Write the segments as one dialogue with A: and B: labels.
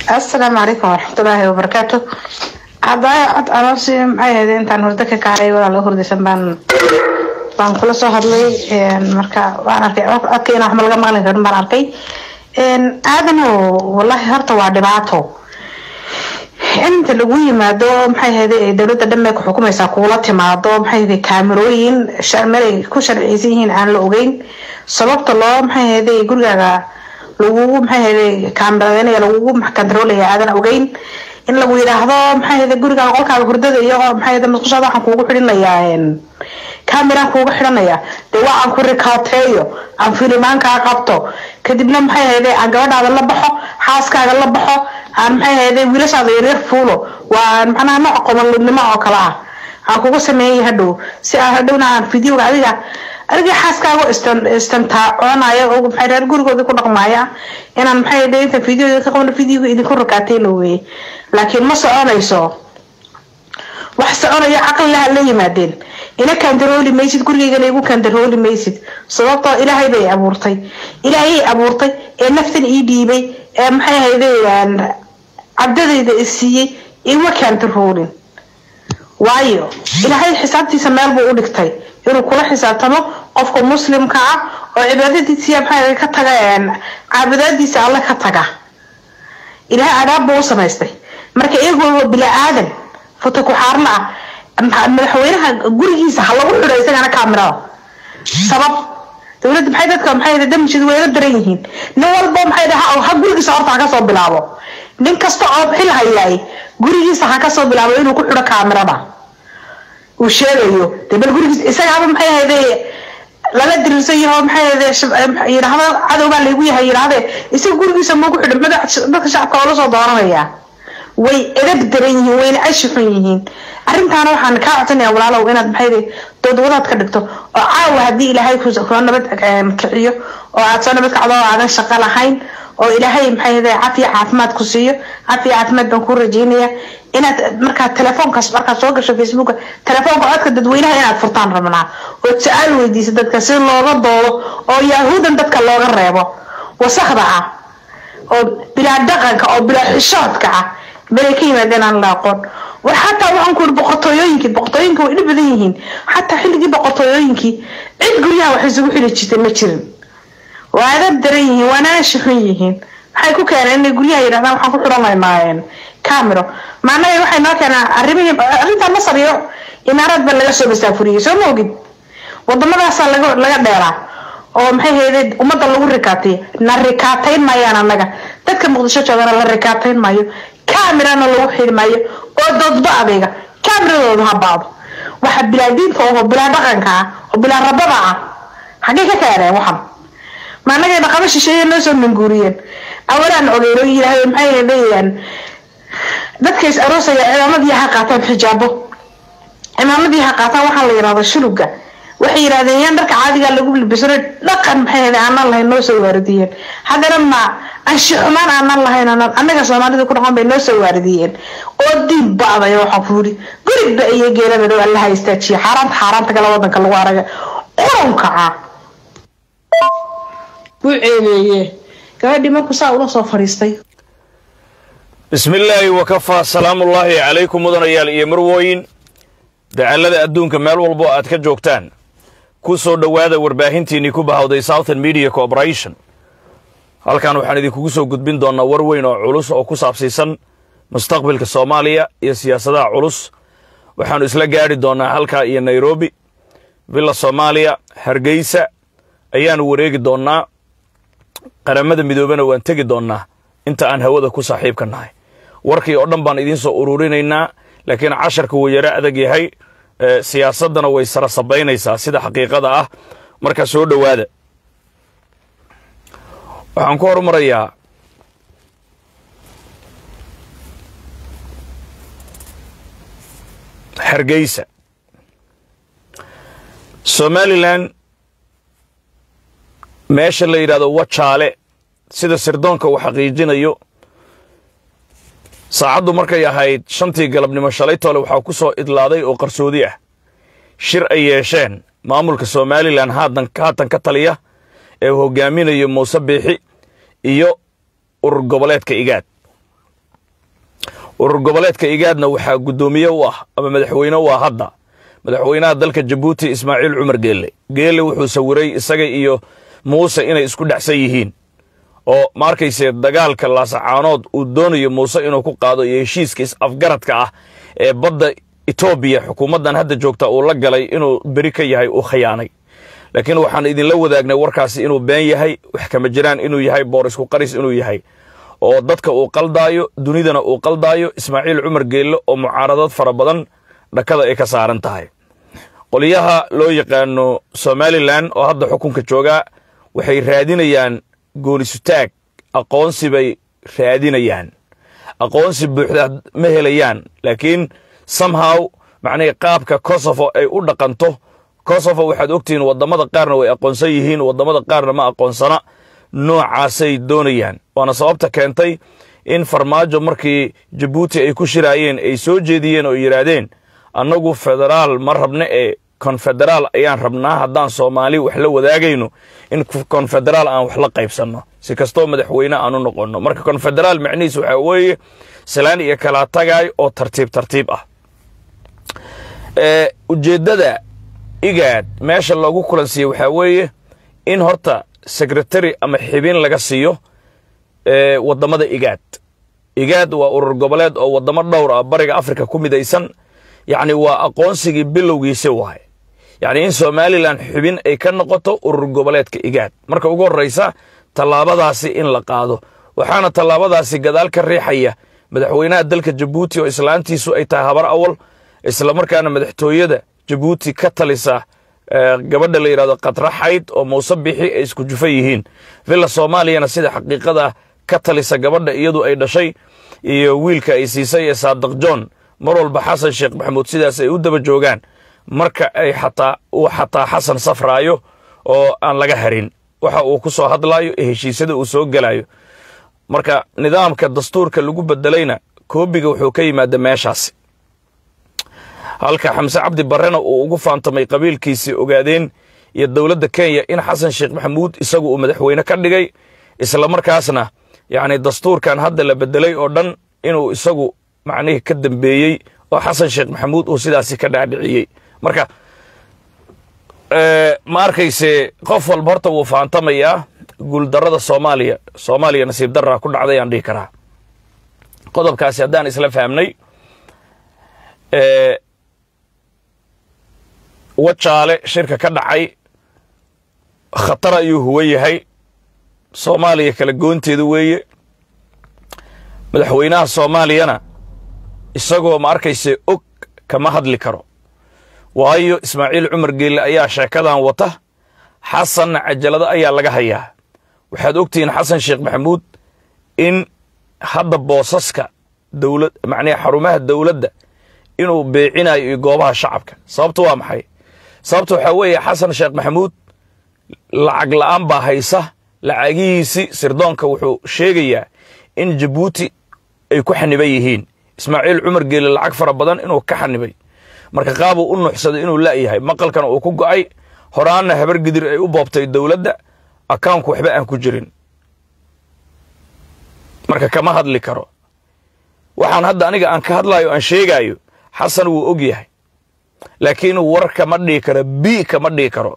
A: asalaamu calaykum waraxmatullaahi wabarakaatu hadaayo cod anoosi maxay ahayd intaan hurdo ka kacay walaala hurdaysan baan baan kula soo hadlay marka waan arkay codkeena waxma laga maqli karin baan arkay aadano wallahi horta waa dhibaato inta lagu yimaado maxay ahayd dowladda dhan bay ku xukumaysaa kuula timaado maxay ahayd kaamerooyin meelay ku sharciyeysan yihiin aan la ogeyn sababta loo maxay ahayd gurigaaga lagugu maxay ahayd kaameradeynaya lagugu kantaroolaya aadan ogeyn in lagu yidhaahdo maxay ahayd gurigaaga qolkaaga hurdada iyo maxay ahayd musqushaada waxaan kuugu xidhinayaa kameraan kuugu xidhanaya dee waa aan ku rikaateeyo aan filimaankaa qabto kadibna maxay ahayd aan gabadhaada la baxo xaaskaaga la baxo aan maxay ahayd wiilashaada yaryar fuulo waa macnaha nooc qobolnimo oo kale ah aan kugu sameeyay hadhow si aan hadhowna aan videoga adiga adiga xaaskaaga istantaacoonaya oo maxay reer gurigooda ku dhaqmaaya inaan maxay ahayd inta videoda ka qabno videoga idinku rakaateyna weeye laakiin ma soconayso wax soconayo caqli laha la yimaadeen ina kandarooli maysid gurigeygana igu kandarooli maysid sababtoo ilaahay bay abuurtay ilaahayay abuurtay ee naftan ii dhiibay ee maxay ahayde cabdadayda isiiyey iguma kandaroolin waayo ilaahay xisaabtiisa meel buu u dhigtay inuu kula xisaabtamo qofka muslimka ah oo cibaadadiisa maxay ka taga caabudaadiisa alle ka taga ilaahay adaab buu u samaystay marka iyagoo bila aadan foto ku-xaarna ah madaxweynaha gurigiisa ha lagu xidho isagana kaamirada sabab dowladda maxay dadka maxay damjid wayla daran yihiin nin walba maxay dhaha ha gurigiisa horta ha kasoo bilaabo nin kasta oo xil hayaay gurigiisa ha kasoo bilaabo inuu ku xidho kaamirada uu sheegayo dee bal gurigiisa isagaaba maxay ahayde lala dirirsan yaho maxay ahayde yidhaahdo cadowbaa laygu yahay yidhahdee isaga gurigiisa ma ku xidho madax dadka shacabka oo lasoo dooranaya way edab daran yihiin wayna ashi xun yihiin arrintaana waxaan kaa codsanaya walaalow inaad maxay doodwadaad ka dhigto oo caawa haddii ilaahay kula nabad kiciyo oo aad soo nabad kacdo oo aadan shaqo lahayn oo ilaahay maxay cafiya caafimaad ku siiyo cafiya caafimaad baan ku rajeynaya inaad markaa telefoonkaas markaad soo gasho facebooka telefoonka codka dadweynaha inaad furtaan rabnaa ood su-aal weydiisa dadka si looga doodo oo yahuudan dadka looga reebo wasakda ah oo bilaa dhaqanka oo bilaa xishoodka ah belay ka yimaadeen aan la aqoon war xataa waxaan ku yidhi boqortooyooyinkii boqortooyinka way dhib badan yihiin xataa xilligii boqortooyooyinkii cid guryaha wax isugu xili jirtay ma jirin waa adab daran yihiin waana ashi xun yihiin maxay ku keeneen inay guryaha yidhahdaan waxaan ku xidhanaynaa camero maanaga waxay noo keenaan arrimihii arrinta masar iyo imaaraad baa laga soo masaafuriyey soo ma ogid wadamadaasaa laga laga dheeraa oo maxay haydeed ummadda lagu rikaatay na rikaatayn maayaan annaga dadka muqdisho joogana la rikaatayn maayo camerana lagu xiri maayo oo doodba adayga cameradooda ha baado waxa bilaadiinta oo bilaa dhaqanka ah oo bilaa rabada ah xaggay ka keeneen waxan ma annaga dhaqamo shisheeye noo soo manguuriyeen awalaan ogeyn oo yidhaahdo maxay leeyaan dadka is aroosaya cimaamadii ha qaataan xijaabo cimaamadii ha qaataan waxaa la yidhahdo shuluga waxay yidhahdeen yaan dharka caadigaa lagu libisano dhaqan maxay ahayd aanan lahayn noo soo waaridiyeen haddana ma anshi xumaan aanan lahayn aanan annaga soomaalida ku dhaqan bay noo soo waaridiyeen oo diin ba'daya waxaan ku yidhi gurigba iyo geelada dhow allaha istaajiya xaaraanta xaaraanta kale wadanka lagu araga qurunka ah wuu ceebeeye gabadhii markuu saa ula soo fadhiistay
B: bismi illaahi wakafaa salaamullaahi calaykum mudanayaal iyo marwooyin dacallada adduunka meel walbo aad ka joogtaan ku soo dhowaada warbaahintiinnii ku bahawday southern media corporation halkan waxaan idinkugu soo gudbin doonnaa war weyn oo culus oo ku saabsiisan mustaqbalka soomaaliya iyo siyaasadaha culus waxaannu isla gaadhi doonnaa halkaa iyo nairobi villa soomaaliya hargeysa ayaannu wareegi doonnaa qaramada midoobena waan tegi doonnaa inta aan hawada ku saaxiibka nahay warkii oo dhan baan idiin soo ururinaynaa laakiin casharka wuu yaro adag yahay siyaasaddana way sara sabaynaysaa sida xaqiiqada ah marka soo dhowaada waxaan ku horumarayaa hargeysa somalilan meesha la yidhahdo wajaale sida sirdoonka uu xaqiijinayo saacaddu markay ahayd shantii galabnimo shalay toole waxaa ku soo idlaaday oo qarsoodi ah shir ay yeesheen maamulka somalilan haatan haatan ka taliya ee uu hogaaminayo muuse biixi iyo urur goboleedka igaad urur goboleedka igaadna waxaa guddoomiye u ah ama madaxweyne u ah hadda madaxweynaha dalka jabuuti ismaaciil cumar geelle geelle wuxuu sawiray isaga iyo muuse inay isku dhexsan yihiin oo ma arkayse dagaalka laasacaanood uu doonayo muuse inuu ku qaado iyo heshiiska is-afgaradka ah ee badda etoobiya xukuumaddan hadda joogta uu la galay inuu beri ka yahay uu khiyaanay laakiin waxaan idinla wadaagnay warkaasi inuu been yahay wax kama jiraan inuu yahay boorisku qaris inuu yahay oo dadka uu qaldaayo dunidana uu qaldaayo ismaaciil cumar geelle oo mucaaradad fara badan dhakada ay ka saaran tahay qolyaha loo yaqaano somalilan oo hadda xukunka joogaa waxay raadinayaan goonisutaag aqoonsi bay raadinayaan aqoonsi buuxda ma helayaan laakiin somehow macnihii qaabka kosovo ay u dhaqanto kosovo waxaad ogtihiin waddamada qaarna way aqoonsan yihiin waddamada qaarna ma aqoonsana noocaasay doonayaan waana sababta keentay in farmaajo markii jabuuti ay ku shiraayeen ay soo jeediyeen oo yidhaahdeen annagu federaal ma rabna ee konfederaal ayaan rabnaa haddaan soomaali wax la wadaagayno in konfederaal aan wax la qaybsanno si kastoo madaxweyne aan u noqonno marka konfederaal macnihiis waxaa weeye salaan iyo kala tagaay oo tartiib tartiib ah ujeeddada igaad meesha loogu kulansiiye waxaa weeye in horta secretary ama xibin laga siiyo waddamada igaad igaad waa urur goboleed oo waddamo dhowr ah bariga afrika ku midaysan yacni waa aqoonsigii bilowgiisi waaye yacni in somalilan xubin ay ka noqoto urur goboleedka igaad marka ugu horraysa tallaabadaasi in la qaado waxaana tallaabadaasi gadaal ka riixaya madaxweynaha dalka jabuuti oo islaantiisu ay tahay habar awal islamarkaana madaxtooyada jabuuti ka talisa gabadha la yidhahdo katraxayd oo muuse bixi ay isku jufa yihiin villa soomaaliyana sida xaqiiqada ka talisa gabadha iyadu ay dhashay iyo wiilka ay siisay ee saadiq john mar walba xasan sheekh maxamuud sidaas ay u daba joogaan marka ay xataa uu xataa xasan safraayo oo aan laga harin waxa uu ku soo hadlaayo ee heshiisyada uu soo gelayo marka nidaamka dastuurka lagu bedelayna koobiga wuxuu ka yimaada meeshaasi halka xamse cabdi barrena uu ugu faantamay qabiilkiisii ogaadeen iyo dowladda kenya in xasan sheekh maxamuud isagu uu madaxweyne ka dhigay islamarkaasna yacni dastuurkan hadda la bedelay oo dhan inuu isagu macnihii ka dambeeyey oo xasan sheekh maxamuud uu sidaasi ka dhaadhiciyey marka ma arkayse qof walba horta wuu faantamayaa guuldarrada soomaaliya soomaaliya nasiib darraa ku dhacday aan dhihi karaa qodobkaasi haddaan isla fahmnay wajaale shirka ka dhacay khatar ayuu huwa yahay soomaaliya kala goonteeda weeye madaxweynaha soomaaliyana isagoo ma arkayse og kama hadli karo waayo ismaaciil cumar geelle ayaa sheekadan wata xasanna cajalado ayaa laga hayaa waxaad ogtihiin xasan sheekh maxamuud in hadda boosaska dowlad macnihi xarumaha dowladda inuu beecinayo iyo goobaha shacabka sababta waa maxay sababta waxaa weeye xasan sheekh maxamuud lacag la'aan baa haysa lacagihiisi sirdoonka wuxuu sheegayaa in jabuuti ay ku xaniban yihiin ismaaciil cumar geelle lacag fara badan inuu ka xanibay marka qaabuu u nuuxsaday inuu la'yahay maqalkana uu ku go'ay horaanna habar gidir ay u boobtay dowladda akawnku waxba aan ku jirin marka kama hadli karo waxaan hadda aniga aan ka hadlayo aan sheegaayo xasan wuu og yahay laakiin war kama dhihi karo bi kama dhihi karo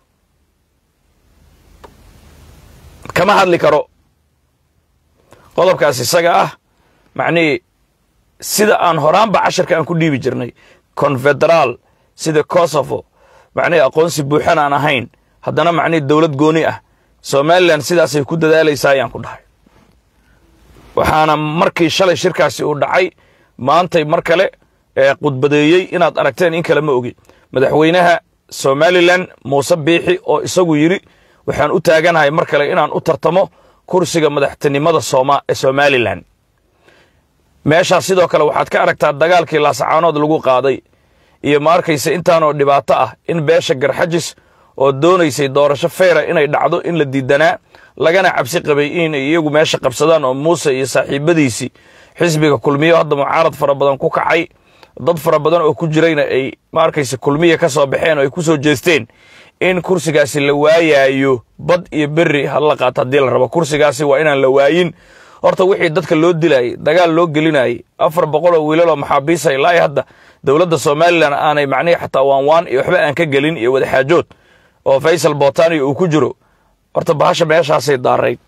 B: kama hadli karo qodobkaas isaga ah macnihii sida aan horaanba casharka aan ku dhiibi jirnay konfederaal sida kosovo macnihii aqoonsi buuxan aan ahayn haddana macnihii dowlad gooni ah somalilan sidaasay ku dadaalaysaa ayaan ku dhahay waxaana markii shalay shirkaasi uu dhacay maantay mar kale ee khudbadeeyey inaad aragteen in kale ma ogi madaxweynaha somalilan muuse biixi oo isagu yidhi waxaan u taaganahay mar kale inaan u tartamo kursiga madaxtinimada somalilan meeshaas sidoo kale waxaad ka aragtaa dagaalkii laasacaanood lagu qaaday iyo ma arkaysa intaanoo dhibaato ah in beesha garxajis oo doonaysay doorasho feyra inay dhacdo in la diidanaa lagana cabsi qabay inay iyagu meesha qabsadaan oo muuse iyo saaxiibadiisii xisbiga kulmiyo hadda mucaarad fara badan ku kacay dad fara badan oo ku jirayna ay ma arkaysa kulmiya ka soo baxeen oo ay ku soo jeesteen in kursigaasi la waayaayo bad iyo berri hala qaato haddii la rabo kursigaasi waa inaan la waayin horta wixii dadka loo dilayay dagaal loo gelinayay afar boqol oo wiilaloo maxaabiisa ilaa iyo hadda dowladda somalilan aanay macnihii xataa waanwaan iyo waxba aan ka gelin iyo wadaxaajood oo faysal botania uu ku jiro horta bahasha meeshaasay daarayd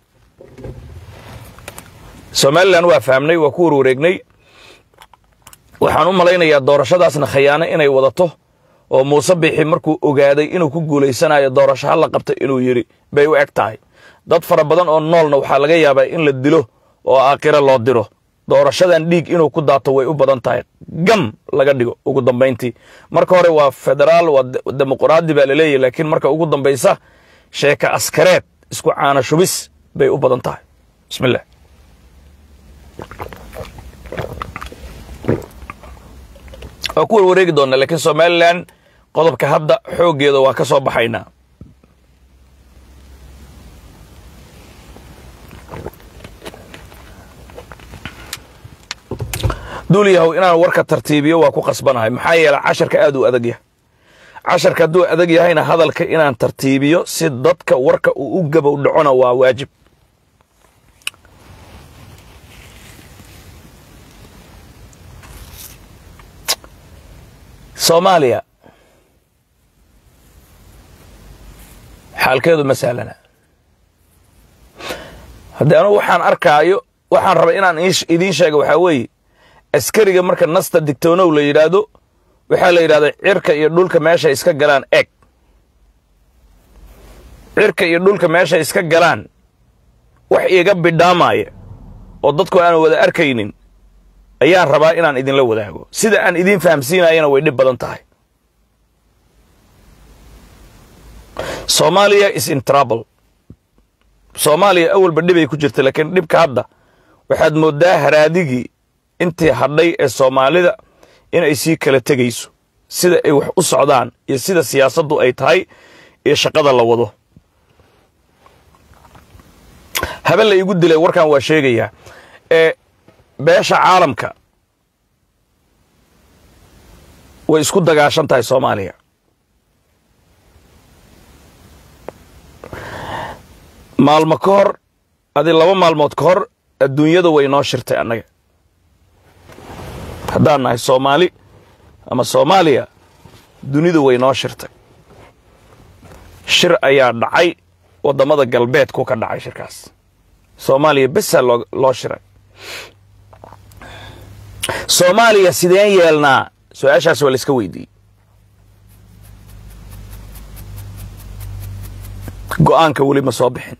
B: somalilan waa fahmnay waa ku warwareegnay waxaan u malaynayaa doorashadaasna khayaano inay wadato oo muuse bixi markuu ogaaday inuu ku guulaysanayo doorasho ha la qabta inuu yidhi bay u eg tahay dad fara badan oo noolna waxaa laga yaabaa in la dilo oo aakhiro loo diro doorashadan dhiig inuu ku daato way u badan tahay gam laga dhigo ugu dambayntii marka hore waa federaal waa dimuquraadi baa laleeyahy laakiin marka ugu dambaysa sheeka askareed isku caana shubis bay u badan tahay bismillah waa ku warwareegi doonaa laakiin somalilan qodobka hadda xooggeeda waa ka soo baxaynaa duul yahow inaan warka tartiibiyo waa ku qasbanahay maxaa yeele casharka aad uu adag yahay casharka hadduu adag yahayna hadalka inaan tartiibiyo si dadka warka uu u gabow dhacona waa waajib soomaaliya xaalkeedu ma sahlana haddii anugu waxaan arkaayo waxaan rabay inaan idiin sheega waxaa weeye askariga marka nasta digtoonow la yidhaahdo waxaa la yidhahda cirka iyo dhulka meesha iska galaan eg cirka iyo dhulka meesha iska galaan wax iiga bidhaamaya oo dadku aan wada arkaynin ayaan rabaa inaan idinla wadaago sida aan idiin fahamsiinayana way dhib badan tahay soomaaliya is in trouble soomaaliya awalba dhibay ku jirta laakiin dhibka hadda waxaad mooddaa haraadigii intii hadhay ee soomaalida inay sii kala tegayso sida ay wax u socdaan iyo sida siyaasaddu ay tahay iyo shaqada la wado habe la iigu dilay warkan waa sheegayaa ee beesha caalamka way isku dagaashan tahay soomaaliya maalmo ka hor adi laba maalmood ka hor adduunyada way noo shirtay annaga haddaan nahay soomaali ama soomaaliya dunidu way noo shirtay shir ayaa dhacay waddamada galbeedku ka dhacay shirkaas soomaaliya besaa loo loo shiray soomaaliya sideen yeelnaa su-aashaas waa la iska weydiiyey go'aanka weli ma soo bixin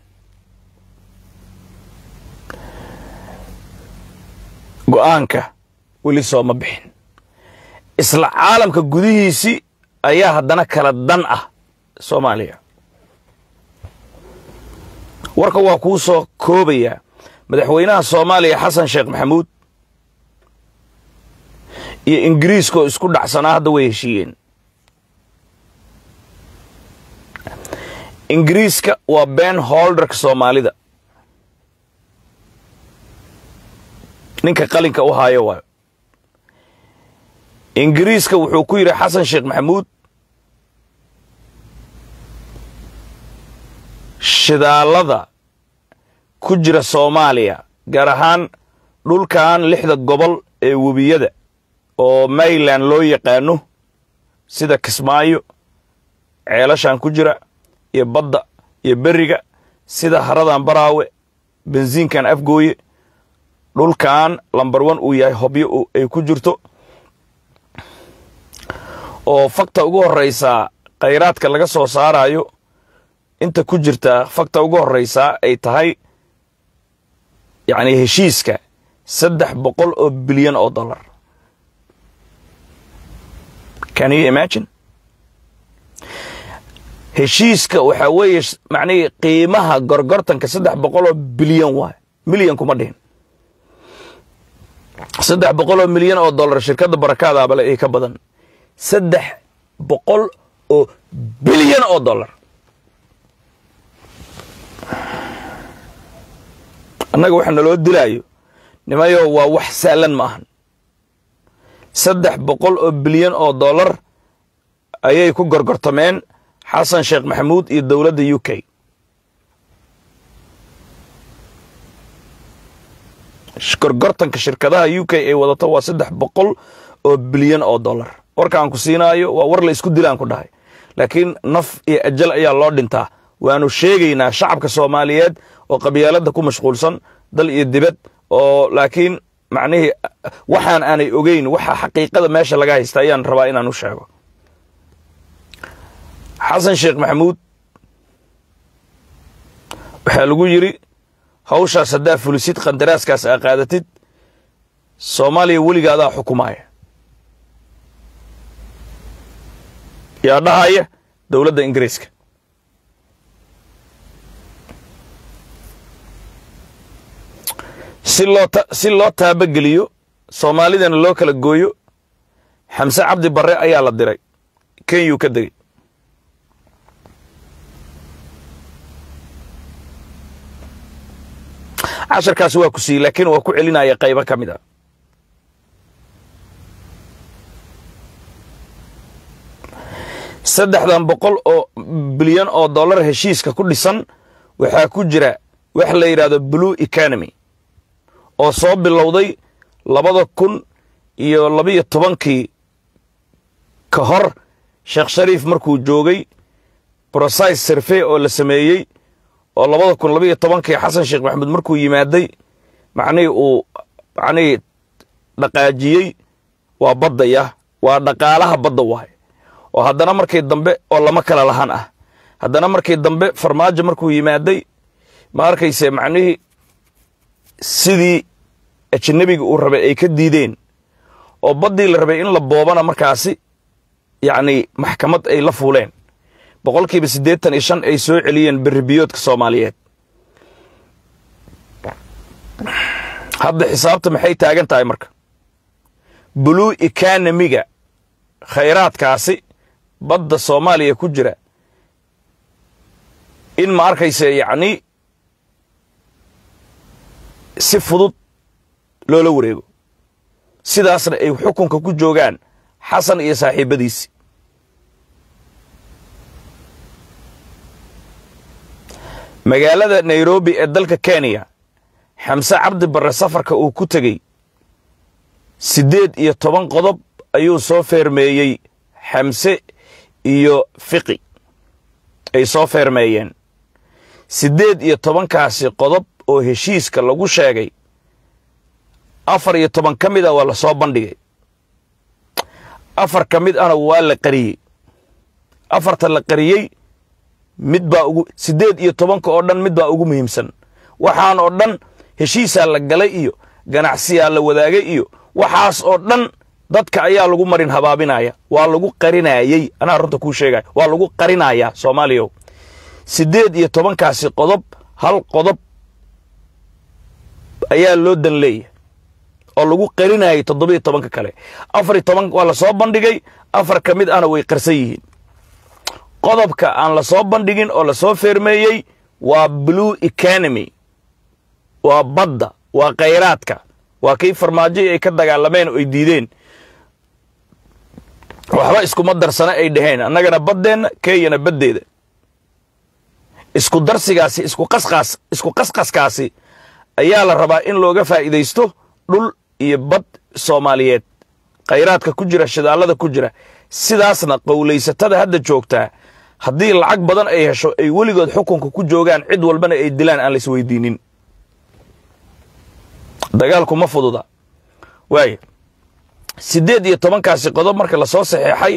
B: go'aanka weli sooma bixin isla caalamka gudihiisii ayaa haddana kala dan ah soomaaliya warka waa kuu soo koobayaa madaxweynaha soomaaliya xasan sheekh maxamuud iyo ingiriiska oo isku dhacsanaa hadda way heshiiyeen ingiriiska waa ben holderka soomaalida ninka qalinka u haayo waayo ingiriiska wuxuu ku yidhi xasan sheekh maxamuud shidaalada ku jira soomaaliya gaar ahaan dhulkan lixda gobol ee webiyada oo mayland loo yaqaano sida kismaayo ceelashan ku jira iyo badda iyo beriga sida haradan baraawe bensiinkan afgooye dhulkan lambar one uu yahay hobyo ay ku jirto oo fakta ugu horraysaa khayraadka laga soo saarayo inta ku jirta fakta ugu horraysaa ay tahay yacni heshiiska saddex boqol oo bilyan oo dollar can you imagine heshiiska waxaa weeye macnihii qiimaha gorgortanka saddex boqol oo bilyan waay milyan kuma dhihin saddex boqol oo milyan oo dollar shirkadda barakaadaabale ay ka badan saddex boqol oo bilyan oo dollar annaga waxa naloo dilaayo nimayo waa wax sahlan ma ahan saddex boqol oo bilyan oo dollar ayay ku gorgortameen xasan sheekh maxamuud iyo dowladda u k gorgortanka shirkadaha u k ay wadato waa saddex boqol oo bilyan oo dollar warkaan ku siinaayo waa war la isku dilaan ku dhahay laakiin naf iyo ajal ayaa loo dhintaa waanu sheegaynaa shacabka soomaaliyeed oo qabyaaladda ku mashquulsan dal iyo dibad oo laakiin macnihii waxaan aanay ogeyn waxa xaqiiqada meesha laga haysta ayaan rabaa inaan u sheego xasan sheekh maxamuud waxaa lagu yidri hawshaas haddaa fulisid qandaraaskaas aa qaadatid soomaaliya weliga adaa xukumaaya yaa dhahaya dowladda ingiriiska si loo si loo taabageliyo soomaalidana loo kala gooyo xamse cabdi barre ayaa la diray kenyuu ka degey casharkaasi waa ku siiyey laakiin waa ku celinaya qaybo ka mid ah saddexdan boqol oo bilyan oo dollar heshiiska ku dhisan waxaa ku jira wax la yidhahdo blue economy oo soo bilowday labada kun iyo labiyo tobankii ka hor sheekh shariif markuu joogay brosise survey oo la sameeyey oo labada kun labiyo tobankii xasan sheekh maxamuud markuu yimaaday macnihii uu macnihii dhaqaajiyey waa baddaya waa dhaqaalaha badda waaye oo haddana markii dambe oo lama kala lahan ah haddana markii dambe farmaajo markuu yimaaday ma arkayse macnihii sidii ajnabiga uu rabay ay ka diideen oo baddii la rabay in la boobana markaasi yacni maxkamad ay la fuuleen boqolkiiba siddeetan iyo shan ay soo celiyeen berribiyoodka soomaaliyeed hadda xisaabta maxay taagan tahay marka blue economiga khayraadkaasi badda soomaaliya ku jira in ma arkayse yacni si fudud loola wareego sidaasna ay xukunka ku joogaan xasan iyo saaxiibbadiisi magaalada nairobi ee dalka kenya xamse cabdi barre safarka uu ku tegey siddeed iyo toban qodob ayuu soo feermeeyey xamse iyo fiqi ay soo feermeeyeen siddeed iyo tobankaasi qodob oo heshiiska lagu sheegay afar iyo toban ka mid a waa la soo bandhigay afar ka mid ahna waa la qariyey afarta la qariyey mid baa ugu siddeed iyo tobanka oo dhan mid baa ugu muhiimsan waxaan oo dhan heshiisaa la galay iyo ganacsiyaa la wadaagay iyo waxaas oo dhan dadka ayaa lagu marin habaabinaya waa lagu qarinaayey anaa runta kuu sheegaya waa lagu qarinayaa soomaaliyaw siddeed iyo tobankaasi qodob hal qodob ayaa loo dan leeyahay oo lagu qarinayay toddobiyo tobanka kale afar iyo toban waa la soo bandhigay afar ka mid ahna way qarsan yihiin qodobka aan la soo bandhigin oo la soo feermeeyey waa blue economy waa badda waa khayraadka waa kii farmaajoy ay ka dagaalameen oo ay diideen waxba iskuma darsana ay dhaheen annagana baddeenna kenyana baddeeda isku darsigaasi isku qasqaas isku qasqaskaasi ayaa la rabaa in looga faa'iidaysto dhul iyo bad soomaaliyeed khayraadka ku jira shidaallada ku jira sidaasna qowlaysatada hadda joogtaa haddii lacag badan ay hesho ay weligood xukunka ku joogaan cid walbana ay dilaan aan la isweydiinin dagaalku ma fududa waaya siddeed iyo tobankaasi qodob marka lasoo saxeexay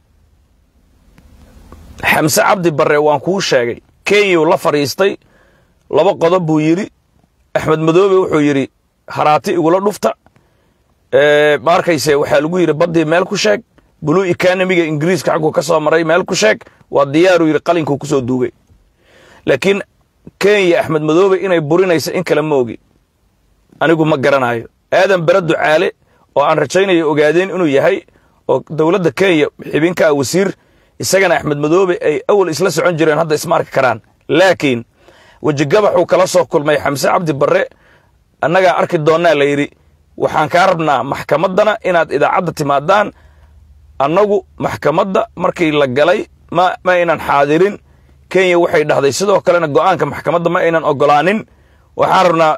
B: xamse cabdi barre waan kuu sheegay kenyau la fadhiistay laba qodob buu yidhi axmed madoobe wuxuu yidhi haraati igula dhufta ma arkayse waxaa lagu yidhi baddii meel ku sheeg blue economiga ingiriiska xagguu ka soo maray meel ku sheeg waa diyaaruu yidhi qalinkuu ku soo duugay laakiin kenya axmed madoobe inay burinayso in kale ma ogi anigu ma garanayo aadan bere ducaale oo aan rajaynayo ogaadeen inuu yahay oo dowladda kenya xibinkaa wasiir isagana axmed madoobe ay awal isla socon jireen hadda isma arki karaan laakiin wejigabaxuu kala soo kulmay xamse cabdi barre annagaa arki doonnaa la yidhi waxaan kaa rabnaa maxkamaddana inaad idaacadda timaadaan annagu maxkamadda markii la galay ma ma aynan xaadirin kenya waxay dhahday sidoo kalena go'aanka maxkamadda ma aynan oggolaanin waxaan rabnaa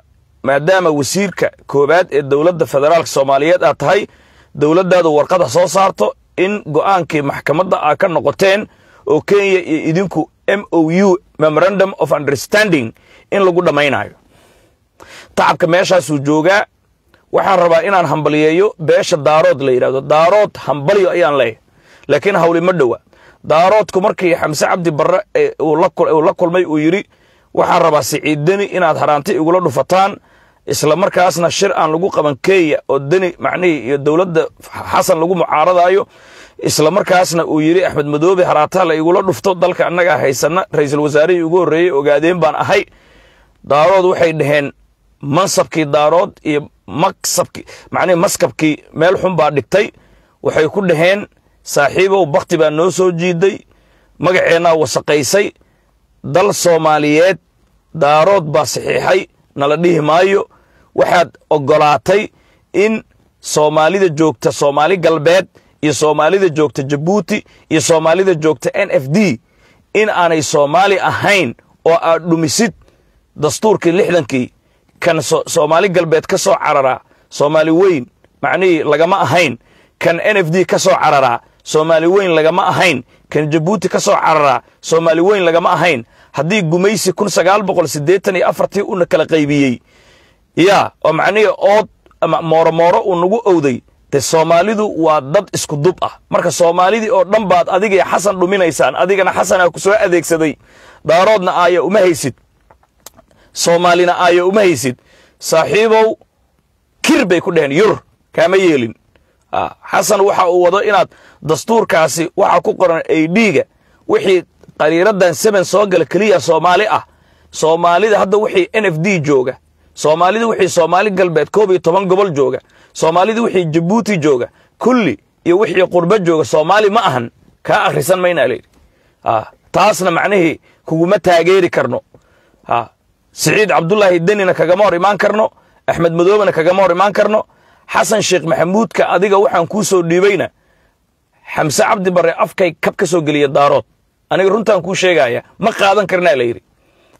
B: maadaama wasiirka koowaad ee dowladda federaalka soomaaliyeed aad tahay dowladdaadu warqada soo saarto in go'aankii maxkamadda aa ka noqoteen oo kenya iyo idinku m o u memorandum of understanding in lagu dhammaynayo tacabka meeshaasuu joogaa waxaan rabaa inaan hambaliyeeyo beesha daarood la yidhahdo daarood hambalyo ayaan leeyahay laakiin hawli ma dhowa daaroodku markii xamse cabdi barre uu la kulmay uu yidhi waxaan rabaa siciid deni inaad haraanti igula dhufataan isla markaasna shir aan lagu qaban kenya oo deni macnihii iyo dowladda xasan lagu mucaaradaayo isla markaasna uu yidhi axmed madoobe haraataa la igula dhufto dalka annagaa haysana ra'iisul wasaarihii ugu horreeyey ogaadeen baan ahay daarood waxay dhaheen mansabkii daarood iyo maksabkii macnihi maskabkii meel xun baa dhigtay waxay ku dhaheen saaxiibow bakti baa noo soo jiiday magaceennaa wasaqaysay dal soomaaliyeed daarood baa saxiixay nala dhihi maayo waxaad oggolaatay in soomaalida joogta soomaali galbeed iyo soomaalida joogta jabuuti iyo soomaalida joogta n f d in aanay soomaali ahayn oo aad dhumisid dastuurkii lixdankii kan soomaali galbeed ka soo cararaa soomaali weyn macnihii lagama ahayn kan n f d ka soo cararaa soomaali weyn lagama ahayn kan jabuuti ka soo cararaa soomaali weyn lagama ahayn haddii gumaysi kun sagaal boqol siddeetan iyo afartii una kala qaybiyey yaa oo macnihii ood ama mooromooro uu nagu owday de soomaalidu waa dad isku dub ah marka soomaalidii oo dhan baad adigay xasan dhuminaysaan adigana xasanaa ku soo adeegsaday daaroodna aaya uma haysid soomaalina aaya uma haysid saaxiibow kir bay ku dheheen yur kaama yeelin xasan waxa uu wado inaad dastuurkaasi waxa ku qoran aidhiga wixii qariiradan seven soo gala keliya soomaali ah soomaalida hadda wixii n f d jooga soomaalida wixii soomaali galbeed koob iyo toban gobol jooga soomaalida wixii jabuuti jooga kulli iyo wixii qurbo jooga soomaali ma ahan kaa akhrisan maynaa layidhi taasna macnihii kuguma taageeri karno siciid cabdulaahi denina kagama hor imaan karno axmed madoobena kagama hor imaan karno xasan sheekh maxamuudka adiga waxaan kuu soo dhiibayna xamse cabdi barre afkay kab ka soo geliya daarood aniga runtaan kuu sheegaya ma qaadan karnaa la yidhi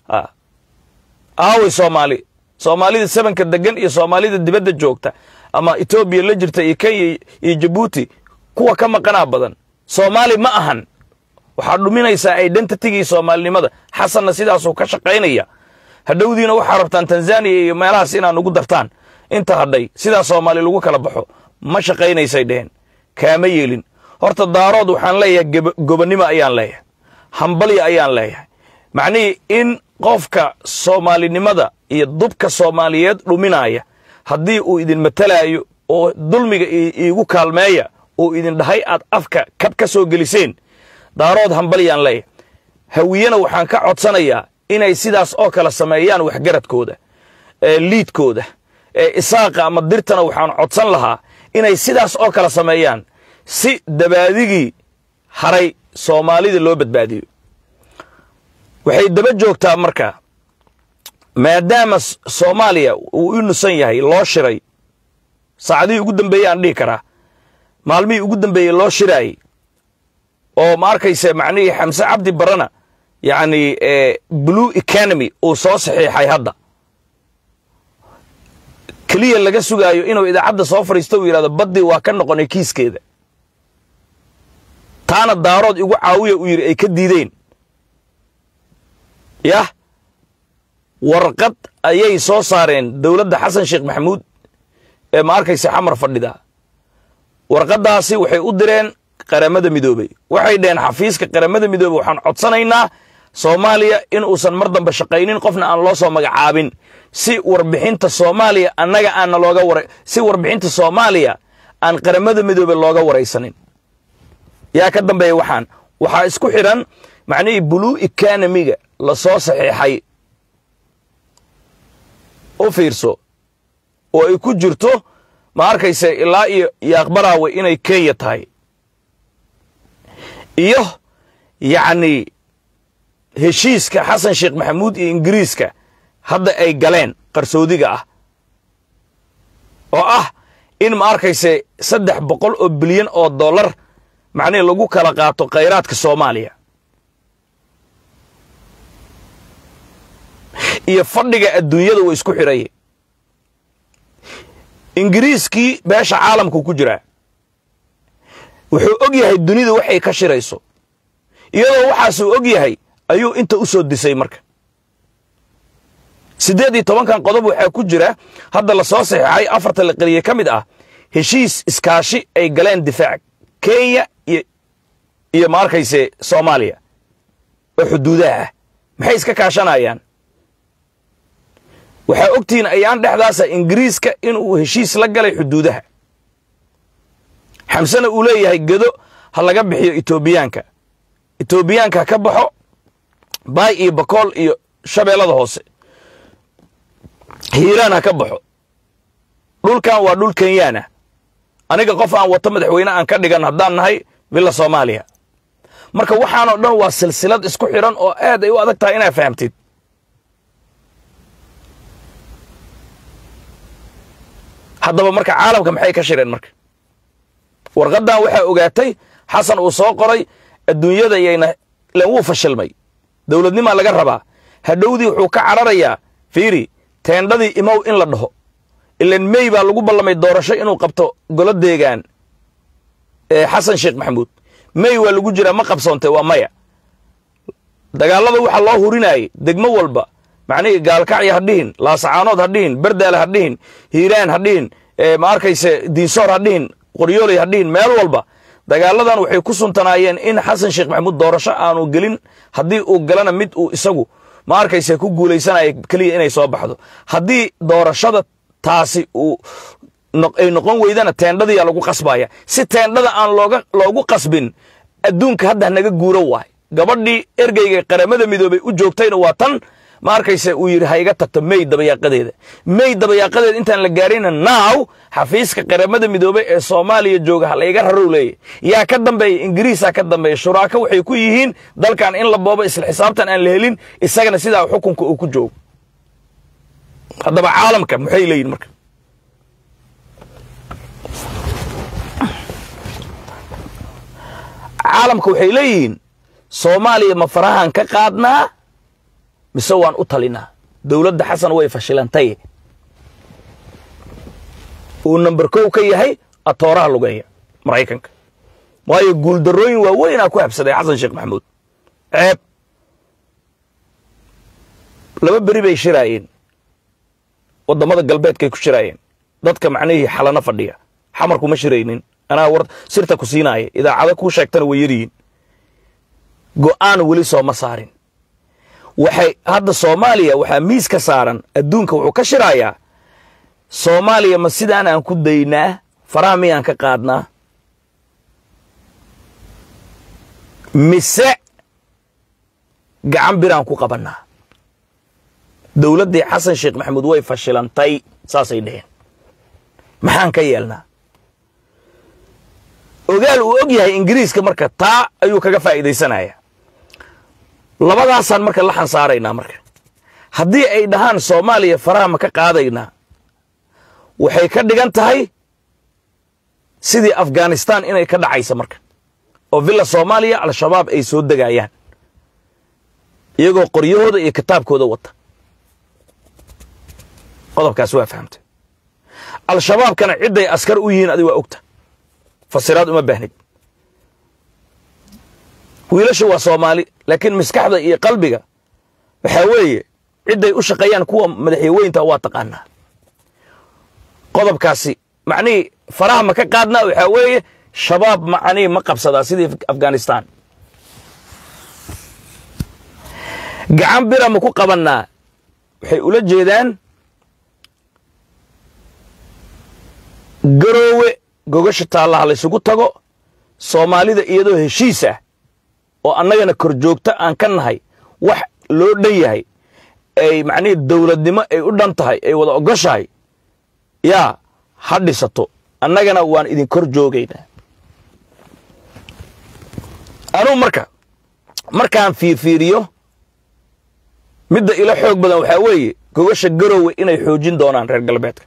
B: aaway soomaali soomaalida sebanka degan iyo soomaalida dibadda joogta ama etoobiya la jirta iyo kenya iyo jabuuti kuwa ka maqanaa badan soomaali ma ahan waxaad dhuminaysaa identitigii soomaalinimada xasanna sidaasuu ka shaqaynaya hadhowdiina waxaa rabtaan tanzaniya iyo meelahaas inaad ugu dartaan inta hadhay sidaa soomaali lagu kala baxo ma shaqaynaysay dheheen kaama yeelin horta daarood waxaan leeyahay gobonnimo ayaan leeyahay hambalya ayaan leeyahay macnihii in qofka soomaalinimada iyo dubka soomaaliyeed dhuminaya haddii uu idin matalaayo oo dulmiga iigu kaalmeeya uu idin dhahay aad afka kab ka soo geliseen daarood hambalyaan leeyahay hawiyena waxaan ka codsanayaa inay sidaas oo kale sameeyaan waxgaradkooda liidkooda isaaqa ama dirtana waxaan codsan lahaa inay sidaas oo kale sameeyaan si dabaadigii haray soomaalida loo badbaadiyo waxay daba joogtaa marka maadaama soomaaliya uu u nusan yahay loo shiray saacadihii ugu dambeeyey aan dhihi karaa maalmihii ugu dambeeyey loo shiraayey oo ma arkayse macnihii xamse cabdi barana yacni blue economy uu soo saxiixay hadda keliya laga sugaayo inuu idaacadda soo fadhiisto uu yidhahdo baddii waa ka noqonay kiiskeeda taana daarood igu caawiya uu yidhi ay ka diideen yah warqad ayay soo saareen dowladda xasan sheekh maxamuud ee ma arkaysa xamar fadhida warqaddaasi waxay u direen qaramada midoobey waxay dhaheen xafiiska qaramada midoobey waxaan codsanaynaa soomaaliya in uusan mar dambe shaqaynin qofna aan loo soo magacaabin si warbixinta soomaaliya annaga aanna looga wara si warbixinta soomaaliya aan qaramada midoobe looga waraysanin yaa ka dambeeya waxaan waxaa isku xidhan macnihii blue economiga la soo saxiixay u fiirso oo ay ku jirto ma arkayse ilaa iyo yaaqbaraawe inay kenya tahay iyo yacni heshiiska xasan sheekh maxamuud iyo ingiriiska hadda ay galeen qarsoodiga ah oo ah in ma arkayse saddex boqol oo bilyan oo dollar macnihi lagu kala qaato khayraadka soomaaliya iyo fadhiga adduunyada wa isku xidhaye ingiriiskii beesha caalamku ku jiraa wuxuu og yahay dunidu waxay ka shirayso iyadoo waxaasuu og yahay ayuu inta u soo disay marka siddeed iyo tobankan qodob waxaa ku jira hadda la soo saxeexay afarta la qeliye ka mid ah heshiis iskaashi ay galeen difaac kenya iyo iyo ma arkayse soomaaliya oo xuduudaha ah maxay iska kaashanayaan waxaa ogtihiin ayaan dhexdaasa ingiriiska inuu heshiis la galay xuduudaha xamsena uu leeyahay gedo ha laga bixiyo etoobiyaanka etoobiyaanka ha ka baxo baay iyo bakool iyo shabeellada hoose hiiraan ha ka baxo dhulkan waa dhul kenyaana aniga qof aan wato madaxweyne aan ka dhigan haddaan nahay villa soomaaliya marka waxaanoo dhan waa silsilad isku xidhan oo aad ay u adag tahay inaad fahamtid haddaba marka caalamka maxay ka shireen marka warqaddan waxaa ogaatay xasan uu soo qoray adduunyada yayna len wuu fashilmay dowladnimaa laga rabaa hadhowdii wuxuu ka cararayaa fiiri teendhadii imow in la dhaho ilan mey baa lagu ballamay doorasho inuu qabto golo deegaan xasan sheekh maxamuud mey waa lagu jiraa ma qabsoontay waa maya dagaallada waxaa loo hurinayay degmo walba macnihii gaalkacya ha dhihin laasacaanood ha dhihin berdaale ha dhihin hiiraan ha dhihin ma arkayse diinsoor ha dhihin qoryooley ha dhihin meel walba dagaaladan waxay ku suntanaayeen in xasan sheekh maxamuud doorasho aanu gelin haddii uu galana mid uu isagu ma arkayse ku guulaysanaya keliya inay soo baxdo haddii doorashada taasi uu ay noqon weydana teendhadiyaa lagu qasbaya si teendhada aan looga loogu qasbin adduunka hadda naga guuro waay gabadhii ergeyga qaramada midoobay u joogtayna waa tan ma arkayse uu yidhi ha iga tagto mey dabayaaqadeeda mey dabayaaqadeeda intaan la gaarina naaw xafiiska qaramada midoobey ee soomaaliya jooga ha layga rarow leeya yaa ka dambeeya ingiriisaa ka dambeeya shuraako waxay ku yihiin dalkan in la boobo isla xisaabtan aan la helin isagana sidaa xukunka uu ku joogo haddaba caalamka maxay leeyihin marka caalamka waxay leeyihiin soomaaliya ma farahan ka qaadnaa mise waan u talinaa dowladda xasan way fashilantay uu number kow ka yahay atooraha lugeeya maraykanka waayo guuldarrooyin waaweynaa ku habsaday xasan sheekh maxamuud ceeb laba beri bay shiraayeen waddamada galbeedkay ku shiraayeen dadka macnihii xalano fadhiya xamarku ma shiraynin anaa war sirta ku siinaaya idaacado kuu sheegtana way yaryihiin go'aan weli sooma saarin waxay hadda soomaaliya waxaa miis ka saaran adduunka wuxuu ka shiraayaa soomaaliya ma sidaan aan ku daynaa faraha miyaan ka qaadnaa mise gacan biraan ku qabannaa dowladdii xasan sheekh maxamuud way fashilantay saasay dheheen maxaan ka yeelnaa ogaal uu og yahay ingiriiska marka taa ayuu kaga faa'iidaysanaya labadaasaan marka la xansaaraynaa marka haddii ay dhahaan soomaaliya faraha ma ka qaadaynaa waxay ka dhigan tahay sidii afghanistan inay ka dhacaysa marka oo villa soomaaliya al-shabaab ay soo degayaan iyagoo qoryahooda iyo kitaabkooda wata qodobkaas waa fahamtay al-shabaabkana cidday askar u yihiin adi waa ogta fasiraad uma baahnid wiilasha waa soomaali laakiin maskaxda iyo qalbiga waxaa weeye cidday u shaqeeyaan kuwa madaxyaweynta waa taqaanaa qodobkaasi macnihii faraha ma ka qaadnaa waxaa weeye shabaab macnihii ma qabsadaa sidii afghanistan gacan bira ma ku qabannaa waxay ula jeedaan garoowe gogasha taallaha laysugu tago soomaalida iyadoo heshiis ah oo annagana kor joogto aan ka nahay wax loo dhan yahay ay macnihii dowladnimo ay u dhan tahay ay wada ogoshahay yaa ha dhisato annagana waan idin kor joogaynaa anuu marka markaan fiirfiiriyo midda ila xoog badan waxaa weeye gogasha garoowe inay xoojin doonaan reer galbeedka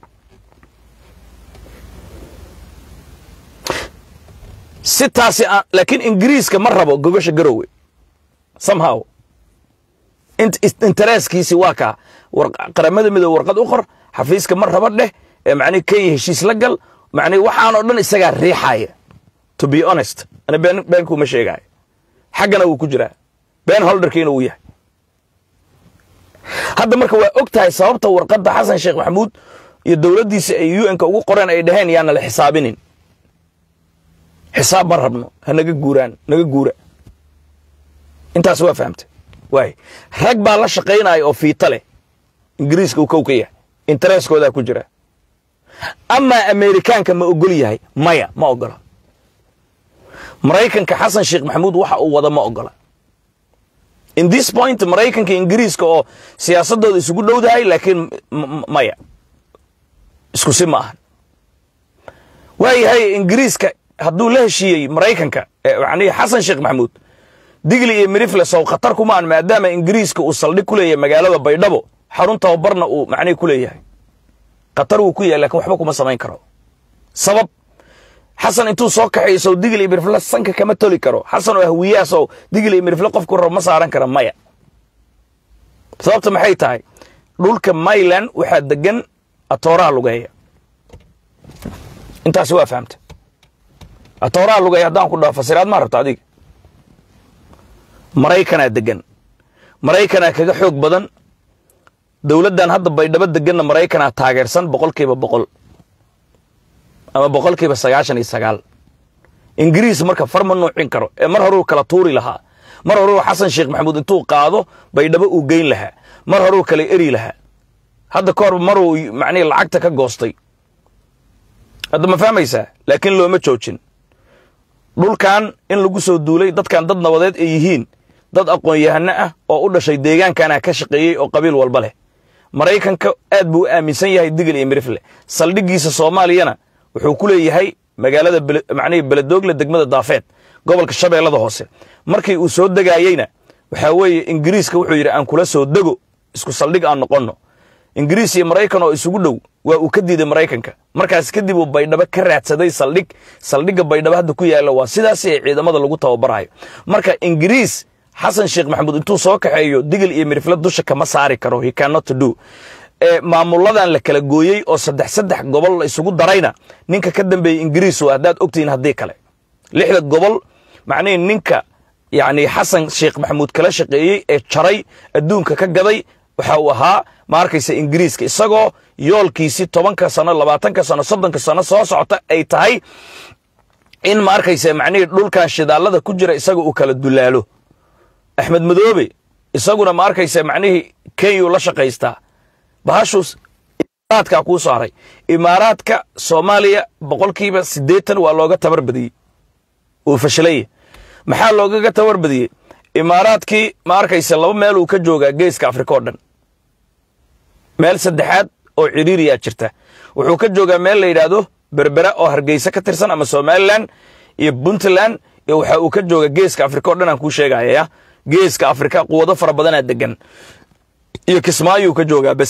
B: si taasi laakiin ingiriiska ma rabo gogasha garoowe somehow intereskiisi waa kaa qaramada midoobe warqad u qor xafiiska ma raba dheh ee macnihi kenya heshiis la gal macnihi waxaanoo dhan isagaa riixaya to be honest ana been beenkuuma sheegaayo xaggana wuu ku jiraa been holderkiina uu yahay hadda marka waa og tahay sababta warqadda xasan sheekh maxamuud iyo dowladdiisa ay un-ka ugu qoreen ay dhaheen yaana la xisaabinin xisaab ma rabno ha naga guuraan naga guura intaas waa fahamtay waay rag baa la shaqaynaya oo fiita leh ingiriiska uu kow ka yahay intereskoodaa ku jira amaa amerikaanka ma ogol yahay maya ma ogola maraykanka xasan sheekh maxamuud waxa uu wada ma ogola in this point maraykanka ingiriiska oo siyaasadooda isugu dhowdahay laakiin maya isku si ma ahan waayahay ingiriiska hadduu la heshiiyey maraykanka yani xasan sheekh maxamuud digli iyo mirifle sow khatar kumaan maadaama ingiriiska uu saldhig ku leeyahay magaalada baydhabo xarun tababarna uu macnihi ku leeyahay khatar wuu ku yahay lakin waxba kuma samayn karo sabab xasan intuu soo kaxeeyo sow digli iyo mirifle sanka kama toli karo xasan oo hawiyaha sow digli iyo mirifle qofku rabo ma saaran kara maya sababta maxay tahay dhulka myland waxaa degan atooraha lugeeya intaasi waa fahamta atooraha lugeeya haddaan ku dhaho fasiraad maa rabta adiga maraykanaa degan maraykanaa kaga xoog badan dowladdan hadda baydhabo deganna maraykanaa taageersan boqolkiiba boqol ama boqolkiiba sagaashan iyo sagaal ingiriis marka far ma nuucin karo ee mar horuu kala tuuri lahaa mar horuu xasan sheekh maxamuud intuu qaado baydhabo uu geyn lahaa mar horuu kala eri lahaa hadda ka hor maruu macnihi lacagta ka goostay hadda ma fahmaysaa laakiin looma joojin dhulkan in lagu soo duulay dadkan dad nabadeed ay yihiin dad aqoon-yahano ah oo u dhashay deegaankana ka shaqeeyey oo qabiil walba leh maraykanka aad buu u aaminsan yahay digil iyo mirifle saldhiggiisa soomaaliyana wuxuu ku leeyahay magaalada macnihii beledoogle degmada daafeed gobolka shabeellada hoose markii uu soo degaayeyna waxaa weeye ingiriiska wuxuu yidhi aan kula soo dego isku saldhig aan noqonno ingiriis iyo maraykan oo isugu dhow waa uu ka diiday maraykanka markaas kadib uu baydhabo ka raadsaday saldhig saldhigga baydhabo hadda ku yaalla waa sidaasi ay ciidamada lagu tababarayo marka ingiriis xasan sheekh maxamuud intuu soo kaxeeyo digil iyo mirifle dusha kama saari karo he cannot do ee maamuladan la kala gooyey oo saddex saddex gobol la isugu darayna ninka ka dambeeyey ingiriis waa haddaad ogtihiin haddii kale lixda gobol macnihii ninka yacni xasan sheekh maxamuud kala shaqeeyey ee jaray adduunka ka gaday waxa uu ahaa ma arkaysa ingiriiska isagoo yoolkiisii tobanka sano labaatanka sano soddonka sano soo socota ay tahay in ma arkaysa macnihii dhulkan shidaallada ku jira isaga uu kala dulaalo axmed madoobe isaguna ma arkaysa macnihii kenyuu la shaqaystaa bahashuus imaaraadkaa kuu saaray imaaraadka soomaaliya boqolkiiba siddeetan waa looga tabar badiyey uu fashilaya maxaa loogaga tabar badiyey imaaraadkii ma arkaysa laba meel uu ka joogaa geeska afrika oo dhan meel saddexaad oo ciriiriyaa jirta wuxuu ka joogaa meel la yidhaahdo berbera oo hargeysa ka tirsan ama somalilan iyo puntland iyo waxa uu ka jooga geeska afrika oo dhan aan kuu sheegaya geeska afrika quwado fara badanaa degan iyo kismaayuu ka joogaa bes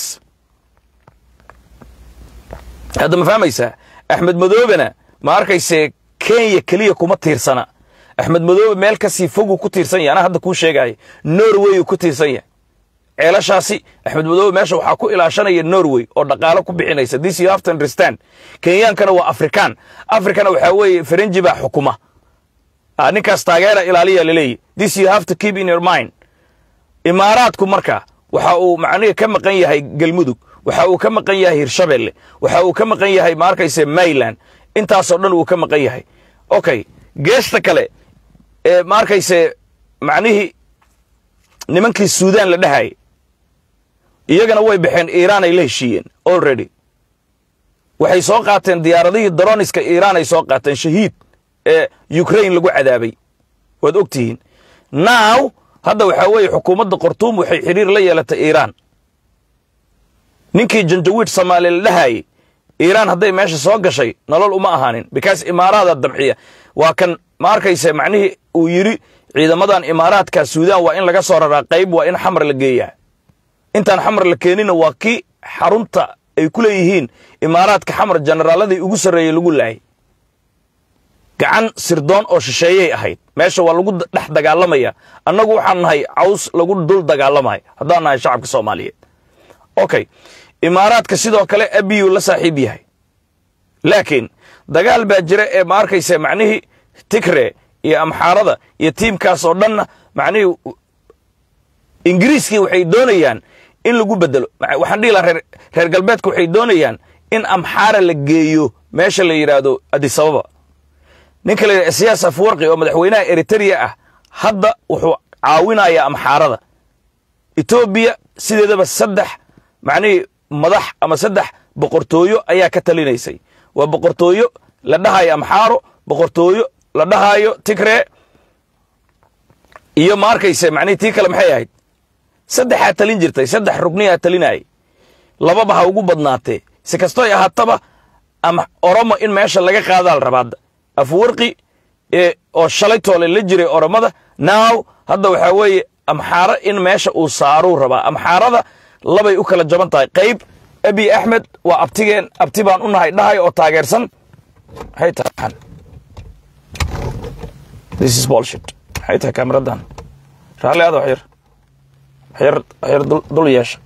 B: hadda ma fahmaysaa axmed madoobena ma arkayse kenya keliya kuma tiirsana axmed madoobe meel kasii foguu ku tiirsan yahay anaa hadda kuu sheegaya norway uu ku tiirsan yahay ceelashaasi axmed madoobe meesha waxaa ku ilaashanaya norway oo dhaqaalo ku bixinaysa this you have to understand kenyaankana waa afrikaan afrikana waxaa weeye farenji baa xukuma ninkaas taageera ilaaliya laleeyahy this you have to keep in your mind imaaraadku marka waxa uu macnihi ka maqan yahay galmudug waxa uu ka maqan yahay hirshabelle waxa uu ka maqan yahay ma arkayse mayland intaasoo dhan uu ka maqan yahay okay geesta kale ee ma arkayse macnihii nimankii suudaan la dhahayay iyagana way baxeen iiraan ay la heshiiyeen already waxay soo qaateen diyaaradihii daroniska iiraan ay soo qaateen shahiid ee ukraine lagu cadaabay waad og tihiin now hadda waxaa weeye xukuumadda qortuum waxay xidhiir la yeelatay iiraan ninkii janjawiid soomaaliya la dhahayay iiraan hadday meesha soo gashay nolol uma ahaanin because imaaraada dabxiya waa kan ma arkayse macnihii uu yidhi ciidamadan imaaraadka suudaan waa in laga soo raraa qayb waa in xamar la geeyaa intaan xamar la keenina waa kii xarunta ay ku leeyihiin imaaraadka xamar generaaladii ugu sarreeyey lagu laayay gacan sirdoon oo shisheeyay ahayd meesha waa lagu dhex dagaalamaya annagu waxaan nahay caws lagu dul dagaalamaya haddaan nahay shacabka soomaaliyeed okay imaaraadka sidoo kale abiyuu la saaxiib yahay laakiin dagaal baa jira ee ma arkaysa macnihii tigre iyo amxaarada iyo tiimkaas oo dhanna macnihii ingiriiskii waxay doonayaan in lagu bedelo waxaan dhihi lahaa reer reer galbeedka waxay doonayaan in amxaara la geeyo meesha la yidhaahdo adisababa ninka la yidhahdo siyaas afwarqi oo madaxweynaha eritrea ah hadda wuxuu caawinayaa amxaarada etoobiya sideedaba saddex macnihii madax ama saddex boqortooyo ayaa ka talinaysay waa boqortooyo la dhahayo amxaaro boqortooyo la dhahayo tigre iyo ma arkayse macnihii tii kale maxay ahayd saddexaa talin jirtay saddex rugniyaa talinayay lababa ha ugu badnaatee si kastoy ahaataba ama oromo in meesha laga qaadaa la rabaada afwarqi ee oo shalay toole la jiray oromada naaw hadda waxaa weeye amxaaro in meesha uu saaruu rabaa amxaarada labay u kala jaban tahay qayb abi axmed waa abtigeen abti baan u nahay dhahay oo taageersan maxay tahay this is bullshit maxay tahay kaamiradan raalli aada waxyar waxyar waxyar dul dul yeesha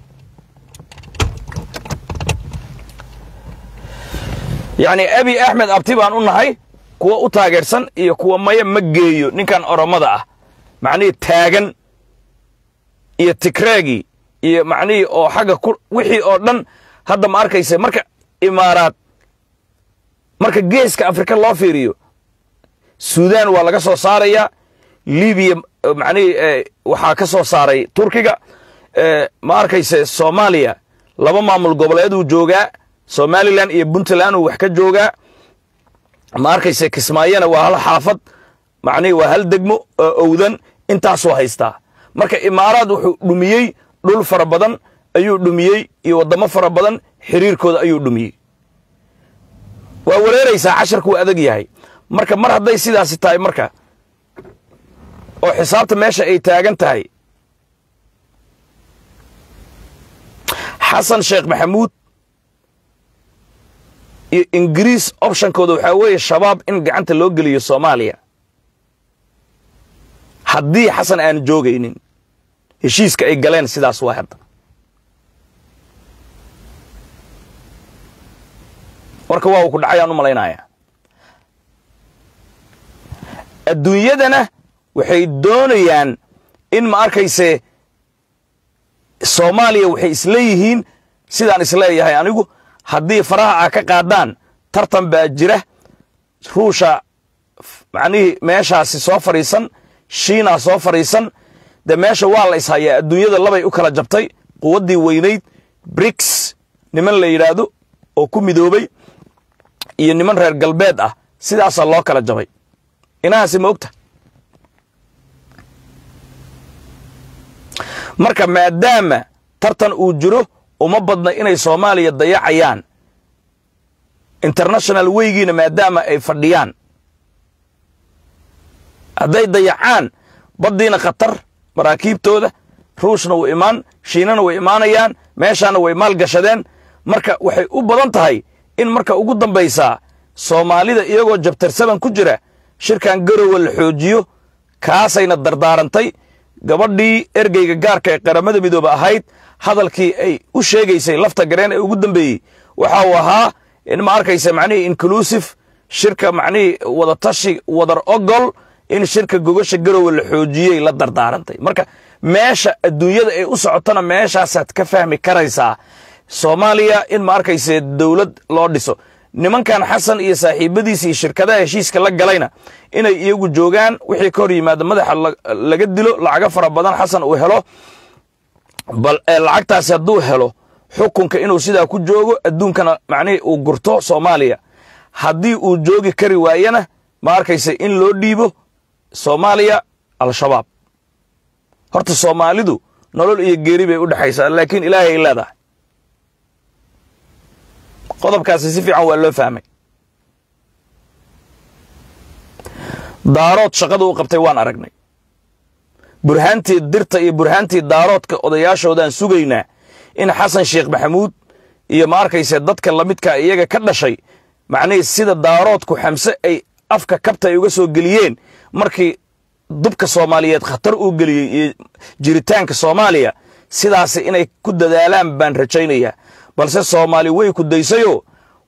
B: yacni abi axmed abti baan u nahay kuwa u taageersan iyo kuwa maya ma geeyo ninkan oromada ah macnihii taagan iyo tigreegii iyo macnihii oo xagga ku wixii oo dhan hadda ma arkaysa marka imaaraad marka geeska afrika loo fiiriyo suudan waa laga soo saarayaa libiya macnihii waxaa ka soo saaray turkiga ma arkayse soomaaliya laba maamul goboleeduu joogaa somalilan iyo puntland uu wax ka joogaa ma arkayse kismaayona waa hal xaafad macnihii waa hal degmo oo owdan intaasuu haystaa marka imaaraad wuxuu dhumiyey dhul fara badan ayuu dhumiyey iyo waddamo fara badan xiriirkooda ayuu dhumiyey waa wareeraysaa casharku waa adag yahay marka mar hadday sidaasi tahay marka oo xisaabta meesha ay taagan tahay xasan sheekh maxamuud iyo ingiriis optionkooda waxaa weeye shabaab in gacanta loo geliyo soomaaliya haddii xasan aan joogaynin heshiiska ay galeen sidaas waa hadda warka waa uu ku dhacay aan u malaynayaa adduunyadana waxay doonayaan in ma arkayse soomaaliya waxay isleeyihiin sidaan isleeyahay anigu haddii faraha a ka qaadaan tartan baa jira ruusha macnihii meeshaasi soo fadhiisan shiinaa soo fadhiisan dee meesha waa la ishayaa adduunyada labay u kala jabtay quwaddii weynayd briks niman la yidhaahdo oo ku midoobay iyo niman reer galbeed ah sidaasaa loo kala jabay inahaasi ma ogta marka maadaama tartan uu jiro uma badna inay soomaaliya dayacayaan international weygiina maadaama ay fadhiyaan hadday dayacaan baddiina khatar maraakiibtooda ruushna wuu imaan shiinana way imaanayaan meeshaana way maal gashadeen marka waxay u badan tahay in marka ugu dambaysaa soomaalida iyagoo jabtarsaban ku jira shirkan garowa la xoojiyo kaasayna dardaarantay gabadhii ergeyga gaarka ee qaramada midoobe ahayd hadalkii ay u sheegaysay lafta gareen ee ugu dambeeyey waxa uu ahaa in ma arkaysa macnihii inclusive shirka macnihii wadatashi wadar ogol in shirka gogasha garowe la xoojiyey la dardaarantay marka meesha adduunyada ay u socotona meeshaasaad ka fahmi karaysaa soomaaliya in ma arkayse dowlad loo dhiso nimankan xasan iyo saaxiibadiisa iyo shirkadaha heshiiska la galayna inay iyagu joogaan wixii ka hor yimaada madaxa laga dilo lacago fara badan xasan uu helo bal lacagtaasi hadduu helo xukunka inuu sidaa ku joogo adduunkana macnihii uu gurto soomaaliya haddii uu joogi kari waayana ma arkayse in loo dhiibo soomaaliya al-shabaab horta soomaalidu nolol iyo geeri bay u dhexaysaa laakiin ilaahay ay leedahay qodobkaasi si fiican waa loo fahmay daarood shaqada u qabtay waan aragnay burhaantii dirta iyo burhaantii daaroodka odayaashoodaan sugaynaa in xasan sheekh maxamuud iyo ma arkayse dadka lamidkaa iyaga ka dhashay macnihii sida daaroodku xamse ay afka kabta ay uga soo geliyeen markii dubka soomaaliyeed khatar uu geliyey iyo jiritaanka soomaaliya sidaasi inay ku dadaalaan baan rajaynayaa balse soomaali way ku daysayoo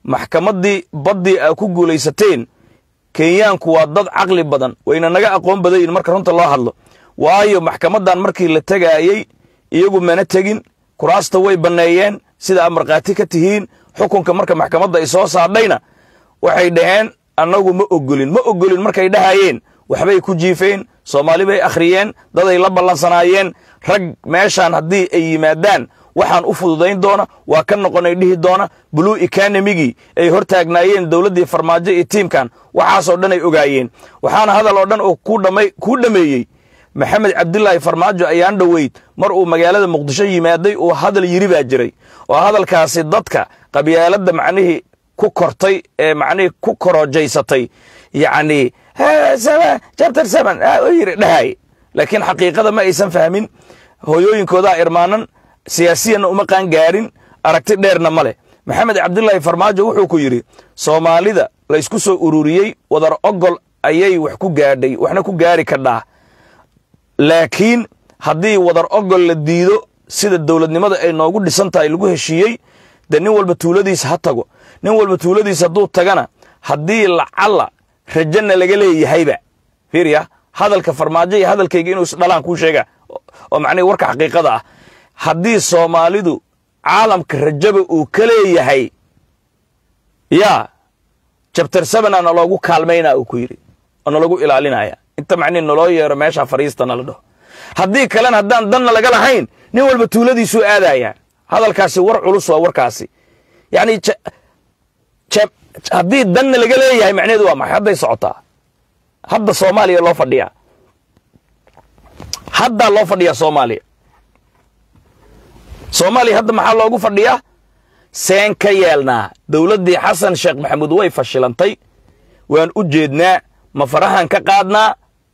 B: maxkamaddii baddii aa ku guulaysateen kenyaanku waa dad caqli badan wayna naga aqoon badan yihin marka runta loo hadlo waayo maxkamaddan markii la tegaayey iyagu mana tegin kuraasta way banneeyeen sida aad markhaati ka tihiin xukunka marka maxkamadda ay soo saadhayna waxay dhaheen annagu ma ogolin ma ogolin markay dhahayeen waxbay ku jiifeen soomaali bay akhriyeen daday la ballansanaayeen rag meeshaan haddii ay yimaadaan waxaan u fududayn doona waa ka noqonay dhihi doona blue economigii ay hor taagnaayeen dowladdii farmaajo iyo tiimkan waxaasoo dhan ay ogaayeen waxaana hadal oo dhan oo kuu dhammeeyey maxamed cabdilaahi farmaajo ayaan dhoweyd mar uu magaalada muqdisho yimaaday uu hadal yiri baa jiray oo hadalkaasi dadka qabyaaladda macnihii ku kortay ee macnihii ku korojaysatay yacni chapter seven yiri dhahay laakiin xaqiiqada ma aysan fahmin hooyooyinkoodaa irmaanan siyaasiyanna uma qaan gaarin aragti dheerna ma leh maxamed cabdilaahi farmaajo wuxuu ku yidhi soomaalida laysku soo ururiyey wadar ogol ayay wax ku gaadhay waxna ku gaari kadhaa laakiin haddii wadar ogol la diido sida dowladnimada ay noogu dhisan tahay lagu heshiiyey dee nin walba tuuladiisa ha tago nin walba tuuladiisa hadduu tagana haddii lacalla rajana laga leeyahayba fiiriya hadalka farmaajo iyo hadalkayga inuu isdhalaan kuu sheega oo macnihi warka xaqiiqada ah haddii soomaalidu caalamka rajaba uu ka leeyahay yaa jabtar sebena naloogu kaalmaynaa uu ku yidhi oo nalagu ilaalinaya inta macnihi naloo yeero meesha fariistana la dhaho haddii kalena haddaan danna laga lahayn nin walba tuuladiisuu aadaya hadalkaasi war culus waa warkaasi yacni haddii danna laga leeyahay macnaheedu waa maxay hadday socotaa hadda soomaaliya loo fadhiyaa haddaa loo fadhiyaa soomaaliya soomaaliya hadda maxaa loogu fadhiyaa seen ka yeelnaa dowladdii xasan sheekh maxamuud way fashilantay waan u jeednaa ma farahan ka qaadnaa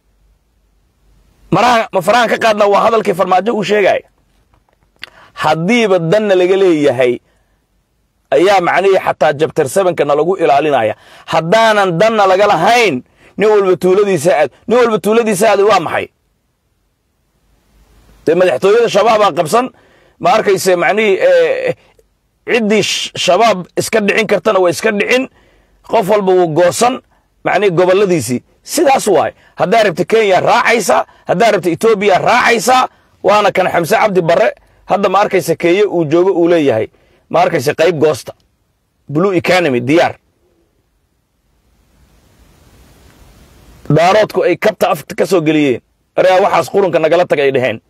B: ma farahan ka qaadnaa waa hadalkii farmaajo uu sheegaya haddiiba danna laga leeyahay ayaa macnihii xataa jabtar sebanka nalagu ilaalinaya haddaanan danna laga lahayn nin walba tuuladiisa aad nin walba tuuladiisa aad waa maxay dee madaxtooyada shabaabaa qabsan ma arkayse macnihii ciddii shabaab iska dhicin kartana waa iska dhicin qof walba wuu goosan macnihii gobolladiisii sidaas waay haddaa rabta kenya raacaysaa haddaa rabta etoobiya raacaysaa waana kan xamse cabdi barre hadda ma arkayse kenya uu joogo uu leeyahay ma arkayse qayb goosta blue economy diyaar daaroodku ay kabta afta ka soo geliyeen aregaa waxaas qurunka nagala tag ay dhaheen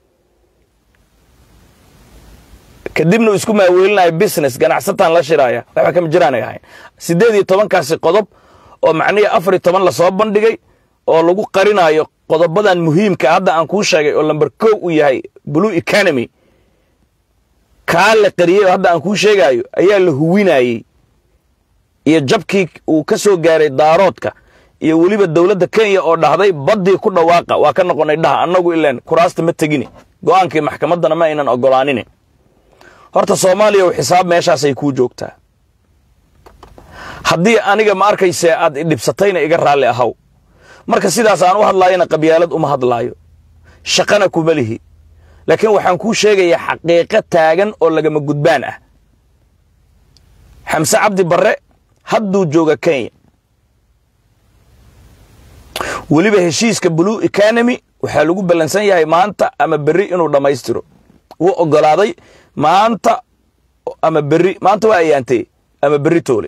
B: kadibna uu isku maaweelinayo business ganacsataan la shiraaya waxba kama jiraanay ahayn siddeed iyo tobankaasi qodob oo macnihii afar iyo toban lasoo bandhigay oo lagu qarinayo qodobadan muhiimka hadda aan kuu sheegay oo lamber kow uu yahay blue economy kaa la qariyey oo hadda aan kuu sheegaayo ayaa la huwinayey iyo jabkii uu ka soo gaaray daaroodka iyo weliba dowladda kenya oo dhahday baddii ku dhawaaqa waa ka noqonay dhaha annagu ilaan kuraasta ma tegini go'aankii maxkamaddana ma aynan oggolaanin horta soomaaliya u xisaab meeshaasay kuu joogtaa haddii aniga ma arkayse aad idhibsatayna iga raalli ahaw marka sidaas aan u hadlaayana qabyaalad uma hadlaayo shaqana kuma lihi laakiin waxaan kuu sheegayaa xaqiiqo taagan oo lagama gudbaan ah xamse cabdi barre hadduu jooga kenya weliba heshiiska blue economy waxaa lagu ballansan yahay maanta ama berri inuu dhammaystiro wuu oggolaaday maanta ama berri maanta waa ayaantee ama berri toole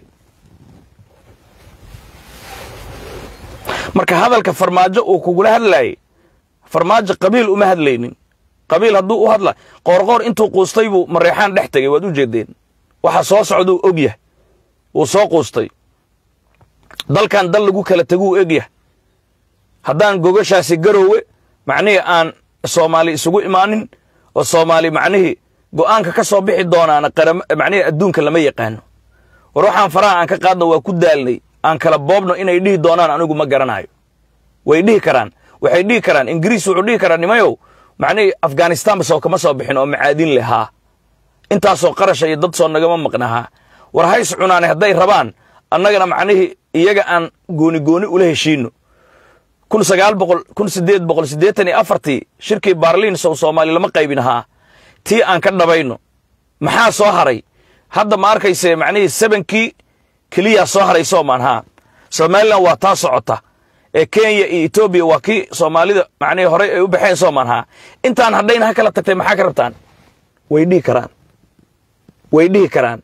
B: marka hadalka farmaajo uu kugula hadlaayay farmaajo qabiil uma hadlaynin qabiil hadduu u hadla qoorqoor intuu quustay buu mareexaan dhex tegay waad u jeedeen waxa soo socduu og yahay wuu soo quustay dalkan dal lagu kala teguu og yahay haddaan gogashaasi garoowe macnihii aan soomaali isugu imaanin oo soomaali macnihii go'aanka ka soo bixi doonaana macnihii adduunka lama yaqaano war waxaan faraha aan ka qaadno waa ku daalnay aan kala boobno inay dhihi doonaan anigu ma garanayo way dhihi karaan waxay dhihi karaan ingiriis wuxuu dhihi karaa nimayow macnihii afghanistanba soo kama soo bixin oo macaadin leh haa intaasoo qarasha iyo dad soo nagama maqnahaa war hays cunaane hadday rabaan annagana macnihii iyaga aan gooni gooni ula heshiino kun sagaal boqol kun sideed boqol siddeetan iyo afartii shirkii baarliin sow soomaali lama qaybin ahaa tii aan ka dhabayno maxaa soo haray hadda ma arkayse macnihii sebankii keliyaa soo haray soomaan haa somalilan waa taa socota ee kenya iyo etoobiya waa kii soomaalida macnihii horey ay u baxeen soomaan haa intaan hadhayna ha kala tagtay maxaa ka rabtaan way dhihi karaan way dhihi karaan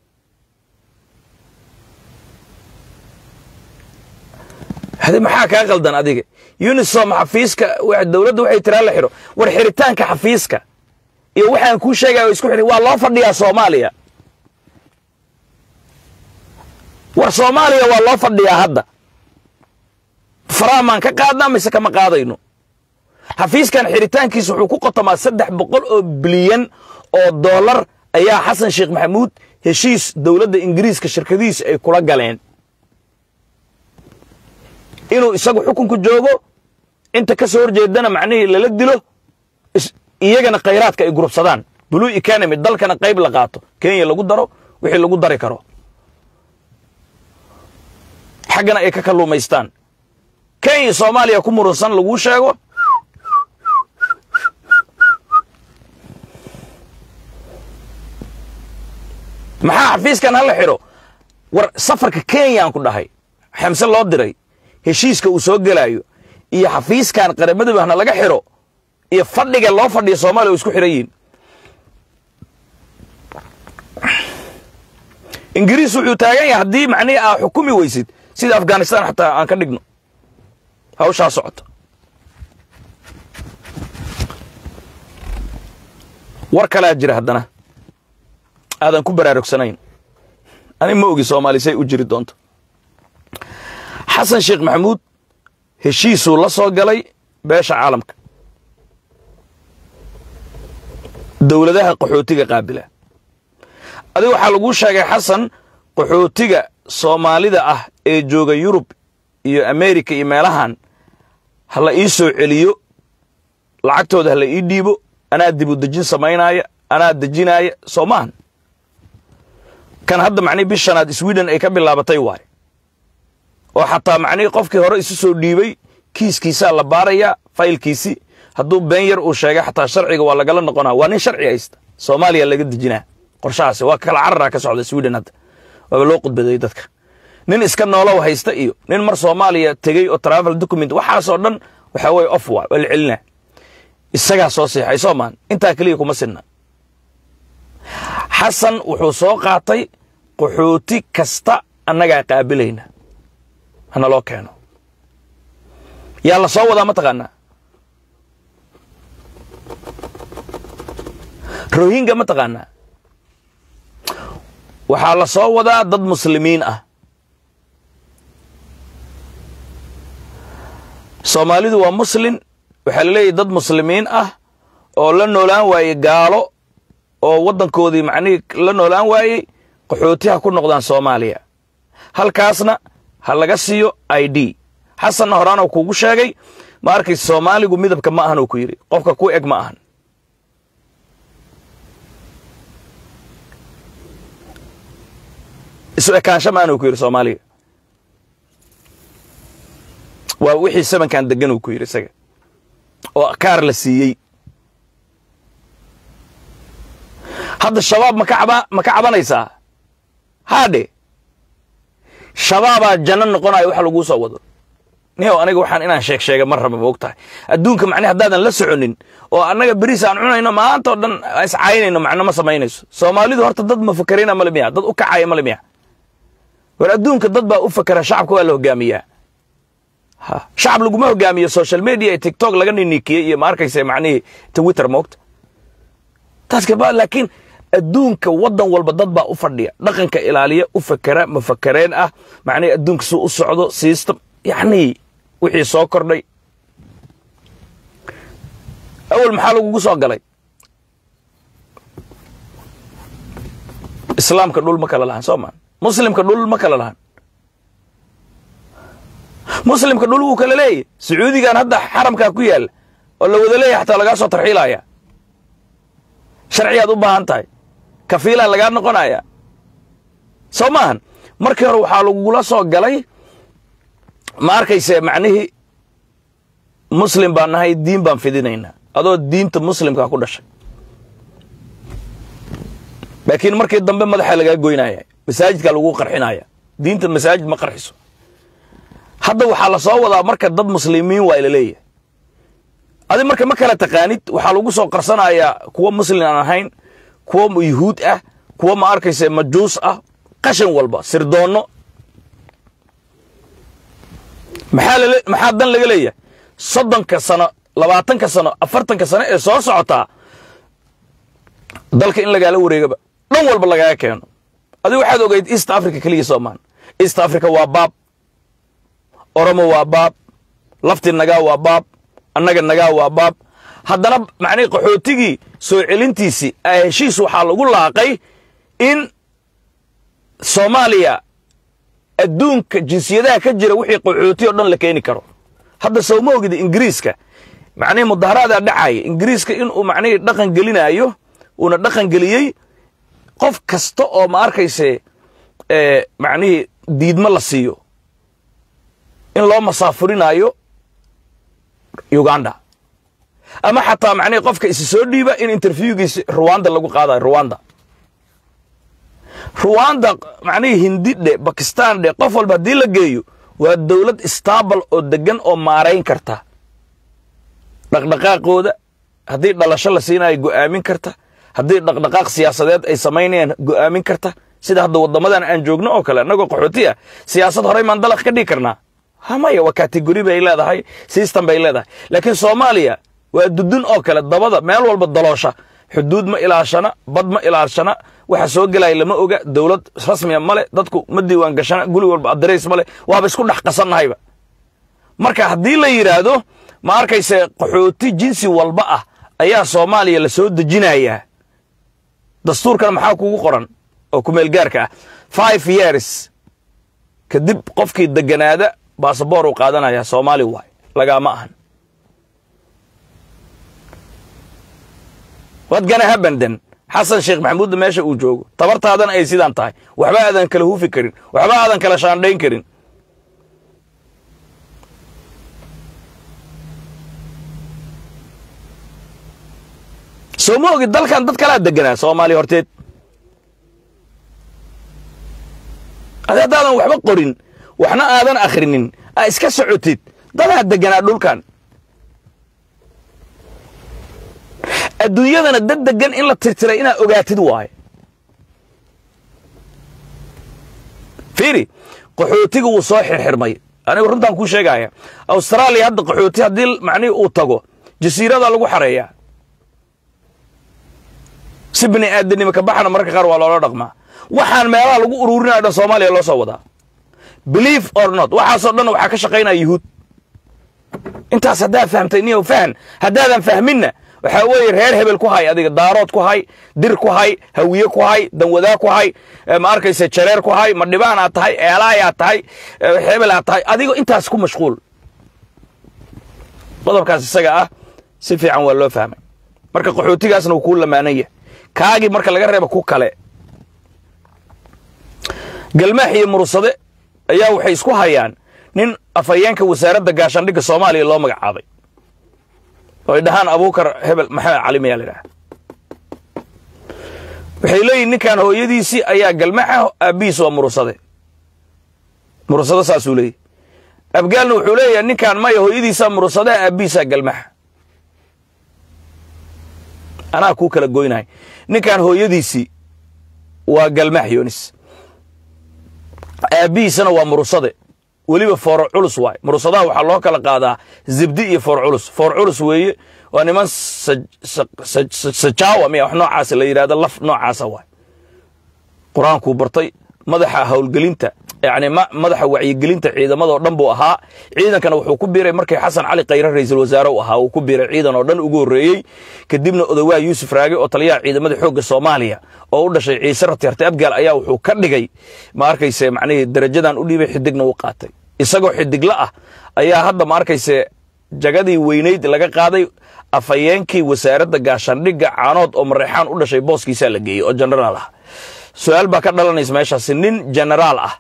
B: hade maxaa kaa qaldan adiga unisom xafiiska dowladda waxay tiraa la xidho war xiritaanka xafiiska iyo waxaan kuu sheegaya isku xidhi waa loo fadhiyaa soomaaliya war soomaaliya waa loo fadhiyaa hadda faraamaan ka qaadnaa mise kama qaadayno xafiiskan xiritaankiisa wuxuu ku qotomaa saddex boqol oo bilyan oo dollar ayaa xasan sheekh maxamuud heshiis dowladda ingiriiska shirkadihiisa ay kula galeen inuu isagu xukunku joogo inta ka soo horjeedana macnihii lala dilo iyagana khayraadka ay gurubsadaan blue economy dalkana qayb la qaato kenya lagu daro wixii lagu dari karo xaggana ay ka kalluumaystaan kenya soomaaliya ku murunsan laguu sheego maxaa xafiiskan hala xidho war safarka kenyaan ku dhahay xamse loo diray heshiiska uu soo gelaayo iyo xafiiskan qaramadabahna laga xidho iyo fadhiga loo fadhiya soomaaliya o isku xidhan yihin ingiriis wuxuu taagan yahay haddii macnihii aa xukumi weysid sida afghanistan xataa aan ka dhigno hawshaa socota war kalaa jira haddana aadan ku baraarugsanayn ani ma ogi soomaali say u jiri doonto xasan sheekh maxamuud heshiisuu la soo galay beesha caalamka dowladaha qaxootiga qaabila adiga waxaa laguu sheegay xasan qaxootiga soomaalida ah ee jooga yurub iyo amerika iyo meelahan ha la ii soo celiyo lacagtooda ha la ii dhiibo anaa dibu dejin samaynaaya anaa dejinaaya soo maahan kan hadda macnihi bishanaad sweden ay ka bilaabatay waay oo xataa macnihii qofkii hore isu soo dhiibay kiiskiisaa la baarayaa faylkiisii hadduu been yar uu sheegay xataa sharciga waa lagala noqonaa waa nin sharci haysta soomaaliya laga dejinaa qorshahaasi waa kala cararaa ka socda sweden hadda waaba loo qudbaday dadka nin iska noolow haysta iyo nin mar soomaaliya tegey oo travel document waxaasoo dhan waxaa weye off waa waa la celinaa isagaa soo siixay soo maan intaa keliya kuma sinna xasan wuxuu soo qaatay qaxooti kasta annagaa qaabilayna hana loo keeno yaa la soo wadaa ma taqaanaa rohinga ma taqaanaa waxaa la soo wadaa dad muslimiin ah soomaalidu waa muslin waxaa la leeyahy dad muslimiin ah oo la noolaan waayey gaalo oo waddankoodii macnihii la noolaan waayey qaxooti ha ku noqdaan soomaaliya halkaasna ha laga siiyo i d xasanna horaanoo kuugu sheegay ma arkaysa soomaaligu midabka ma ahan uu ku yidhi qofka ku eg ma ahan isu ekaansho ma ahan uu ku yidhi soomaaliga waa wixii sabankan degan uu ku yidhi isaga oo kaar la siiyey hadda shabaab maka aba ma ka cabanaysaa haadhe shabaabaa janno noqonayo waxa laguu soo wado niyow aniga waxaan inaan sheeg sheega mar raba ma og tahay adduunka macne haddaadan la soconin oo annaga beriis aan cunayno maanta oo dhan iscaynayno macno ma samaynayso soomaalidu horta dad ma fakerina male miya dad u kacaya male miya war adduunka dad baa u fakera shacabka waa la hogaamiyaa ha shacab laguma hogaamiyo social media iyo tiktok laga ninikiyey iyo ma arkaysa macnihii twitter moogta taas kaba laakiin adduunka waddan walba dad baa u fadhiya dhaqanka ilaaliya u fakera mafakareen ah macnihi adduunka suu u socdo system yacni wixii soo kordhay awal maxaa lagugu soo galay islaamka dhul ma kala lahan soo maan muslimka dhul ma kala lahan muslimka dhul wuu kala leeyahy sacuudigan hadda xaramkaa ku yaalla oo la wada leeyahy xataa lagaa soo tarxiilaya sharciyaad u baahan tahay kafiilaa lagaa noqonaya soo maahan markii hore waxaa lagugula soo galay ma arkayse macnihii muslim baan nahay diin baan fidinaynaa adoo diinta muslimkaa ku dhashay laakiin markii dambe madaxa lagaa goynaya masaajidkaa lagu qarxinaya diinta masaajid ma qarxiso hadda waxaa la soo wadaa marka dad muslimiin waa ila leeyahay adi marka ma kala taqaanid waxaa lagu soo qarsanayaa kuwa muslim aan ahayn kuwa yuhuud ah kuwa ma arkaysa majuus ah qashan walba sirdoonno maxaa lale maxaa dan laga leeyahay soddonka sano labaatanka sano afartanka sano ee soo socotaa dalka in lagaala wareegaba dhan walba lagaga keeno adigu waxaad ogeyd east africa keliya soomaan east africa waa baab oromo waa baab lafti nagaa waa baab annaga nagaa waa baab haddana macnihi qaxootigii soo celintiisii heshiis waxaa lagu laaqay in soomaaliya adduunka jinsiyadaha ka jira wixii qaxooti oo dhan la keeni karo hadda sowma ogida ingiriiska macnihii mudaharaadaa dhacaya ingiriiska inuu macnihii dhaqan gelinaayo uuna dhaqan geliyey qof kasta oo ma arkayse macnihii diidmo la siiyo in loo masaafurinaayo uganda ama xataa macnihii qofka isi soo dhiiba in interviewgiisi ruwanda lagu qaadayo ruwanda ruwanda macnihii hindi dhe bakistan dhe qof walba haddii la geeyo waa dowlad istaabal oo degan oo maarayn karta dhaqdhaqaaqooda haddii dhalasho la siinayo go'aamin karta haddii dhaqdhaqaaq siyaasadeed ay samaynayaan go'aamin karta sida hadda waddamadan aan joogno oo kale annagoo qaxooti ah siyaasad horey maan dalaq ka dhigi karnaa hamaya waa kategori bay leedahay system bay leedahay laakiin soomaaliya waa dudun oo kale dabada meel walba daloosha xuduud ma ilaashana bad ma ilaashana waxa soo gelaya lama oga dowlad rasmiya male dadku ma diiwaan gashana guli walba adreys male waaba isku dhex qasannahayba marka haddii la yidhaahdo ma arkayse qaxooti jinsi walba ah ayaa soomaaliya la soo dejinayaa dastuurkan maxaa kugu qoran oo kumeel gaarka ah five years kadib qofkii deganaada basaboor uu qaadanaya soomaali waay lagaama ahan wad gana habandan xasan sheekh maxamuudda meesha uu joogo tabartaadana ay sidaan tahay waxba aadan kala hufi karin waxba aadan kala shaandhayn karin soo ma ogid dalkan dad kalaa deganaa soomaaliya horteed adi haddaadan waxba qorin waxna aadan akhrinin aa iska socotid dadaa deganaa dhulkan adduunyadana dad degan in la tirtiray inaad ogaatid waaye fiiri qaxootiga wuu soo xirxirmay anigu runtaan kuu sheegaya austraaliya hadda qaxooti haddii macnihii uu tago jasiirada lagu xareeyaa si bini aadanimo ka baxana mararka qaar waa loola dhaqmaa waxaan meelaha lagu uruurinayo dhan soomaaliya loo soo wadaa believe or not waxaasoo dhan waxaa ka shaqaynaya yuhuud intaas haddaad fahamtay niyow fahan haddaadan fahminna waxaa weeye reer hebel ku hay adiga daarood ku hay dir ku hay hawiye ku hay danwadaa ku hay ma arkayse jareer ku hay ma dhibaan aad tahay eelaayaad tahay hebel aad tahay adigo intaas ku mashquul qodobkaas isaga ah si fiican waa loo fahmay marka qaxootigaasna wuu kuu lamaanaya kaagii marka laga reeba ku kale galmaax iyo mursade ayaa waxay isku hayaan nin afhayeenka wasaaradda gaashaandhigga soomaaliya loo magacaabay oo ay dhahaan abuukar hebel maxamed cali mayaa la idhaha waxay leeyihin ninkan hooyadiisii ayaa galmaxa aabbihiis waa mursade mursade saasuu leeyahy abgaalna wuxuu leeyahay ninkan maya hooyadiisaa mursadaa aabbihiisaa galmaxa anaa kuu kala goynahay ninkan hooyadiisii waa galmax yoonis aabbihiisana waa mursade weliba fooro culus waay mursadaha waxaa loo kala qaadaa zibdi iyo foor culus foor culus weeye waa niman sajaawa miya wax noocaasa la yidhahdo laf noocaasa waay qur-aankuu bartay madaxa howlgelinta yani madaxa wacyigelinta ciidamadoo dhan buu ahaa ciidankana wuxuu ku biiray markii xasan cali khayre ra'iisul wasaare u ahaa uu ku biiray ciidan oo dhan ugu horreeyey kadibna odawaa yuusuf raage oo taliyaha ciidamada xoogga soomaaliya oo u dhashay ciise ratyarte abgaal ayaa wuxuu ka dhigay ma arkayse macnihii darajadan u dhiibay xidigna u qaatay isagoo xidigla ah ayaa hadda ma arkayse jagadii weynayd laga qaaday afhayeenkii wasaaradda gaashaandhigga caanood oo mareexaan u dhashay booskiisaa la geeyey oo jenaraal ah su-aal baa ka dhalanaysa meeshaasi nin jenaraal ah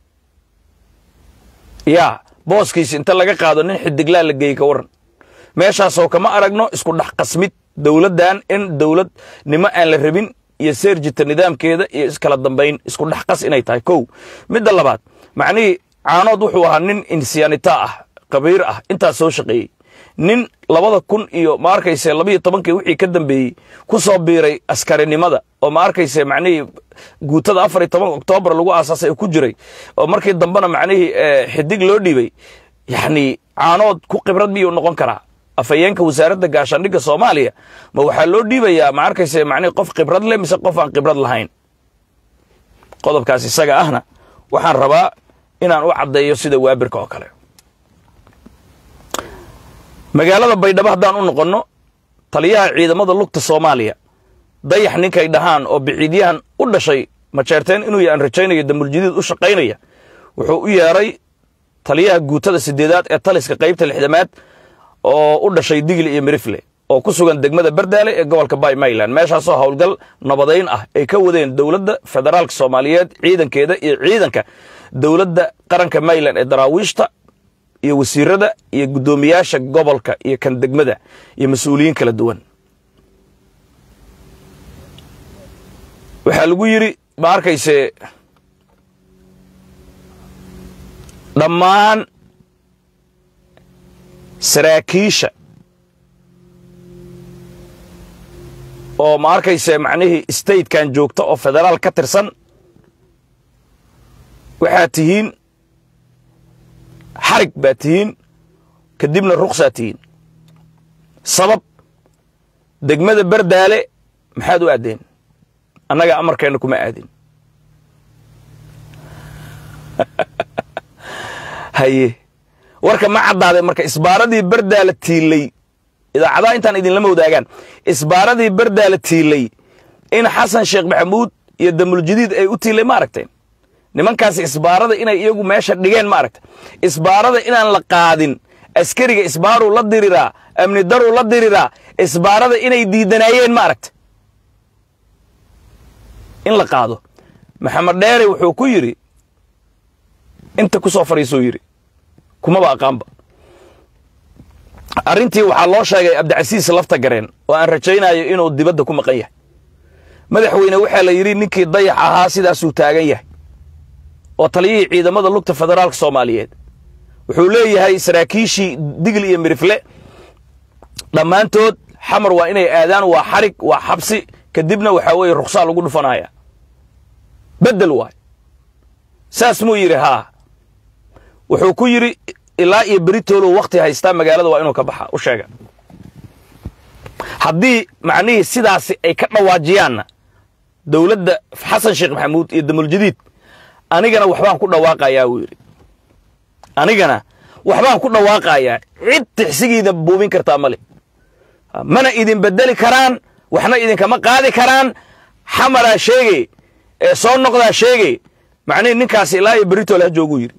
B: yaa booskiisi inta laga qaado nin xidiglaa la geeyey ka waran meeshaasoo kama aragno isku dhex qasmid dowladdan in dowlad nimo aan la rabin iyo seerjita nidaamkeeda iyo iskala dambayn isku dhex qas inay tahay kow midda labaad macnihii caanood wuxuu ahaa nin insyaanita ah qabiir ah intaas soo shaqeeyey nin labada kun iyo ma arkayse labayo tobankii wixii ka dambeeyey ku soo biiray askarinimada oo ma arkayse macnihii guutada afar iyo toban oktoobar lagu aasaasay oo ku jiray oo markii dambena macnihii xidig loo dhiibay yacni caanood ku khibrad miyuu noqon karaa afhayeenka wasaaradda gaashaandhigga soomaaliya ma waxaa loo dhiibayaa ma arkayse macnihii qof khibrad leh mise qof aan khibrad lahayn qodobkaas isaga ahna waxaan rabaa inaan u caddeeyo sida waabirka oo kale magaalada baydhabo haddaan u noqonno taliyaha ciidamada lugta soomaaliya dayax ninkay dhahaan oo biciidyahan u dhashay majeerteen inuu aan rajaynayo damuljadiid u shaqaynaya wuxuu u yeeray taliyaha guutada sideedaad ee taliska qaybta lixdamaad oo u dhashay digli iyo mirifle oo ku sugan degmada bardaale ee gobolka bay mayland meeshaasoo howlgal nabadayn ah ay ka wadeen dowladda federaalka soomaaliyeed ciidankeeda iyo ciidanka dowladda qaranka mayland ee daraawiishta iyo wasiirada iyo guddoomiyaasha gobolka iyo kan degmada iyo mas-uuliyiin kala duwan waxaa lagu yidhi ma arkayse dhammaan saraakiisha oo ma arkayse macnihii statekan joogta oo federaal ka tirsan waxaad tihiin xarig baad tihiin kadibna ruksaad tihiin sabab degmada bardaale maxaad u aadeen annaga amarkeenna kuma aadin haye warka ma caddaaday marka isbaaradii bardaala tiilay idaacadaha intaan idinlama wadaagaan isbaaradii bardaala tiilay in xasan sheekh maxamuud iyo damuljadiid ay u tiilay ma aragteen nimankaasi isbaarada inay iyagu meesha dhigeen ma aragta isbaarada inaan la qaadin askariga isbaaruu la diriraa amni daruu la diriraa isbaarada inay diidanaayeen ma aragta in la qaado maxamed dheere wuxuu ku yidhi inta ku soo fadhiisuu yidhi kumaba aqaanba arrintii waxaa loo sheegay abdicasiis lafta gareen oo aan rajaynayo inuu dibadda ku maqan yahay madaxweyne waxaa la yidhi ninkii dayax ahaa sidaasuu taagan yahay oo taliyihii ciidamada lugta federaalka soomaaliyeed wuxuu leeyahay saraakiishii digli iyo mirifle dhammaantood xamar waa inay aadaan waa xarig waa xabsi kadibna waxaa weeye ruksaa lagu dhufanaya beddel waay saas muu yidhi haa wuxuu ku yidhi ilaa iyo beritoolow wakhti haystaa magaalada waa inuu ka baxa u sheega haddii macnihii sidaasi ay ka dhawaajiyaanna dowladda xasan sheekh maxamuud iyo damuljadiid anigana waxbaan ku dhawaaqayaa wuu yidhi anigana waxbaan ku dhawaaqayaa cid tixsigiida buubin kartaa male mana idin bedeli karaan waxna idinkama qaadi karaan xamaraa sheege ee soo noqdaa sheege macnihii ninkaasi ilaa iyo beritool ha jooguu yidhi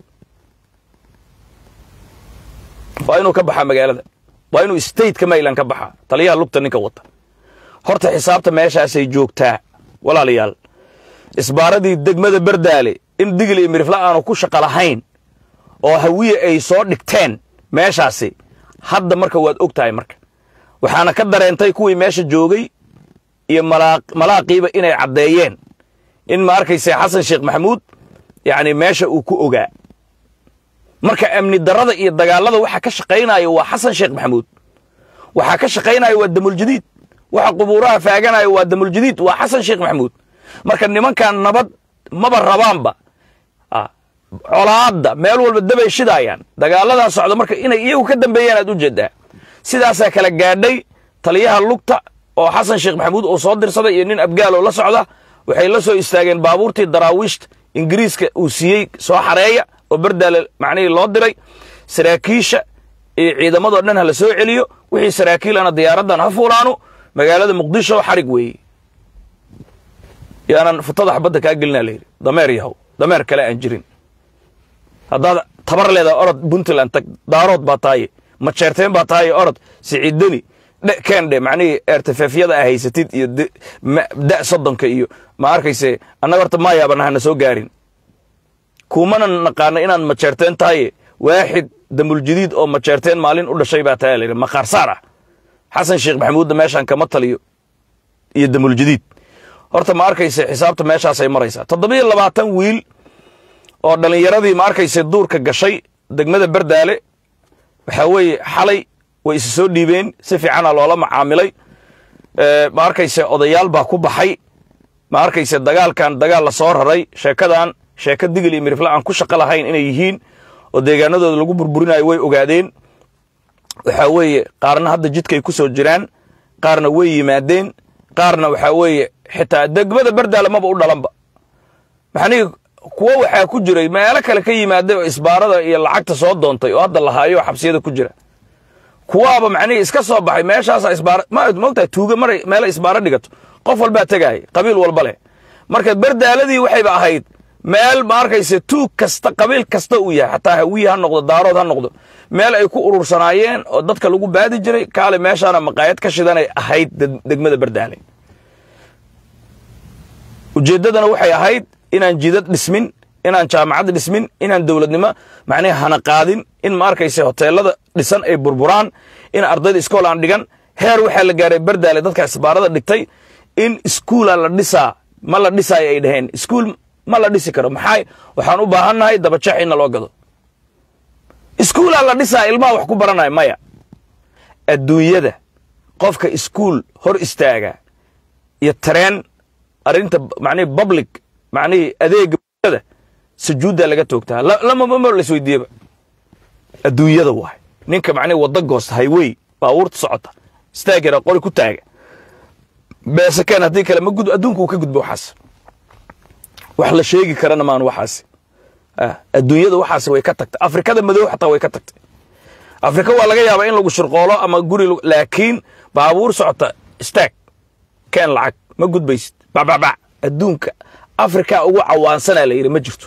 B: waa inuu ka baxaa magaalada waa inuu stateka mayland ka baxaa taliyaha lugta ninka wata horta xisaabta meeshaasay joogtaa walaalayaal isbaaradii degmada bardaale in digli iyo mirifla aanu ku shaqo lahayn oo hawiye ay soo dhigteen meeshaasi hadda marka waad og tahay marka waxaana ka dareentay kuwii meesha joogay iyo malaaqiiba inay caddeeyeen in ma arkayse xasan sheekh maxamuud yacni meesha uu ku ogaa marka amni darrada iyo dagaallada waxa ka shaqaynaya waa xasan sheekh maxamuud waxaa ka shaqaynaya waa damuljadiid waxa qubuuraha faaganaya waa damuljadiid waa xasan sheekh maxamuud marka nimankan nabad maba rabaanba colaadda meel walba dabay shidaayaan dagaaladaa socda marka inay iyagu ka dambeeyaan aad u jeedaa sidaasaa kala gaadhay taliyaha lugta oo xasan sheekh maxamuud uu soo dirsaday iyo nin abgaal oo la socda waxay la soo istaageen baabuurtii daraawiishta ingiriiska uu siiyey soo xareeya oo bardaale macnihii loo diray saraakiisha iyo ciidamadoo dhan ha la soo celiyo wixii saraakiilana diyaaraddan ha fuulaano magaalada muqdisho xarig weeye yaanan futada xabadda kaa gelinaa layidhi dameer yahow dameer kale aan jirin haddaad tabar leedaha orod puntland tag daarood baa taaye majeerteen baa taaye orod siciidani dhe keendhe macnihii eertafeefyada a haysatid iyo da soddonka iyo ma arkayse annaga horta maayaabana hana soo gaarin kumana naqaana inaad majeerteen tahaye waaxid damuljadiid oo majeerteen maalin u dhashay baa taaya layidhi maqaarsaar ah xasan sheekh maxamuudda meeshaan kama taliyo iyo damuljadiid horta ma arkayse xisaabta meeshaasay maraysaa toddobiyo labaatan wiil oo dhallinyaradii ma arkayse duurka gashay degmada bardaale waxaa weeye xalay way isa soo dhiibeen si fiicana loola macaamilay ma arkayse odayaal baa ku baxay ma arkayse dagaalkan dagaal la soo raray sheekadan sheeko digil iyo mirifle aan ku shaqo lahayn inay yihiin oo deegaanadooda lagu burburinayo way ogaadeen waxaa weeye qaarna hadda jidkay ku soo jiraan qaarna way yimaadeen qaarna waxaa weeye xitaa degmada bardaale maba u dhalanba maxanii kuwo waxaa ku jiray meelo kale ka yimaaday oo isbaarada iyo lacagta soo doontay oo hadda lahaayo oo xabsiyada ku jira kuwaaba macnihii iska soo baxay meeshaasa isbaara ma mogtahay tuuga maray meela isbaaro dhigato qof walbaa tegaaya qabiil walba leh marka bardaaladii waxayba ahayd meel ma arkayse tuug kasta qabiil kasta uu yahay xataa hawiye ha noqdo daarood ha noqdo meel ay ku urursanaayeen oo dadka lagu baadi jiray kaale meeshaana maqaayad ka shidanay ahayd degmada bardaale ujeeddadana waxay ahayd inaan jidad dhismin inaan jaamacad dhismin inaan dowladnimo macnihi hana qaadin in ma arkayse hoteelada dhisan ay burburaan in ardayda iskool aan dhigan heer waxaa la gaaray bardaale dadka isbaarada dhigtay in iskuula la dhisaa ma la dhisaayo ay dhaheen iskuul ma la dhisi karo maxaa waxaan u baahannahay dabajeex inna loo gado iskuulaa la dhisaa ilmaha wax ku baranaya maya adduunyada qofka iskuul hor istaaga iyo tareen arrinta macnihi public macnihii adeega bulshada sujuuddaa laga toogtaa lamama laisweydiiyeba adduunyada waay ninka macnihi wadda goosta highway baabuurta socota istaagera qori ku taaga beesakeen haddii kale ma gud adduunka uu ka gudbo waxaas wax la sheegi karana maan waxaasi adduunyada waxaas way ka tagtay afrikada madow xataa way ka tagtay afrika waa laga yaabaa in lagu shirqoolo ama guri laakiin baabuur socota istaag keen lacag ma gudbaysid bacbacbac adduunka afrika ugu cawaansanaa la yidhi ma jirto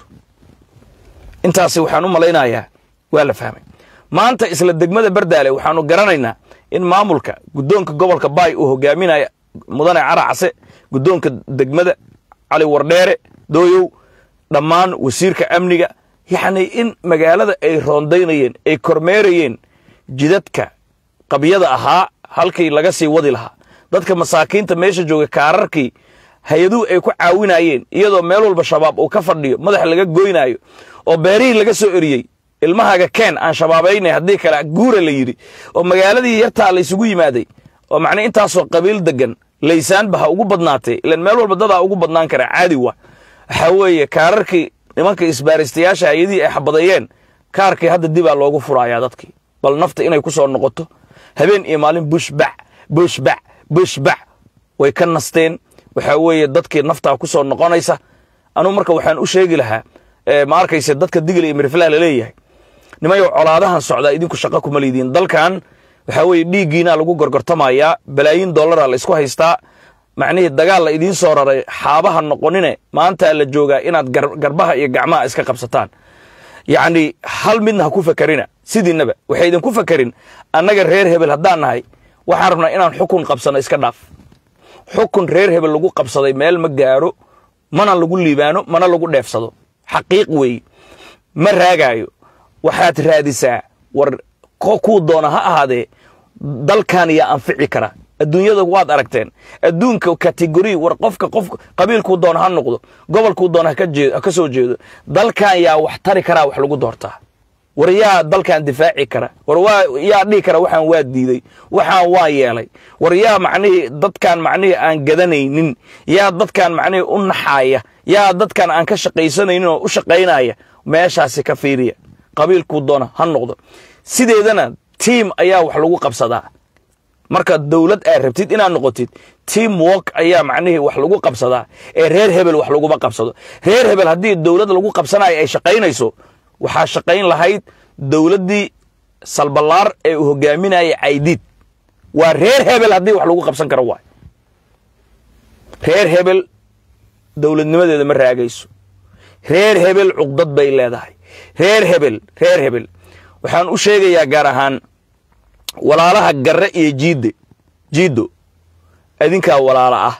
B: intaasi waxaan u malaynayaa waa la fahmay maanta isla degmada bardaale waxaanu garanaynaa in maamulka guddoonka gobolka baay uu hogaaminaya mudane cara case guddoonka degmada cali wardheere dooyow dhammaan wasiirka amniga yacni in magaalada ay roondaynayeen ay kormeerayeen jidadka qabyada ahaa halkii laga sii wadi lahaa dadka masaakiinta meesha jooga kaararkii hay-aduhu ay ku caawinayeen iyadoo meel walba shabaab uu ka fadhiyo madaxa laga goynaayo oo beerihii laga soo eriyey ilmahaaga keen aan shabaabaynay haddii kale guura la yidhi oo magaaladii yartaa la isugu yimaaday oo macnaa intaasoo qabiil degan laysaanba ha ugu badnaatee ilan meel walba dadaa ugu badnaan karaa caadi wa waxaa weeye kaararkii nimanka isbaaristayaasha hay-adihii ay xabadeeyeen kaarkii hadda dibaa loogu furayaa dadkii bal nafta inay ku soo noqoto habeen iyo maalin bushbac bushbac bushbac way ka nasteen waxaa weeye dadkii naftaa ku soo noqonaysa anugu marka waxaan u sheegi lahaa ma arkayse dadka digil iyo miriflaha laleeyahay nimayow colaadahan socdaa idinku shaqo kuma liidiin dalkan waxaa weeye dhiiggiinaa lagu gorgortamayaa balaayiin dollara la isku haystaa macnihii dagaal la idiin soo raray xaabaha noqonine maantaa la joogaa inaad garbaha iyo gacmaha iska qabsataan yacni hal midna ha ku fakerina sidiinaba waxay idinku fakerin annaga reer hebel haddaan nahay waxaan rabnaa inaan xukun qabsano iska dhaaf xukun reer hebel lagu qabsaday meel ma gaaro mana lagu liibaano mana lagu dheefsado xaqiiq weeye ma raagaayo waxaad raadisaa war kuu doona ha ahaadee dalkan yaa anfici kara adduunyada waad aragteen adduunka kategori war qofka qof qabiilkuu doona ha noqdo gobolkuu doona ha ka soo jeedo dalkan yaa wax tari karaa wax lagu doortaa war yaa dalkan difaaci kara war waa yaa dhihi kara waxaan waa diiday waxaan waa yeelay war yaa macnihii dadkan macnihii aan gadanaynin yaa dadkan macnihii u naxaaya yaa dadkan aan ka shaqaysanaynin oo u shaqaynaya meeshaasi ka fiiriya qabiilkuu doona ha noqdo sideedana tiim ayaa wax lagu qabsadaa marka dowlad aad rabtid inaad noqotid team work ayaa macnihii wax lagu qabsadaa ee reer hebel wax laguma qabsado reer hebel haddii dowlad lagu qabsanayo ay shaqaynayso waxaa shaqayn lahayd dowladdii salballaar ee uu hogaaminaya caydiid waa reer hebel haddii wax lagu qabsan karo waay reer hebel dowladnimadeeda ma raagayso reer hebel cuqdad bay leedahay reer hebel reer hebel waxaan u sheegayaa gaar ahaan walaalaha garre iyo jiidde jiiddo idinkaa walaala ah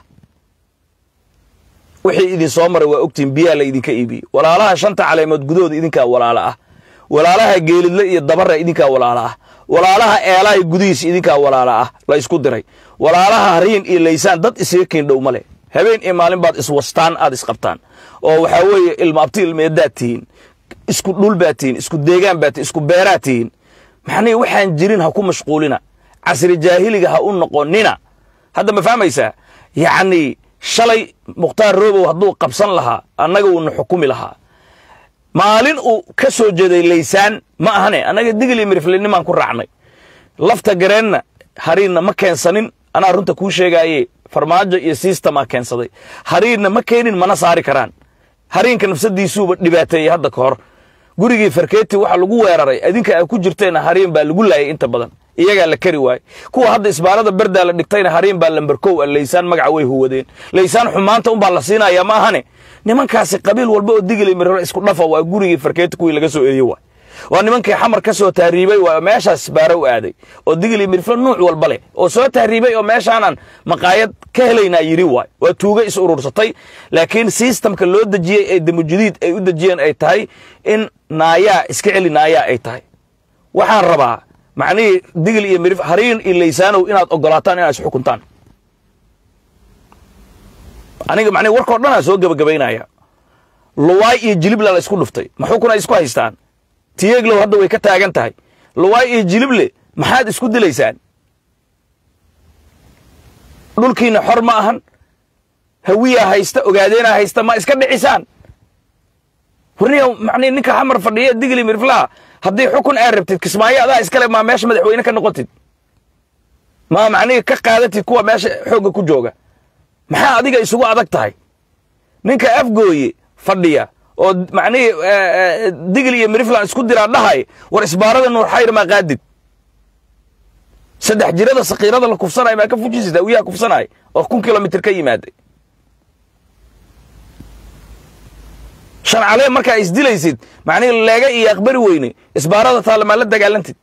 B: wixii idin soo maray waa ogtiin biyaa la idinka iibiyey walaalaha shanta caleemood gudahooda idinkaa walaala ah walaalaha geelidle iyo dabara idinkaa walaala ah walaalaha eelaha gudihiisa idinkaa walaala ah la isku diray walaalaha hariin iyo laysaan dad isaga kiindhow ma leh habeen iyo maalin baad iswastaan aad isqabtaan oo waxaa weeye ilma abti ilmeedaad tihiin isku dhul baad tihiin isku deegaan baad tihiin isku beeraad tihiin maxnii waxaan jirin ha ku mashquulina casri jaahiliga ha u noqonina hadda ma fahmaysaa yacnii shalay mukhtaar roobow hadduu qabsan lahaa annaga wuuna xukumi lahaa maalin uu ka soo jeeday laysaan ma ahane annaga digil iyo miriflinimaan ku raacnay lafta gareenna hariinna ma keensanin anaa runta kuu sheegaaye farmaajo iyo sistemaa keensaday hariinna ma keenin mana saari karaan hariinka nafsadiisuuba dhibaateeyey hadda ka hor gurigii farkeeti waxa lagu weeraray adinka ay ku jirteenna hariin baa lagu laayay inta badan iyagaa la kari waayey kuwa hadda isbaarada berdaa la dhigtayna hariin baa lamberkow a laysaan magaca way huwadeen laysaan xumaanta unbaa la siinayaa ma ahane nimankaasi qabiil walba oo digili miriro isku dhafa waa gurigii farkeeti kuwii laga soo eriye waay waa nimankii xamar ka soo tahriibay waa meeshaas baaro u aaday oo digili miriflo nuuc walba leh oo soo tahriibay oo meeshaanan maqaayad ka helaynaa yidhi waay waa tuugo is urursatay laakiin sistamka loo dejiyey ee damujudiid ay u dejiyeen ay tahay in naayaa iska celi naayaa ay tahay waxaan rabaa macnihii digil iyo mirif hariin iyo laysaanow inaad ogolaataan inaad isxukuntaan aniga macnihi warkao dhanaa soo gebagabaynaya luwaay iyo jilible la isku dhuftay ma xukun ay isku haystaan tiyeglow hadda way ka taagan tahay luwaay iyo jilible maxaad isku dilaysaan dhulkiina xor ma ahan hawiyaa haysta ogaadeenaa haysta ma iska dhicisaan warniya macnihi ninka xamar fadhiya digli miriflaha haddii xukun aad rabtid kismaayo adaa iskale maa meesha madaxweyne ka noqotid maa macnihi ka qaadatid kuwa meesha xoogga ku jooga maxaa adiga isugu adag tahay ninka afgooye fadhiya oo macnihii digil iyo miriflan isku diraa dhahay war isbaarada nuur xayr maa qaadid saddex jirada sakiirada la kufsanay maa ka fujisita wiyaha kufsanay oo kun kilomitr ka yimaaday shan calee markaa isdilaysid macnihii leega iyo aqbari weyne isbaarada taalla maa la dagaalantid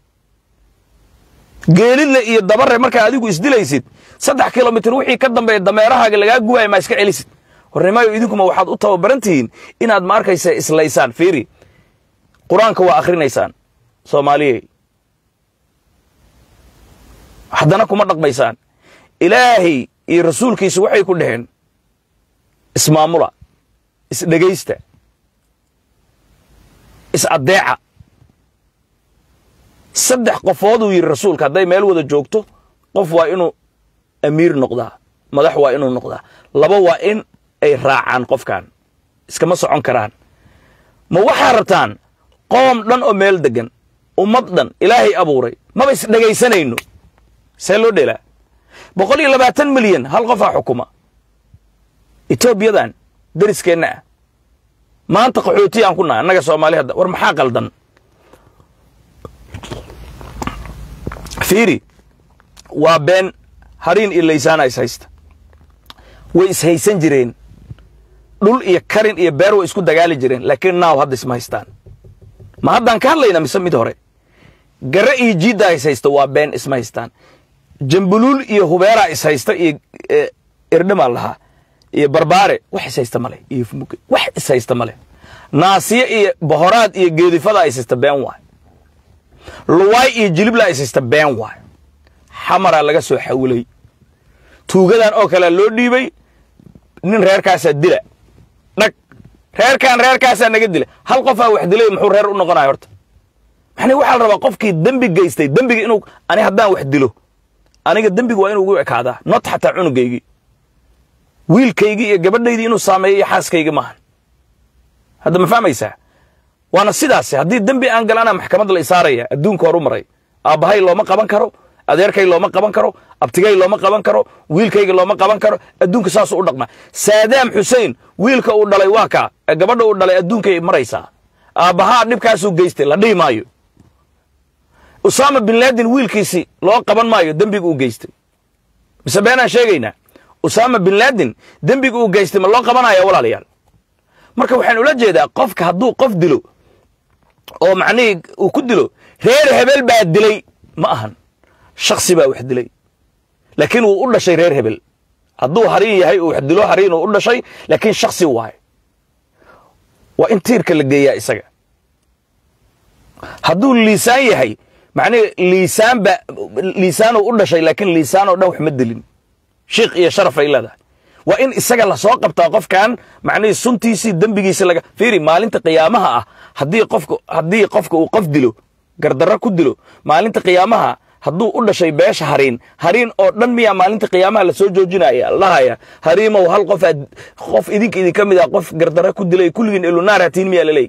B: geelidle iyo dabare markaa adigu isdilaysid saddex kilomitr wixii ka dambeeya dameerahaaga lagaa guwaaya maa iska celisid warnimayo idinkuma waxaad u tababaran tihiin inaad ma arkaysa islaysaan fiiri qur-aanka waa akhrinaysaan soomaaliyey haddana kuma dhaqmaysaan ilaahay iyo rasuulkiisu waxay ku dhaheen ismaamula isdhegaysta is-addeeca saddex qofooduu yidhi rasuulka hadday meel wada joogto qof waa inuu amiir noqdaa madax waa inuu noqdaa laba waa in ay raacaan qofkan iskama socon karaan ma waxaa rabtaan qoom dhan oo meel degan ummad dhan ilaahay abuuray maba isdhegaysanayno see loo dhelaa boqol iyo labaatan milyan hal qofaa xukuma etoobiyadan deriskeenna ah maanta qaxooti aan ku nahay annaga soomaali hadda war maxaa qaldan fiiri waa been hariin iyo laysaana is haysta way ishaysan jireen dhul iyo karin iyo beer way isku dagaali jireen laakiin naaw hadda isma haystaan ma haddaan ka hadlayna mise mid hore gare iyo jiiddaa is haysta waa been isma haystaan jambuluul iyo hubeeraa is haysta iyo irdhimaa lahaa iyo barbaare wax is haysta male iyo fumuke wax is haysta male naasiye iyo bohoraad iyo geedifadaa is haysta been waay luwaay iyo jiliblaa is haysta been waay xamaraa laga soo xawilay tuugadan oo kalea loo dhiibay nin reerkaasaa dila dhag reerkan reerkaasaa naga dila hal qofaa wax dilay muxuu reer u noqonaya horta maxni waxaa la rabaa qofkii dembi geystay dembiga inuu ani haddaan wax dilo aniga dembiga waa inuu ugu ekaadaa not xataa cunugaygii wiilkaygii iyo gabadhaydii inuu saameeyo iyo xaaskaygii maahan hadda ma fahmaysaa waana sidaas haddii dembi aan galana maxkamad la isaaraya adduunka horu maray aabbahay looma qaban karo adeerkay looma qaban karo abtigay looma qaban karo wiilkayga looma qaban karo adduunka saasuu u dhaqmaa saadaam xusein wiilka uu dhalay waa kaa gabadha uu dhalay adduunkay maraysaa aabbahaa dhibkaasuu geystay la dhihi maayo usaama bin laadin wiilkiisi loo qaban maayo dembiga uu geystay mise beenaan sheegaynaa usaama bin laadin dembiga uu geystay ma loo qabanaya walaalayaal marka waxaan ula jeedaa qofka hadduu qof dilo oo macnihii uu ku dilo reer hebel baa dilay ma ahan shaksi baa wax dilay laakiin wuu u dhashay reer hebel hadduu hariin yahay uu wax dilo hariin uu u dhashay laakiin shaksi waaye waa in tiirka la geeyaa isaga hadduu liisaan yahay macnihi liisaan ba liisaanuu u dhashay laakiin liisaan oo dhan wax ma dilin shiikh iyo sharaf ay leedahay waa in isaga lasoo qabtaa qofkan macnihii suntiisii dembigiisi laga fiiri maalinta qiyaamaha ah haddii qofka haddii qofka uu qof dilo gardarro ku dilo maalinta qiyaamaha hadduu u dhashay beesha hariin hariin oo dhan miyaa maalinta qiyaamaha lasoo joojinaya lahaya hariimow hal qof aad qof idinka idinka mid ah qof gardarro ku dilay kulligiin elunaar hatiin miyaa laleey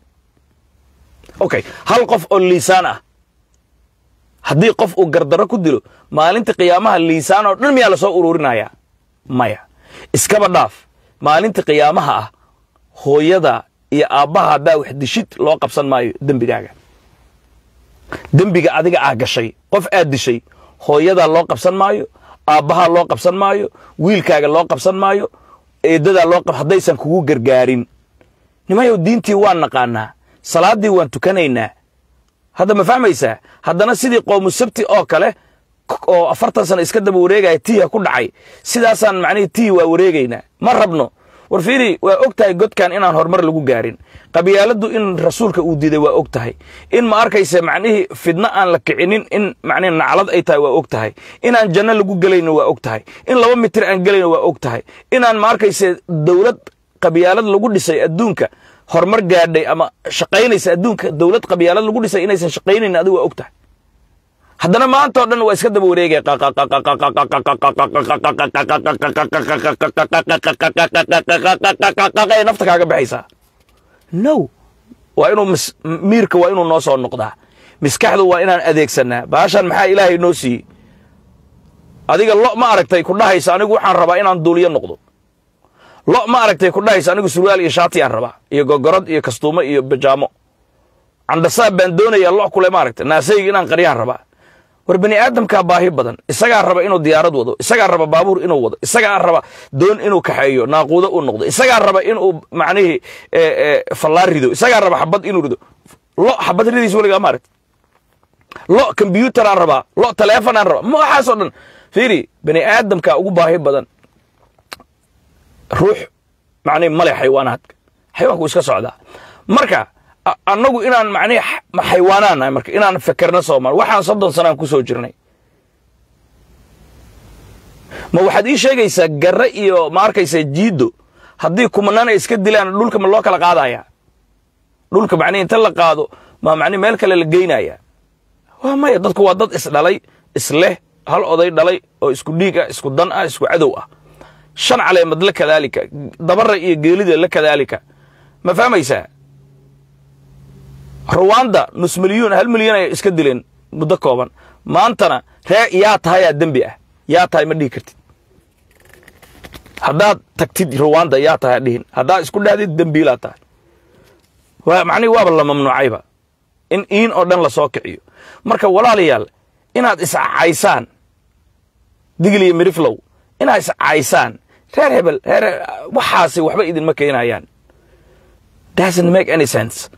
B: okay hal qof oo liisaan ah haddii qof uu gardarro ku dilo maalinta qiyaamaha liisaan oo dhan miyaa lasoo ururinaya maya iskaba dhaaf maalinta qiyaamaha ah hooyada iyo aabbaha haddaa wax dishid loo qabsan maayo dembigaaga dembiga adiga aa gashay qof aad dishay hooyadaa loo qabsan maayo aabbahaa loo qabsan maayo wiilkaaga loo qabsan maayo eeddadaa loo qab haddaysan kugu gargaarin nimayow diintii waan naqaanaa salaaddii waan tukanaynaa hadda ma fahmaysaa haddana sidii qoomu sabti oo kale oo afartan sano iska daba wareegaya tiiha ku dhacay sidaasaan macnihii tihi waa wareegaynaa ma rabno war fiiri waa og tahay godkan inaan horumar lagu gaarin qabyaaladdu in rasuulka uu diiday waa og tahay in ma arkaysa macnihii fidno aan la kicinin in macnihi naclad ay tahay waa og tahay inaan janno lagu gelayno waa og tahay in laba mitir aan gelayno waa og tahay inaan ma arkaysa dowlad qabyaalad lagu dhisay adduunka horumar gaadhay ama shaqaynaysa adduunka dowlad qabyaalad lagu dhisay inaysan shaqaynayn adigu waa og tahay haddana maanta oo dhan waa iska daba wareegaya ee nafta kaaga baxaysaa no waa inuu miirka waa inuu noo soo noqdaa miskaxdu waa inaan adeegsanaa baashan maxaa ilaahay noo siiyey adiga lo ma aragtay ku dhahaysa anigu waxaan rabaa inaan duuliyo noqdo lo ma aragtay ku dhahaysa anigu surwaal iyo shaati aan rabaa iyo gogorad iyo kastuumo iyo bajaamo candhasaab baan doonayaa lo kule ma aragtay naasayga inaan qaryaan rabaa war bani aadamkaa baahi badan isagaa raba inuu diyaarad wado isagaa raba baabuur inuu wado isagaa raba doon inuu kaxeeyo naaquudo u noqdo isagaa raba inuu macnihii fallaar rido isagaa raba xabad inuu rido lo xabad ridiis weligaa ma aragta lo kombyuutaraan rabaa lo taleefonaan rabaa ma waxaasoo dhan fiiri bani aadamkaa ugu baahi badan ruux macnihi male xayawaanaadka xayawaanku iska socdaa marka annagu inaan macnihi xaywaanaan nahay marka inaan fekerno soomaal waxaan soddon sanaan ku soo jirnay ma waxaad ii sheegaysaa garre iyo ma arkaysa jiiddo haddii kumanaan ay iska dilaan dhulka ma loo kala qaadaya dhulka macnihi inta la qaado ma macnihi meel kale la geynaya waa maya dadku waa dad isdhalay isleh hal oday dhalay oo isku dhiig ah isku dan ah isku cadow ah shan caleemad la kadaalika dabara iyo geelida la kadaalika ma fahmaysaa ruwanda nus milyuun hal milyan ay iska dileen muddo kooban maantana ree yaa tahayaa dembi ah yaa tahay ma dhihi kartid haddaad tagtid ruwanda yaa tahay dhihin haddaad isku dhahdid dembiilaa tahay macnihi waaba la mamnuucayba in iin oo dhan lasoo kiciyo marka walaalayaal inaad iscaysaan digil iyo miriflow inaad iscaysaan reer hebel reer waxaasi waxba idinma keenayaan doesn't make any sense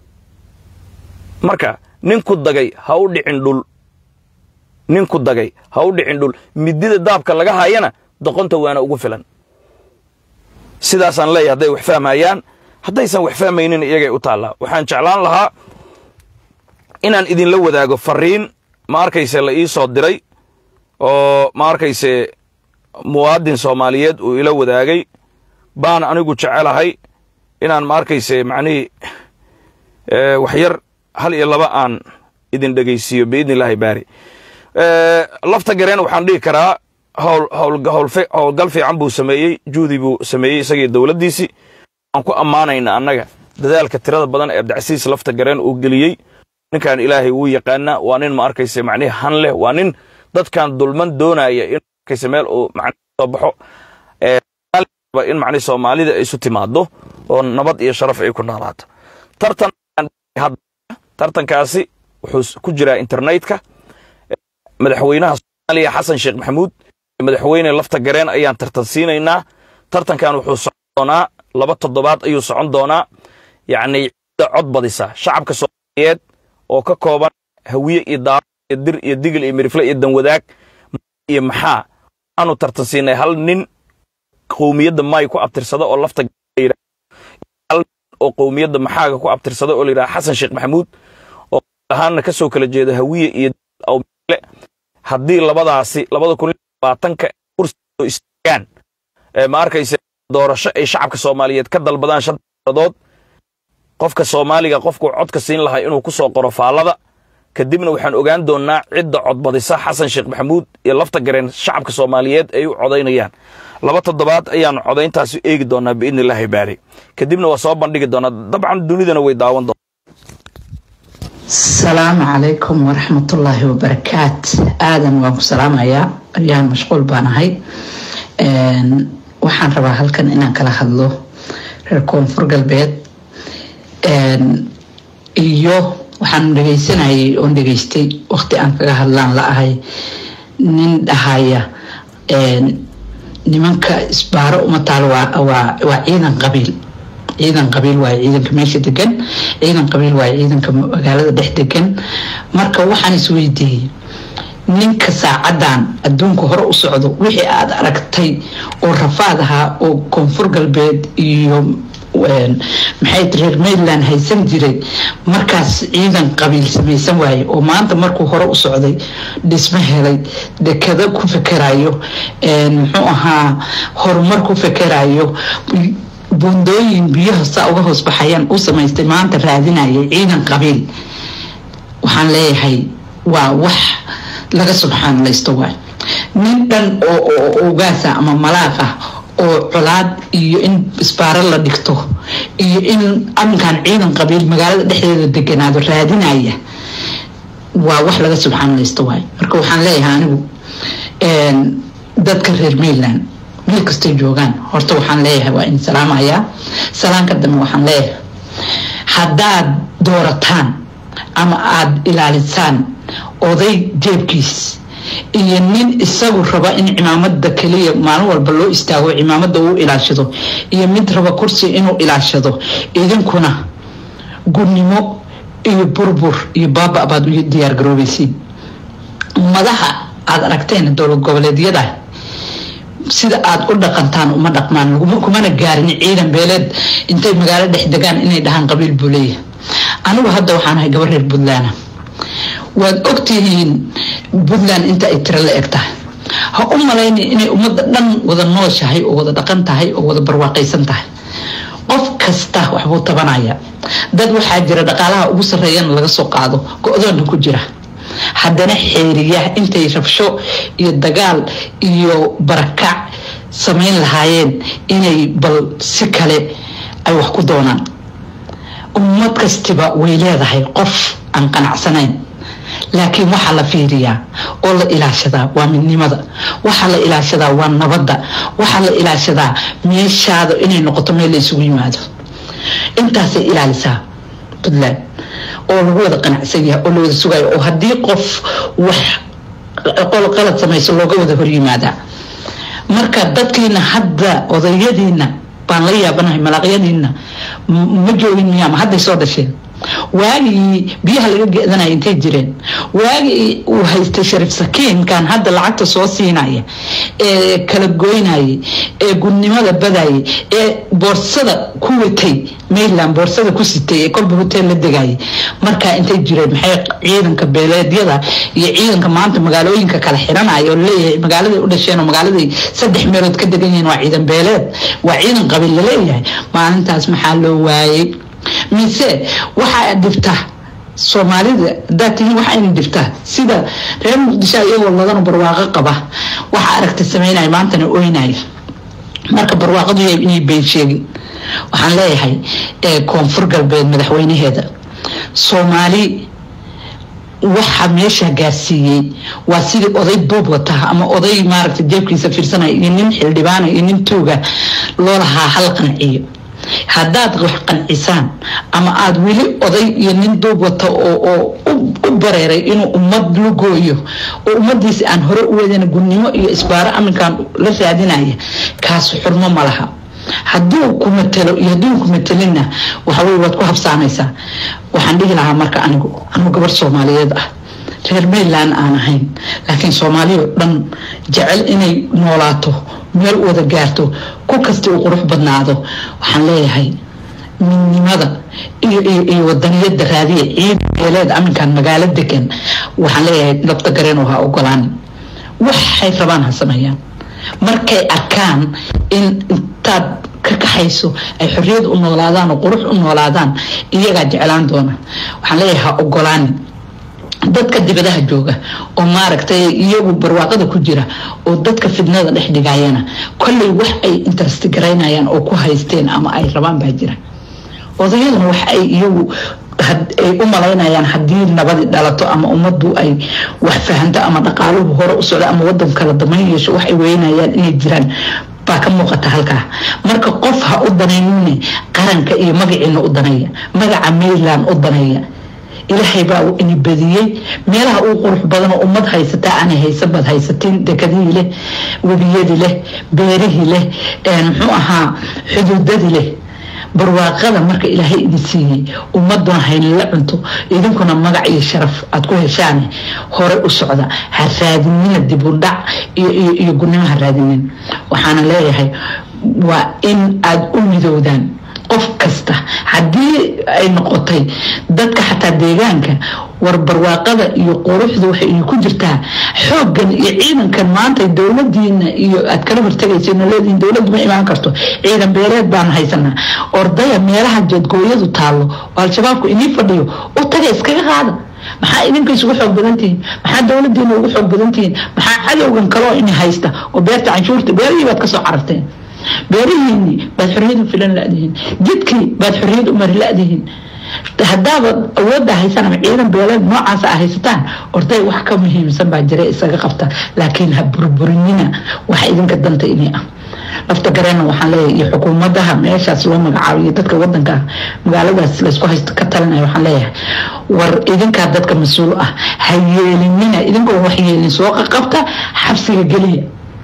B: marka ninku dagay ha u dhicin dhul ninku dagay ha u dhicin dhul midida daabka laga hayana doqonta waana ugu filan sidaasaan leeyahay hadday wax fahmayaan haddaysan wax fahmaynin iyagay u taallaa waxaan jeclaan lahaa inaan idinla wadaago fariin ma arkayse la ii soo diray oo ma arkayse muwaadin soomaaliyeed uu ila wadaagay baan anigu jecelahay inaan ma arkayse macnihii waxyar hal iyo laba aan idin dhegaysiiyo biidni illaahi baari lafta gareen waxaan dhihi karaa howlgal fiican buu sameeyey juhdi buu sameeyey isagii dowladdiisii aan ku ammaanayna annaga dadaalka tirada badan ee abdicasiis lafta gareen uu geliyey ninkan ilaahay wuu yaqaanaa waa nin ma arkayse macnihi han leh waa nin dadkan dulman doonaya in arkayse meel uu macnihi soo baxo in macnihi soomaalida ay isu timaado oo nabad iyo sharaf ay ku noolaato tartan tartankaasi wuxuu ku jiraa internetka madaxweynaha soomaaliya xasan sheekh maxamuud madaxweyne lafta gareen ayaan tartan siinaynaa tartankan wuxuu socon doonaa laba toddobaad ayuu socon doonaa yacni cidda cod badisa shacabka soomaaliyeed oo ka kooban hawiye iyo daaro iyo dir iyo digil iyo mirifle iyo danwadaag iyo maxaa aanu tartan siinay hal nin qowmiyadda maay ku abtirsada oo lafta hal oo qowmiyadda maxaaga ku abtirsada oo la yidhaha xasan sheekh maxamuud oo ahaanna ka soo kala jeeda hawiye iyo haddii labadaasi labada kun labaatanka kursi oo istaagaan ma arkaysa doorasho ay shacabka soomaaliyeed ka dalbadaan shan dood qofka soomaaliga qofkuu codka siin lahaa inuu ku soo qoro faallada kadibna waxaan ogaan doonnaa cidda codbadisa xasan sheekh maxamuud iyo lafta gareen shacabka soomaaliyeed ay u codaynayaan laba toddobaad ayaannu codayntaasi eegi doonnaa biidni illaahi baari kadibna waa soo bandhigi doonnaa dabcan dunidana way daawan doontaa
C: asalaamu calaykum waraxmatullaahi wabarakaat aadan waan ku salaamayaa aryahan mashquul baan ahay waxaan rabaa halkan inaan kala hadlo reer koonfur galbeed iyo waxaan dhegeysanayay oon dhegeystay waqti aan kaga hadlaan la ahay nin dhahaya nimanka isbaaro uma taalo waa ciidan qabiil ciidan qabiil waaye ciidanka meesha degan ciidan qabiil waaye ciidanka magaalada dhex degan marka waxaan isweydiiyey ninka saacadan adduunka hore u socdo wixii aada aragtay oo rafaad ahaa oo koonfur galbeed iyo maxay reer maryland haysan jiray markaas ciidan qabiil samaysan waaye oo maanta markuu hore u socday dhismo helay dekado ku fekerayo muxuu ahaa horumar ku fekerayo buundooyin biyaha saa uga hoos baxayaan u samaystay maanta raadinaya ciidan qabiil waxaan leeyahay waa wax laga subxaanlaysto waay nin dhan oo ogaasa ama malaaq ah oo colaad iyo in isbaaro la dhigto iyo in aminkan ciidan qabiil magaalada dhexdeeda deganaado raadinaya waa wax laga subxaanlaysto waay marka waxaan leeyahay anigu dadka reer maryland meel kastay joogaan horta waxaan leeyahay waa in salaamayaa salaanka dambe waxaan leeyahay haddaad doorataan ama aada ilaalisaan oday jeebkiis iyo nin isagu raba in cimaamada kaliya maalin walba loo istaago cimaamada uu ilaashado iyo mid raba kursi inuu ilaashado idinkuna gudnimo iyo burbur iyo baaba baad u diyaar garoobaysiin madaxa aada aragteen dowlad goboleedyada sida aada u dhaqantaan uma dhaqmaan kumana gaarin ciidan beeleed intay magaalo dhex degaan inay dhahaan qabiil buu leeyahay anigu hadda waxaan ahay gabar reer puntland waad ogtihiin puntland inta ay tiro la eg tahay ha u malayni inay ummadda dhan wada nooshahay oo wada dhaqan tahay oo wada barwaaqaysan tahay qof kasta waxbuu tabanaya dad waxaa jira dhaqaalaha ugu sarreeyana laga soo qaado go-doonna ku jira haddana xeeriya intay rabsho iyo dagaal iyo barakac samayn lahaayeen inay bal si kale ay wax ku doonaan ummad kastiba way leedahay qof aan qanacsanayn laakiin waxaa la fiiriyaa oo la ilaashadaa waa midnimada waxaa la ilaashadaa waa nabadda waxaa la ilaashadaa meeshaada inay noqoto meel la isugu yimaado intaasay ilaalisaa puntland oo lagu wada qanacsan yahay oo la wada sugayo oo haddii qof wax qalad samayso looga wada horyimaadaa marka dadkiina hadda odayadiina baan la yaabanahay malaaqyadiina ma joogin miyaa ma hadday soo dhasheen waagii biyaha laga gedanaya intay jireen waagii uu haystay shariif sakiinkan hadda lacagta soo siinaya ee kala goynayay ee gudnimada badayay ee boorsada ku watay maryland boorsada ku sitay ee kolba hotel la degayay markaa intay jireen maxay ciidanka beeleedyada iyo ciidanka maanta magaalooyinka kala xiranaya oo leeyahay magaaladay u dhasheen oo magaaladay saddex meelood ka degan yihiin waa ciidan beeleed waa ciidan qabiil laleeyahay maalintaas maxaa loo waayay mise waxaa dhibta soomaalida hadaad tihiin waxaa ina dhibta sida reer muqdisho iyagoo ladana barwaaqo qaba waxaa aragta sameynaya maantana oynaya marka barwaaqadu yahay inay been sheegin waxaan leeyahay koonfur galbeed madaxweynaheeda soomaali waxa meesha gaarsiiyey waa sidii oday duub wata ama oday maaragta jeebkiisa fiirsanaya iyo nin xildhibaana iyo nin tuuga loo lahaa hal qanciyo haddaad wax qancisaan ama aada weli oday iyo nin duub wata oo u bareeray inuu ummad lugooyo oo ummadiisi aan hore u wadana gudnimo iyo isbaaro aminkan la raadinaya kaas xurmo ma laha hadduu ku matalo iyo hadduu ku matelina waxawey waad ku habsaamaysaa waxaan dhihi lahaa marka anigu anigu gabar soomaaliyeed ah reer maryland aan ahayn laakiin soomaaliya oo dhan jecel inay noolaato meel wada gaarto ku kasta uu qurux badnaado waxaan leeyahay midnimada iyo wadaniyada raadiya ciid beeleed aminkan magaalo degan waxaan leeyahay labta gareen ha ogolaanin waxay rabaan ha sameeyaan markay arkaan in intaad ka kaxayso ay xorriyad u noolaadaan oo qurux u noolaadaan iyagaa jeclaan doona waxaan leeyahay ha ogolaanin dadka dibadaha jooga oo maaragtay iyagu barwaaqada ku jira oo dadka fidnada dhex dhigayana kolley wax ay interest garaynayaan oo ku haysteen ama ay rabaan baa jira odayaduna wax ay iyagu ay u malaynayaan haddii nabadi dhalato ama ummaddu ay wax fahanto ama dhaqaaluhu hore u socdo ama wadan kala damayn yeesho wax ay weynayaan inay jiraan baa ka muuqata halkaa marka qof ha u danaynine qaranka iyo magaciina u daneeya magaca mayland u daneeya ilaahay baa ini badiyey meelaha uu qurux badan oo ummad haysataa aanay haysan baad haysatiin dekadihii leh webiyadii leh beerihii leh muxuu ahaa xuduudadii leh barwaaqada marka ilaahay idin siiyey ummaduna haynala cunto idinkuna magac iyo sharaf aad ku heshaan hore u socda ha raadinina dibudhac iyo gudnimo ha raadinin waxaana leeyahay waa in aada u midowdaan qof kasta haddii ay noqotay dadka xataa deegaanka war barwaaqada iyo quruxda waxay ku jirtaa xooggan iyo ciidankan maanta dowladiina iyo aad kala hortagaysa leedihin dowladdu ma imaan karto ciidan beereed baan haysanaa ordaya meelaha jeedgooyadu taallo oo al-shabaabku inii fadhiyo u taga iskaga qaada maxaa idinka isugu xoog badantihiin maxaa dowladiina ugu xoog badantihiin maxaa cadowgan kaloo ini haysta oo beerta canshuurta beerihii baad kasoo cararteen beerihiini baad xorriyad u filan ladihiin jidkii baad xorriyad u mari ladihiin haddaaba awoodda haysaan ama ciidan beeleed noocaasa a haysataan orday wax ka muhiimsan baa jira isaga qabta laakiin ha burburinina waxa idinka danta ini ah lafta gareena waxaan leeyahay iyo xukuumadaha meeshaas loo magacaabiyo dadka wadanka magaaladaas laysku haysto ka talinaya waxaan leeyahay war idinkaa dadka mas-uul ah ha yeelinina idinkoo wax yeelin soo qaqabta xabsiga geliya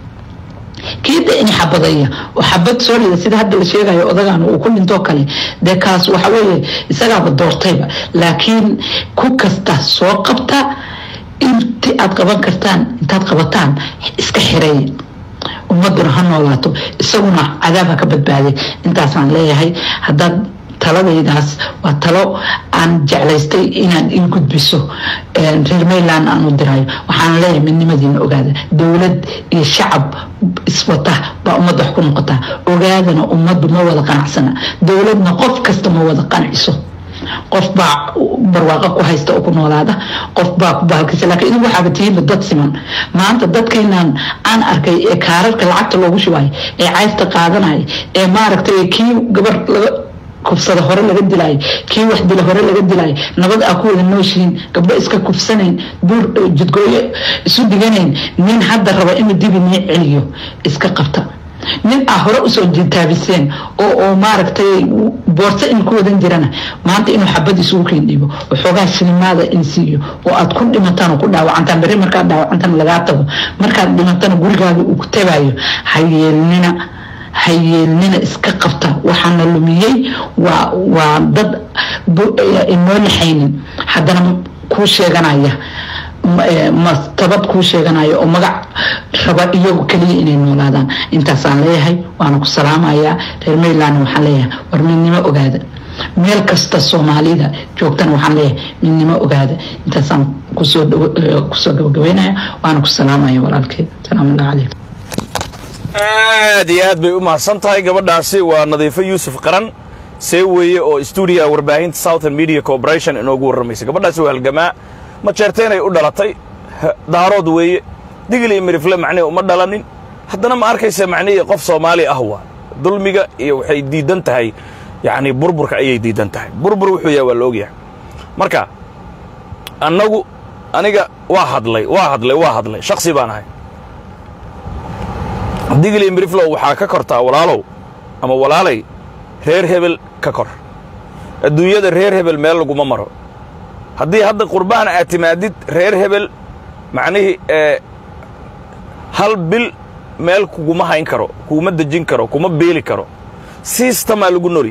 C: kiida in xabadaya oo xabad soo rida sida hadda la sheegayo odagan uu ku dhintoo kale dee kaas waxa weeye isagaaba doortayba laakiin ku kasta soo qabta inti aad qaban kartaan intaad qabataan iska xireeya ummaduna ha noolaato isaguna cadaab ha ka badbaaday intaasaan leeyahay haddaad taladaydaas waa talo aan jeclaystay inaan ii gudbiso reer mayland aan u dirayo waxaana leeyahay midnimadiina ogaada dowlad iyo shacab iswata baa ummadda wax ku noqotaa ogaadana ummaddu ma wada qanacsana dowladna qof kasta ma wada qanciso qof baa barwaaqo ku haysta oo ku noolaada qof baa ku bahalkisa lakiin idinku waxaaba tihiinba dad siman maanta dadkeenan aan arkay ee kaararka lacagta loogu shubayo ee cayrta qaadanaya ee maaragtay kii gabar laga kufsada hore laga dilaayo kii wax dila hore laga dilaayo nabad aa ku wada nooshihiin gabdho iska kufsanayn buur jidgooyo isu dhiganayn nin hadda raba inuu dibi nii celiyo iska qabta nin aa hore usoo jitaabiseen oo oo maaragtay boorso in ku wadan jirana maanta inuu xabad isugu keen dhiibo oo xoogaa shilimaada in siiyo oo aad ku dhimataan oo ku dhaawacantaan berri markaad dhaawacantan lagaa tago markaad dhimatana gurigaaga uu ku tagayo ha yeelnina ha yeelnina iska qabta waxaana lumiyey waa waa dad inoo laxaynin haddana kuu sheeganaya mastabad kuu sheeganaya oo magac raba iyagu keliya inay noolaadaan intaasaan leeyahay waana ku salaamayaa reer mayland waxaan leeyahay war midnimo ogaada meel kasta soomaalida joogtana waxaan leeyahay midnimo ogaada intaasaan kusoo kusoo gabagabeynaya waana ku salaamaya walaalkeed salaamullahi calaykum
B: aad iyo aad bay u mahadsan tahay gabadhaasi waa nadiifo yuusuf qaran see weeye oo stuudiya warbaahinta southern media corporation inoogu warramaysa gabadhaasi waa halgamaa ma jeerteenay u dhalatay daarood weeye digil iyo mirifle macnihi uma dhalanin haddana ma arkaysa macnihii qof soomaali ah waa dulmiga iyo waxay diidan tahay yacni burburka ayay diidan tahay burbur wuxuu yahay waa la ogyahay marka annagu aniga waa hadlay waa hadlay waa hadlay shaksi baan ahay digil iyo miriflow waxaa ka kortaa walaalow ama walaalay reer hebel ka kor adduunyada reer hebel meel laguma maro haddii hadda qurbaan aad timaadid reer hebel macnihii ee hal bil meel kuguma hayn karo kuguma dejin karo kuma beeli karo siistamaa lagu nori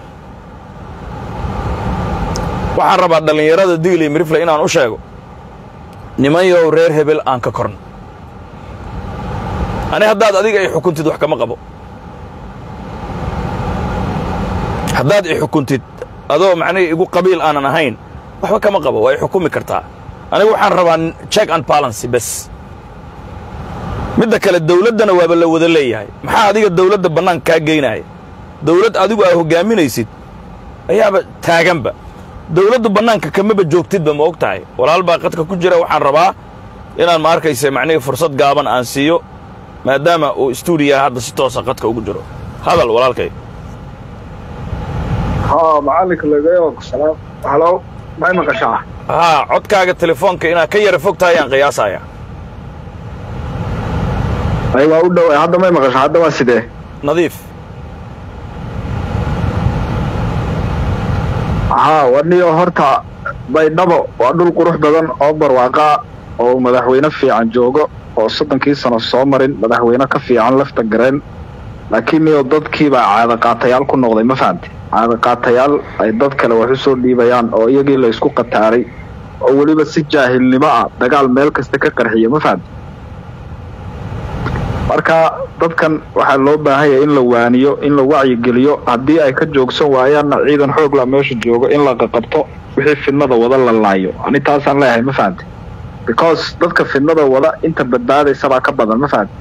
B: waxaan rabaa dhallinyarada digil iyo mirifle inaan u sheego nimanyow reer hebel aan ka korno ani haddaad adiga i xukuntid wax kama qabo haddaad i xukuntid adoo macnihii igu qabiil aanan ahayn waxba kama qabo waa i xukumi kartaa anigu waxaan rabaa check and balancy bes midda kale dawladdana waaba la wada leeyahay maxaa adiga dawladda bannaanka kaa geynaya dawlad adigu aa hoggaaminaysid ayaaba taaganba dawladdu bannaanka kamaba joogtidba ma og tahay walaal baa qadka ku jira waxaan rabaa inaan ma arkayse macnihii fursad gaaban aan siiyo maadaama uu stuudiyaha hadda si toosa qadka ugu jiro hadal walaalkay
D: haa macalinka lagayo salaam halo may maqashaa
B: haa codkaaga telefoonka inaad ka yara fog tahay ayaan qiyaasaya
D: ay waa u dhow hadda may maqashaa hadda waa sidee
B: nadiif
D: haa waniyo horta baydhabo waa dhul qurux badan oo barwaaqaa oo madaxweyne fiican joogo oo soddonkii sano soo marin madaxweyne ka fiican lafta gareen laakiin niyo dadkiibaa caadaqaatayaal ku noqday ma fahamte caadaqaatayaal ay dad kale wax u soo dhiibayaan oo iyagii la isku qataaray oo weliba si jaahilnimo ah dagaal meel kasta ka qarxiya ma fahamte marka dadkan waxaa loo baahan yahay in la waaniyo in la wacyigeliyo haddii ay ka joogsan waayaanna ciidan xoog la meesha joogo in la qaqabto wixii fidnada wada la laayo ani taasaan leeyahay ma fahamte because dadka fidnada wada inta badbaadaysabaa ka badan ma fahamte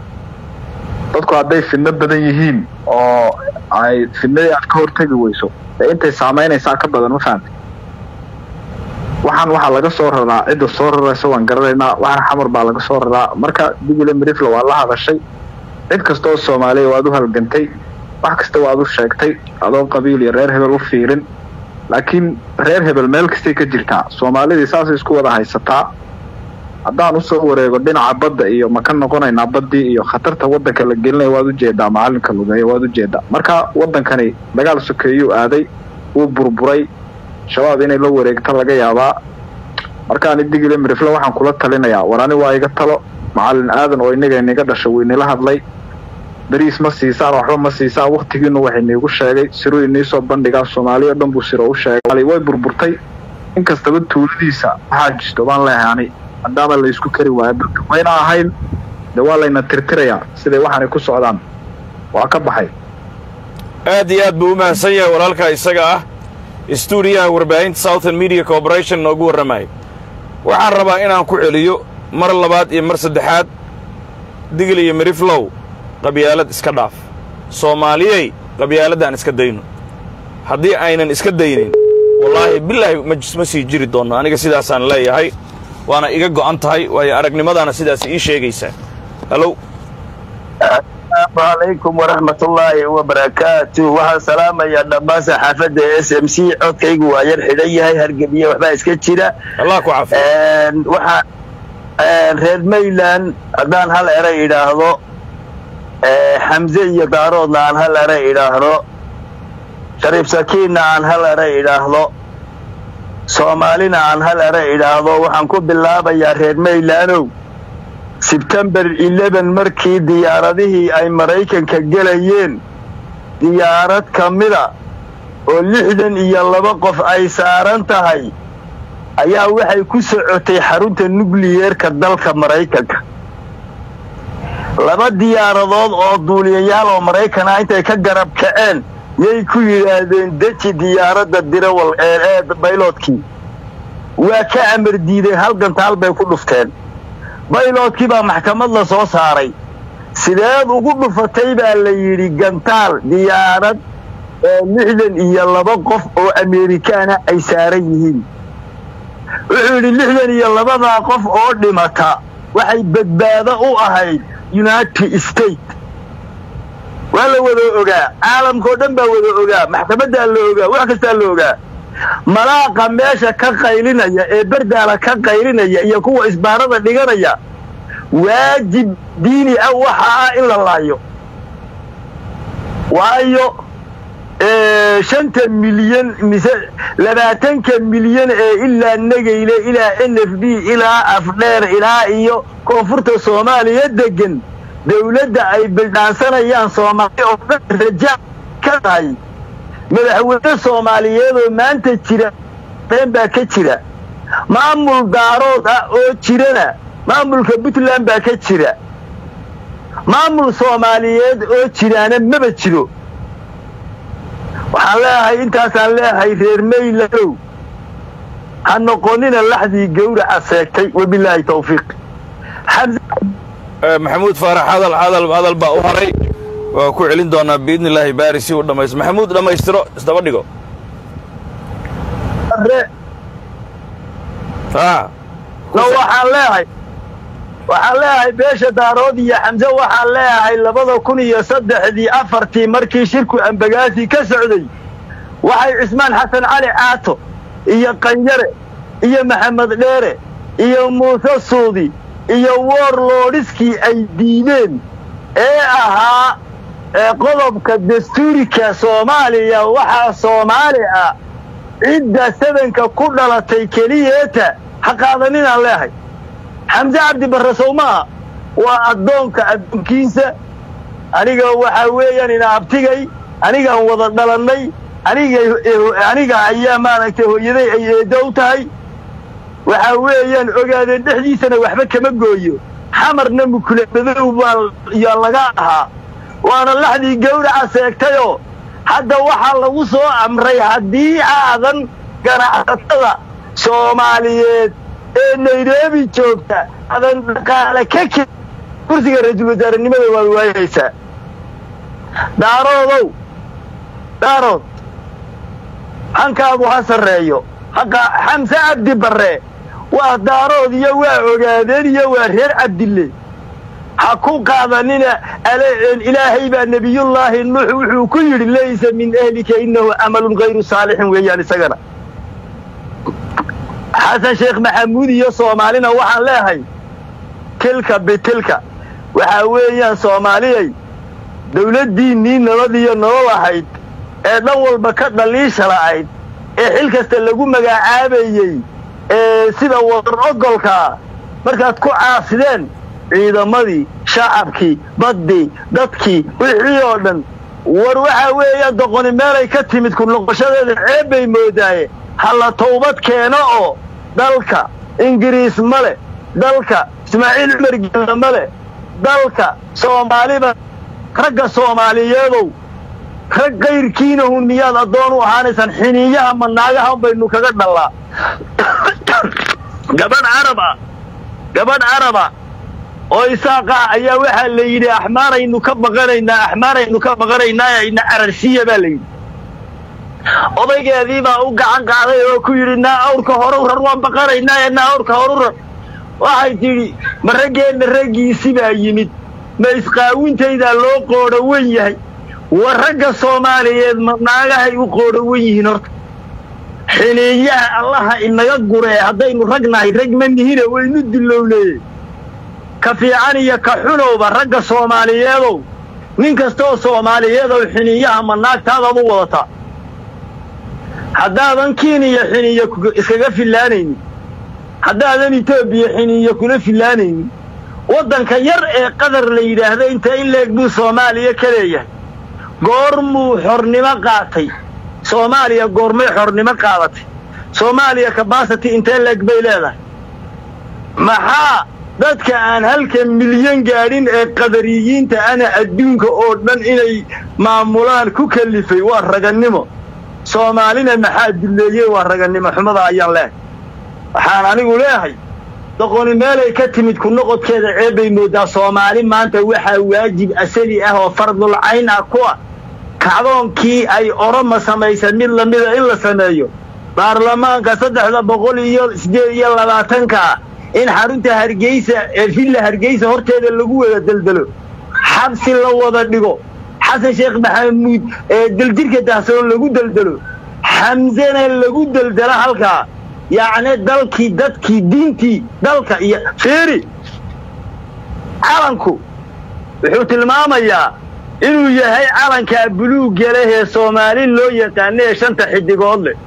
D: dadku hadday fidno badan yihiin oo ay fidnadii aad ka hortegi weyso ee intay saamaynaysaa ka badan ma fahamte waxaan waxaa laga soo raraa cidda soo raraysa waan garanaynaa waxaan xamar baa laga soo raraa marka digile mirifla waa la hadashay cid kasta oo soomaaliya waad u halgantay wax kasta waad u sheegtay adoo qabiil iyo reer hebel u fiirin laakiin reer hebel meel kastay ka jirtaa soomaalidii saasay isku wada haysataa haddaan usoo wareego dhinaca badda iyo ma ka noqonaynaa baddii iyo khatarta waddanka la gelinaya waad ujeedaa macalinka lugeeya waad ujeedaa marka waddankani dagaal sokeeyuu aaday wuu burburay shabaab inay la wareegto laga yaabaa markaani digile mirifle waxaan kula talinayaa war ani waa iga talo macalin aadan oo inaga inaga dhasha waynila hadlay beriis ma siisaan waxba ma siisaan waktigiinu wax iniigu sheegay siruu iniisoo bandhigaa soomaaliya dhan buu siro u sheegay way burburtay in kastaba tuuladiisa waxaa jirto baan leehay ani maadaama la isku kari waayo dadka wayna ahayn dee waa layna tirtirayaa siday waxaanay ku socdaan waa ka baxay
B: aad iyo aad buu u mahadsan yahay walaalkaa isaga ah stuudiyaha warbaahinta southern media corporation noogu warramaya waxaan rabaa inaan ku celiyo mar labaad iyo mar saddexaad digil iyo miriflow qabyaalad iska dhaaf soomaaliyey qabyaaladaan iska dayno haddii aynan iska daynin wallaahi bilaahi ma sii jiri doonno aniga sidaasaan leeyahay waana iga go'an tahay waayo aragnimadaana sidaas ii sheegaysaa halow
E: asalaamu calaykum waraxmatullaahi wabarakaatu waxaan salaamayaa dhammaan saxaafadda s m c codkaygu waa yar xidhan yahay hargebiye waxbaa iska jira
B: allah ku cafiyo
E: waxaa reer mayland haddaan hal eray idhaahdo xamse iyo daaroodna aan hal eray idhaahdo shariif sakiinna aan hal eray idhaahdo soomaalina aan hal eray idhaahdo waxaan ku bilaabayaa reer maylandow sebtembar eleven markii diyaaradihii ay maraykanka gelayeen diyaarad ka mida oo lixdan iyo laba qof ay saaran tahay ayaa waxay ku socotay xarunta nukliyeerka dalka maraykanka laba diyaaradood oo duuliyayaal oo maraykan ah intay ka garab kaceen yay ku yidhaahdeen deji diyaaradda dirawal ee bayloodkii waa ka amar diideen hal gantaal bay ku dhufteen bayloodkii baa maxkamad la soo saaray sideed ugu dhufatay baa la yidhi gantaal diyaarad oo lixdan iyo laba qof oo ameerikaana ay saaran yihiin wuxuu yidhi lixdan iyo labadaa qof oo dhimata waxay badbaado u ahayd united state waa la wada ogaa caalamkao dhan baa wada ogaa maxkamaddaa la ogaa wax kastaa la ogaa malaaqa meesha ka qaylinaya ee berdaala ka qaylinaya iyo kuwa isbaarada dhiganaya waajib diini ah waxa ah in la laayo waayo shanta milyan mise labaatanka milyan ee ilaa negayle ilaa n f d ilaa afdheer ilaa iyo koonfurta soomaaliya degan dawladda ay bildhaansanayaan soomaaliya oo dhan raja ka tahay madaxweyne soomaaliyeedoo maanta jira been baa ka jira maamul daarood ah oo jirana maamulka puntland baa ka jira maamul soomaaliyeed oo jiraana maba jiro waxaan leeyahay intaasaan leeyahay reer mayladow ha noqonina laxdii gawraca seegtay wabilaahi tawfiiq
B: Eh, maxamuud faarax hadal hadal hadal baa u haray waa ku celin doonaa biidni illaahi baari si uu dhammaysto maxamuud dhammaystiro isdaba dhigo ah
E: no waxaan leeyahay waxaan leeyahay beesha daarood iyo xamse waxaan leeyahay labada kun iyo saddexdii afartii markii shirku ambagaasi ka socday waxay cismaan xasan cali caato iyo qanyare iyo maxamed dheere iyo muuse suudi iyo woorloodhiskii ay diideen ee ahaa ee qodobka dastuurika soomaaliya waxaa soomaali ah cidda sabanka ku dhalatay keliyeeta ha qaadaninaan leehay xamse cabdi barre sowmaa waa addoonka addoonkiisa aniga waxaa weeyaan ina abtigay anigaan wada dhalannay aniga aniga ayaa maaragtay hooyaday ay eeddo u tahay waxaa weeyaan ogaadeen dhexdiisana waxba kama gooyo xamarna mukulabadow baa yaa laga ahaa waana laxdii gawraca seegtayoo hadda waxaa lagu soo amray haddii aadan ganacsatada soomaaliyeed ee nairobi joogta aadan dhaqaale ka ke kursiga ra-iisul wasaarenimada waad waayaysaa daaroodow daarood hankaagu ha sarreeyo haqa xamse cabdi barre waa daarood iyo waa ogaadeen iyo waa reer cabdille ha ku qaadanina ilaahay baa nebiyullaahi nuux wuxuu ku yidhi laysa min ehlika innahu camalun hayru saalixin weeyaan isagana xasan sheekh maxamuud iyo soomaalina waxaan leehay tilka bitilka waxaa weeyaan soomaaliyay dawladdiinnii nabadiyo nolol ahayd ee dhan walba ka dhaliisha la'ayd ee xil kasta lagu magacaabayey ee sida wadar ogolkaa markaad ku caasideen ciidamadii shacabkii baddii dadkii wixii oo dhan war waxaa weeyaan doqoni meelay ka timid ku noqoshadeeda ceeb bay moodaaye halla tawbad keeno oo dalka ingiriis ma leh dalka ismaaciil cumar gella ma leh dalka soomaaliba ragga soomaaliyeedow rag kayrkiinahun miyaad addoon u ahaanaysaan xiniiyaha ma naagahan baynu kaga dhallaa gabadh carab ah gabadh caraba oo isaaqa ayaa waxaa la yidhi axmaaraynu ka baqanaynaa axmaaraynu ka baqanaynaa ina cararsiya baa la yidhi odaygeedii baa u gacan qaaday oo ku yidhi naa awrka horu rar waan baqanaynaa naa awrka horu rar waxay tidhi ma raggeenna raggiisi baa yimid ma isqaawintaydaa loo qoodho wen yahay war ragga soomaaliyeed ma naagahay u qoodho wen yihiin horta xiniiyaha allaha inaga guree haddaynu rag nahay rag ma nihine waynu dillowneeye ka fiican iyo ka xunowba ragga soomaaliyeedow nin kastooo soomaaliyeedow xiniiyaha ma naagtaadaad u wadataa haddaadan kiiniya xiniiya iskaga fillaanaynin haddaadan etoobiya xiniiya kula fillaanaynin waddanka yar ee qadar la yidhaahdo inta in leeg buu soomaaliya ka leeyahay goormuu xornimo qaatay soomaaliya goormay xornimo qaadatay soomaaliya kabasity intee leeg bay leedahay maxaa dadka aan halka milyan gaadhin ee qadariyiinta ana adduunka oo dhan inay maamulaan ku kallifay waa ragannimo soomaalina maxaa dulleeyey waa ragannimo xumada ayaan leehay waxaan anigu leehay doqoni meelay ka timid ku noqodkeeda ceebbay mooddaa soomaali maanta waxaa waajib asali ah oo fardulcayn ah ku ah kacdoonkii ay oroma samaysan mid lamida in la sameeyo baarlamaanka saddexda boqol iyo siddeed iyo labaatanka in xarunta hargeysa ee villa hargeysa horteeda lagu wada deldelo xabsi la wada dhigo xasan sheekh maxamuud ee deljirka dahsoon lagu deldelo xamsena lagu deldelo halkaa yacni dalkii dadkii diintii dalka iyo fiiri calanku wuxuu tilmaamayaa inuu yahay calankaa buluugga leh ee soomaali loo yaqaana ee shanta xidigood leh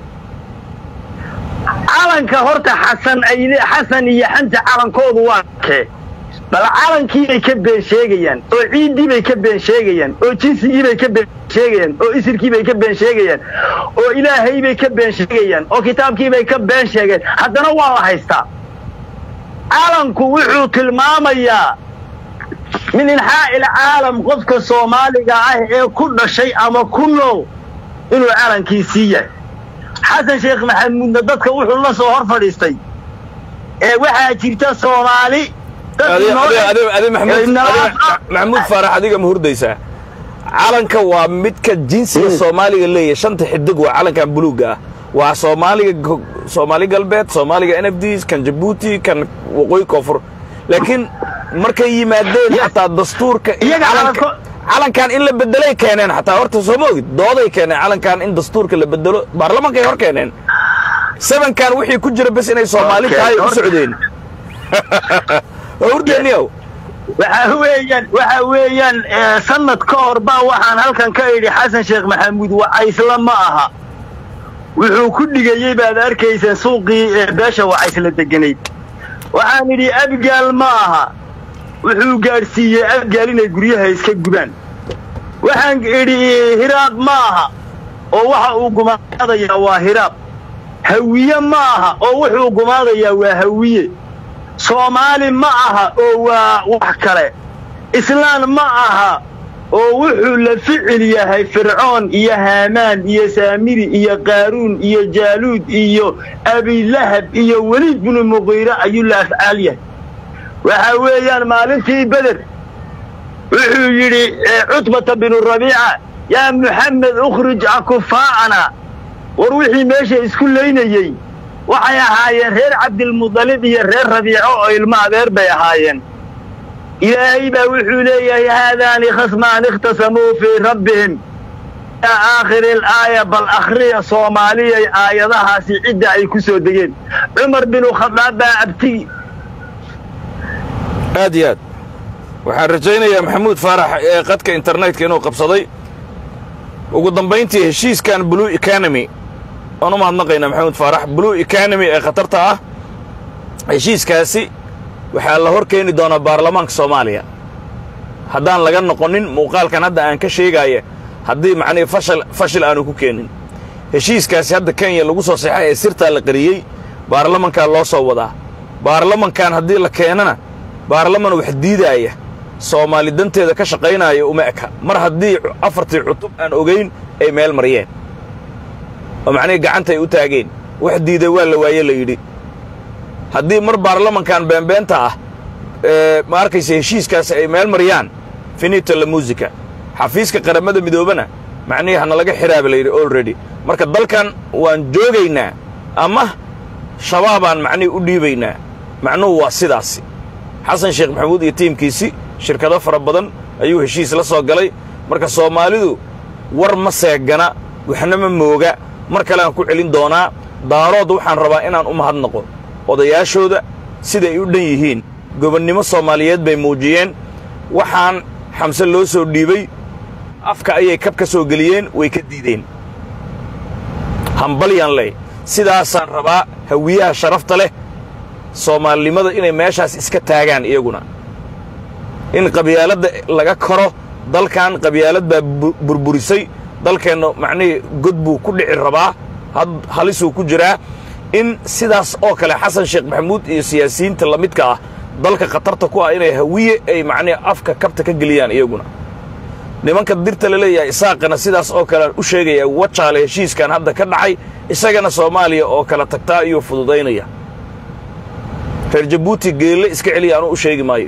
E: calanka horta xasan ayle xasan iyo xamse calankoodu waa kee bal calankii bay ka been sheegayaan oo ciiddii bay ka been sheegayaan oo jinsigii bay ka been sheegayaan oo isirkii bay ka been sheegayaan oo ilaahay bay ka been sheegayaan oo kitaabkii bay ka been sheegeen haddana waa la haystaa calanku wuxuu tilmaamayaa min inxaa'il caalam qofka soomaaliga ah ee ku dhashay ama ku nool inuu calankiisii yahay xasan sheekh maxamuudna dadka wuxuu la soo hor fadhiistay ee waxaa jirta soomaali
B: adi adi adi adi maxamuud
E: Ee, nala-
B: adi Ma- maxamuud faarax adiga ma hurdaysaa calanka waa midka jinsiga soomaaliga leeyahay shanta xidig waa calankan buluugga ah waa soomaaliga go- soomaali galbeed soomaaliga n f d kan jabuuti kan waqooyi koonfur laakiin markay yimaadeen
E: Ya-
B: xataa dastuurka in
E: iyaga
B: calanka-
E: calanko-
B: calankan in la bedelay keeneen xataa horta soo ma ogid dooday keeneen calankan in dastuurka la bedelo baarlamaankay hor keeneen sebankan wixii ku jira bes inay soomaali
E: Okay,
B: tahay u
E: horta-
B: socdeen waa hurdeeniyow
E: waxa weeyaan waxa weeyaan eh, sanad ka hor baa waxaan halkan ka idhi xasan sheekh maxamuud wacaysla ma aha wuxuu ku dhigayey baad arkayseen suuqii ee beesha wacaysla deganayd waxaan idhi abgaal ma aha wuxuu gaadhsiiyey abgaal inay guryaha iska gubaan waxaan idhi hiraab ma aha oo waxa uu gumaadayaa waa hiraab hawiye ma aha oo wuxuu gumaadayaa waa hawiye soomaali ma aha oo waa wax kale islaan ma aha oo wuxuu la ficil yahay fircoon iyo haamaan iyo saamiri iyo qaaruun iyo jaaluud iyo abilahab iyo weliid binu muqiire ayuu la afcaal yahay waxa weeyaan maalintii beder wuxuu yidhi eh, cutbata binu rabiica yaa muxamed ukhrij akufaa'ana war wixii meesha isku laynayey waxay ahaayeen reer cabdilmudalib iyo reer rabiico oo ilmo adeer bay ahaayeen ilaahay baa wuxuu leeyahay haadaani khasmaan ikhtasamuu fii rabbihim ilaa aakhiri alaaya bal akhriya soomaaliyay aayadahaasi cidda ay ku soo degeen cumar binu khadaab baa abtigi
B: aad iyo aad waxaan rajaynayaa maxamuud faarax ee qadka internetka inuu qabsaday ugu dambayntii heshiiskan blue economy waan u mahadnaqaynaa maxamuud faarax blue economy ee khatarta ah heshiiskaasi waxaa la hor keeni doonaa baarlamaanka soomaaliya haddaan laga noqonin muuqaalkan hadda aan ka sheegaaya haddii macnihii fashal fashil aanu ku keenin heshiiskaasi hadda kenya lagu soo seexay ee sirtaa la qariyey baarlamankaa loo soo wadaa baarlamankan haddii la keenana baarlaman wax diidaaya soomaali danteeda ka shaqaynaya uma eka mar haddii afartii cutub aan ogayn ay meel mariyeen oo macnihii gacanta ay u taageen wax diiday waa la waaye la yidhi haddii mar baarlamankan beenbeenta ah ee ma arkaysa heshiiskaasi ay meel mariyaan finito la musica xafiiska qaramada midoobana macnihii hana laga xiraaba la yidhi already marka dalkan waan joogaynaa ama shabaabaan macnihii u dhiibaynaa macnuhu waa sidaasi xasan sheekh maxamuud iyo tiimkiisi shirkado fara badan ayuu heshiis la soo galay marka soomaalidu war ma seegana waxna ma mooga mar kale aan ku celin doonaa daarood waxaan rabaa inaan u mahadnaqo odayaashooda siday u dhan yihiin gobonnimo soomaaliyeed bay muujiyeen waxaan xamse loo soo dhiibay afka ayay kab ka soo geliyeen way ka diideen hambalyaan ley sidaasaan rabaa hawiyaha sharafta leh soomaalinimada inay meeshaas iska taagaan iyaguna in qabyaaladda laga koro dalkan qabyaalad baa bu- burburisay dalkeenna macnihii god buu ku dhici rabaa had halisuu ku jiraa in sidaas oo kale xasan sheekh maxamuud iyo siyaasiyiinta la midka ah dalka khatarta ku ah inay hawiye ay macnihi afka kabta ka geliyaan iyaguna nimanka dirta la leeyahay isaaqana sidaas oo kale u sheegaya wajaale heshiiskan hadda ka dhacay isagana soomaaliya oo kala tagtaa ayuu fududaynaya reer jabuuti geelle iska celiya anuu u sheegi maayo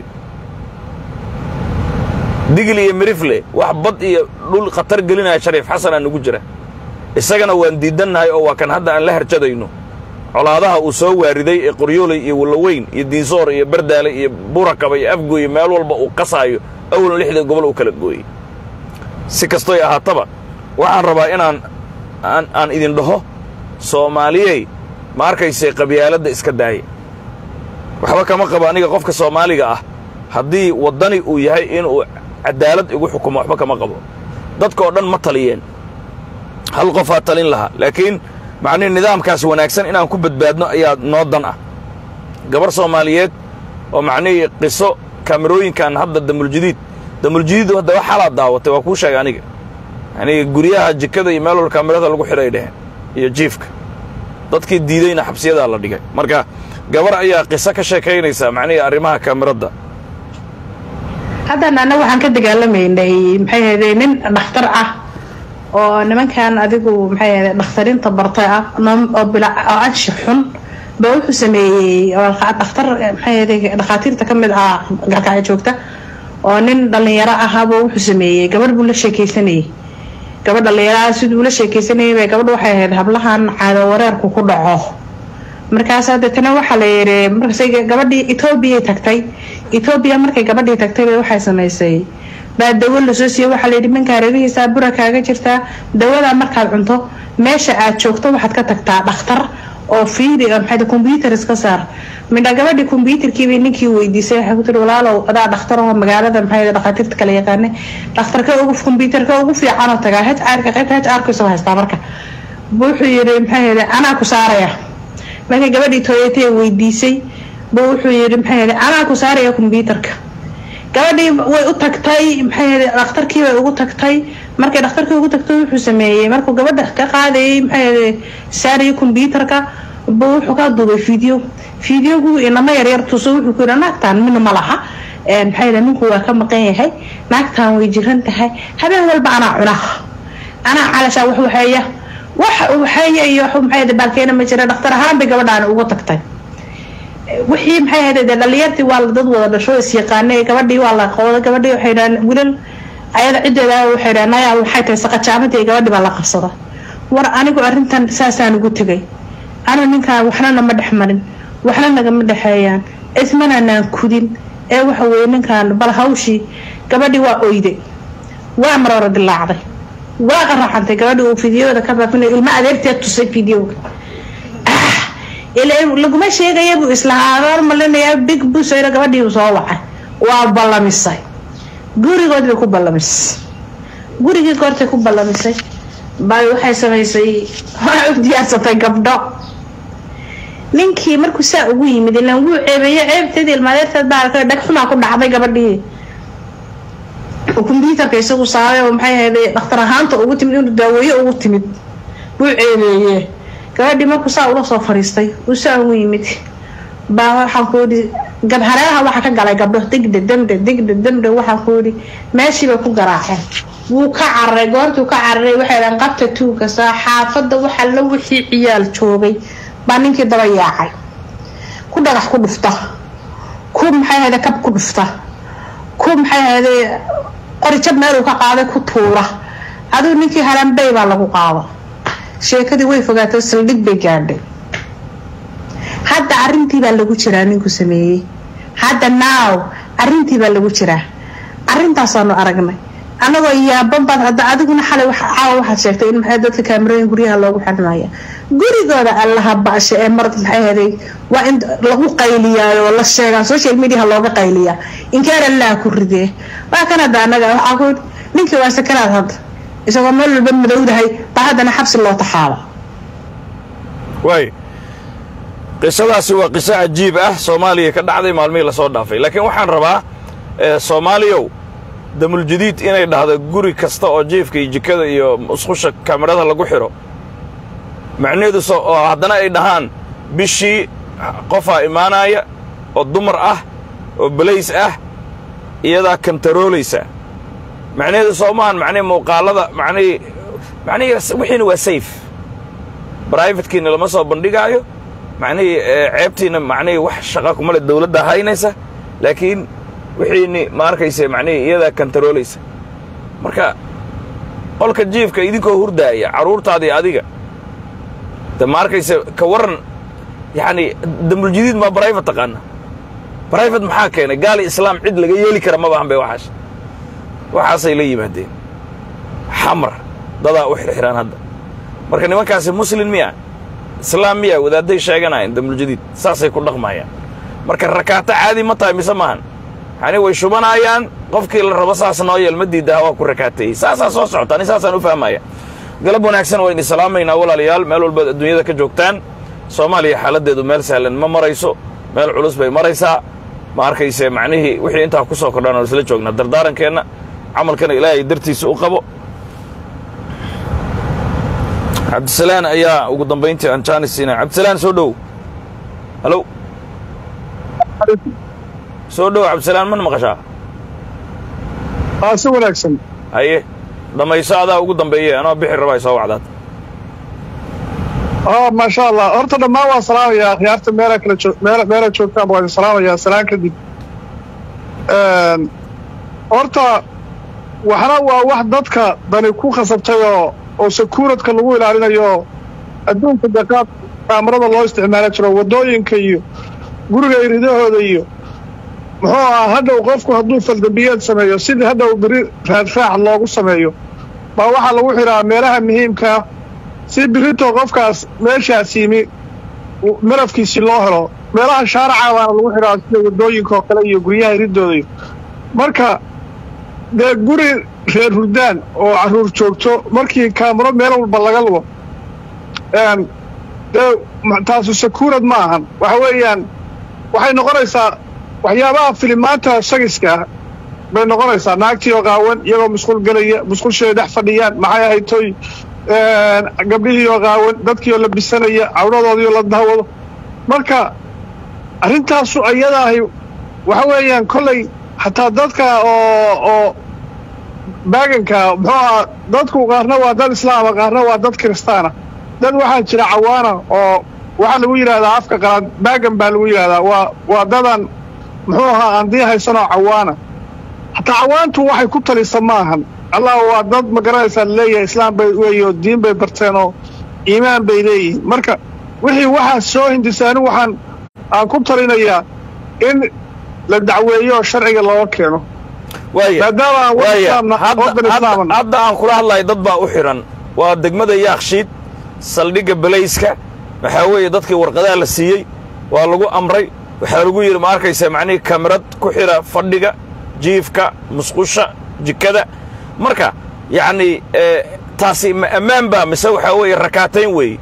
B: digil iyo mirifle wax bad iyo dhul khatar gelinaya shariif xasanaa nugu jira isagana waan diidannahay oo waa kan hadda aan la harjadayno colaadaha uu soo waariday ee qoryooley iyo wallaweyn iyo diinsoor iyo bardaale iyo burakaba iyo afgooye meel walba uu qasaayo awlan lixda gobol uu kala gooyey si kastoy ahaataba waxaan rabaa inaan aan, aan idin dhaho soomaaliyey ma arkaysay qabyaaladda iska daaya waxba kama qabo aniga qofka soomaaliga ah haddii waddani uu yahay inuu cadaalad igu xukumo waxba kama qabo dadka oo dhan ma taliyeen hal qofaa talin lahaa laakiin macnihi nidaamkaas wanaagsan inaan ku badbaadno ayaa noo dan ah gabar soomaaliyeed oo macnihii qiso kaamirooyinkan hadda damuljadiid damuljadiid hadda wax xalaad daawatay waa kuu sheegay aniga yanii guryaha jikada iyo meel wal kaamirada lagu xidhay dheheen iyo jiifka dadkii diideyna xabsiyadaa la dhigay marka gabar ayaa qiso ka sheekaynaysa macnihii arrimaha kaamirada
A: haddana annaga waxaan ka dagaalamaynay maxay ahayde nin dhakhtar ah oo nimankan adigu maxay ahayde dhakhtarinta bartay ah noom- oo bila oo anshi xun ba wuxuu sameeyey dhakhtar maxay dhakhaatiirta kamid ah gaalkacyo joogta oo nin dhalinyaro ahaaba wuxuu sameeyey gabadh buu la sheekeysanayay gabadh dhalinyaraha siduu la sheekeysanayay bay gabadh waxay ahayd hablahan caado wareerku ku dhaco markaas deetana waxaa la yidhi markaasay gabadhii etoobiyay tagtay etoobiya markay gabadhii tagtay bay waxay samaysay baa dawo lasoo siiyey waxaa layidhi minkaa reerihiisaa bura kaaga jirtaa dawadaa markaad cunto meesha aad joogto waxaad ka tagtaa dhakhtar oo fiiri maxay combyuter iska saar midha gabadhii combyuterkiibay ninkii weydiisay waxay ku tiri walaalow adaa dhakhtar oo magaalada maxay dhakhaatiirta kala yaqaane dhakhtarka ugu combyuterka ugu fiicanoo tagaa h rka qaybta h rka isoo haystaa marka wuxuu yidhi maxay anaa ku saaraya markay gabadhii tooyatay weydiisay ba wuxuu yidhi maxay anaa ku saaraya combyuterka gabadhii way u tagtay maxay dhakhtarkii bay ugu tagtay markay dhakhtarkii ugu tagtay wuxuu sameeyey markuu gabadha ka qaadayay maxay saarayay combyuterka ba wuxuu ka duubay video videogu inama yaryar tuso wuxuu ku yidhi naagtaan mina ma laha maxay ninku waa ka maqan yahay naagtaan way jiran tahay habeen walba anaa cuna anaa calashaa wax waxeeya wax waxeeya iyo maxay baalkeena ma jira dhakhtar ahaan bay gabadhaani ugu tagtay wixii maxay ahayd dee dhalinyartii waa dad wada dhasho isyaqaanay gabadhii waa la qooda gabadhii waxay dhahaan wilal ayada ciddeeda waxay dhahaan naya waxay tahay saqajaamadii gabadhii baa la qabsada war anigu arrintan saasaan ugu tegay anu ninkaan waxna nama dhex marin waxna nagama dhexeeyaan ismananaan kudin ee waxa weeye ninkaan bal hawshii gabadhii waa oyday waa maroora dilaacday waa qaraxantay gabadhii uu fideoda ka baafinayo ilma adeerteed tusay fideoga laguma sheegaya buu islahaa adoor malinayaa big busayra gabadhii soo wacay waa ballamisay gurigood bay ku ballamisay gurigii goortay ku ballamisay bay waxay samaysay waxay u diyaarsatay gabdho ninkii markuu saa ugu yimid ilaan wuu ceebeeye ceebteedii ilmaadeerteed baa arkay dhagxumaa ku dhacday gabadhii combyuterka isagu saaray oo maxay ahayd dhakhtar ahaanta ugu timid inuu daaweeye ugu timid wuu ceebeeye gabadhii markuu saa ula soo fariistay uu saa ugu yimid baa waxaan ku yidhi gabhareeraha waxaa ka galay gabdho digdhe demdhe digdhe demdhe waxaan ku yidhi meeshiibay ku garaaceen wuu ka cararay goortuu ka cararay waxay dhahan qabta tuugka saa xaafadda waxaa la wixii ciyaal joogay baa ninkii daba yaacay ku dhagax ku dhufta ku maxay ahayde kab ku dhufta ku maxay ahayde qorijab meeluu ka qaaday ku tuura adigu ninkii halanbey baa lagu qaada sheekadii way fogaatay saldhig bay gaadhay hadda arintii baa lagu jiraa ninku sameeyey hadda now arintii baa lagu jiraa arintaasaanu aragnay anagoo yaaban baad hadda adiguna xalay caawa waxaad sheegtay in maxay dadka kaamirooyin guryaha loogu xirmaya gurigooda allaha baasha ee mar maxay ahaday waa in lagu qayliyaayo oo la sheegaa social mediaha looga qayliyaa inkeer allaha ku ridee waa kan hadda anaga waxaa ku ninkii waa sakanaad hadda isagoo meel walba madowdahay baa haddana xabsi loo taxaaba
B: waay qisadaasi waa qiso cajiib ah soomaaliya ka dhacday maalmihii lasoo dhaafay laakiin waxaan rabaa soomaaliyow damuljadiid inay dhahdo guri kasta oo jiifka iyo jikada iyo musqusha kamarada lagu xidho macnaheedu oo haddana ay dhahaan bishii qofaa imaanaya oo dumar ah oo balays ah iyadaa kantaroolaysa macnaheedu soo maahan macnihi muuqaalada macnihii macnihii wixiina waa sayf brivatekiina lama soo bandhigaayo macnihii ceebtiina macnihii wax shaqa kumale dawladda haynaysa laakiin wixiini ma arkayse macnihii iyadaa kantaroolaysa marka qolka jiifka idinkoo hurdaaya carruurtaadii adiga de ma arkayse ka warran yacni dambuljadiid maa brivate taqaana brivate maxaa keenay gaali islaam cid laga yeeli kara ma bahan bay waxaas waxaasay la yimaadeen xamar dadaa u xirxiraan hadda marka nimankaasi muslin miya islaam miya wadaadday sheeganayan dambuljadiid saasay ku dhaqmayaan marka rakaato caadi ma tahay mise maahan yani way shubanayaan qofkii la rabo saas noo yeel ma diidaha waa ku rakaateeyey saasaa soo socota ani saasaan u fahmaya galab wanaagsan waa idin salaamaynaa walaalayaal meel walbaad adduunyada ka joogtaan soomaaliya xaaladdeedu meel sahlan ma marayso meel culus bay maraysaa ma arkayse macnihii wixii intaa ku soo kordhaan oo isla joognaa dardaarankeenna camalkana ilaahay dartiisa u qabo cabdisalaan ayaa ugu dambayntii aan jaanis siinaya cabdisalaan soo dhow halow soo dhow cabdisalaan mana maqashaa
F: aa si wanaagsan
B: haye dhammayso adaa ugu dambeeye anoo bixi rabaa soo wacdaad
F: oh maasha allah horta dhammaan waan salaamayaa akhyaarta meela kala joog meela meela joogtaan waan salaamayaa salaan kadib horta waxna waa wax dadka dani ku khasabtay oo oo sakuuradka lagu ilaalinayo adduunka dee qaab kaamarada loo isticmaali jiro waddooyinka iyo guriga iridahooda iyo muxuu ahaa hadhow qofku hadduu faldambiyeed sameeyo sidii hadhow beri raadraac loogu sameeyo baa waxaa lagu xidhaa meelaha muhiimkaa si birito qofkaas meeshaas yimi marafkiisii loo helo meelaha shaaraca baana lagu xidhaa sida waddooyinka oo kale iyo guryaha iridooda iyo marka dee guri reer hurdaan oo carruur joogto markii kaamaro meel walba laga lugo dee taasu sakuurad ma ahan waxa weeyaan waxay noqonaysaa waxyaabaha filimaanta sagiska ah bay noqonaysaa naagtii oo qaawan iyagoo musqul gelaya musqushay dhex fadhiyaan maxay ahayd toy gabdhihii oo qaawan dadkii oo la bisanaya cawradoodii oo la daawado marka arrintaasu ayadaahi waxa weeyaan kollay xataa dadka oo oo baaganka muxuu ahaa dadku qaarna waa dad islaama qaarna waa dad kiristaana dad waxaa jira cawaana oo waxaa lagu yidhahdaa afka qalaad baagan baa lagu yidhahdaa waa waa dadan muxuu ahaa aan dii haysanoo cawaana hataa cawaantu waxay ku talisa ma ahan allah waa dad ma garanaysaa laleeyahay islaam bay weeyo diin bay barteen oo iimaan bay leeyihiin marka wixii waxaa soo hindisaani waxaan aan ku talinayaa in la dacweeyo oo sharciga looga keeno maadaama aan wad islaamna waddan islaaman
B: hadda aan kula hadlayo dad baa u xidhan waa degmada yaakshiid saldhigga belayska waxaa weeye dadkii warqadaha la siiyey waa lagu amray waxaa lagu yidhi ma arkaysa macnihii kamarad ku xidha fadhiga jiifka musqusha jikada marka yacnii taasi ma ammaan baa mise waxaa weeye rakaatayn weeye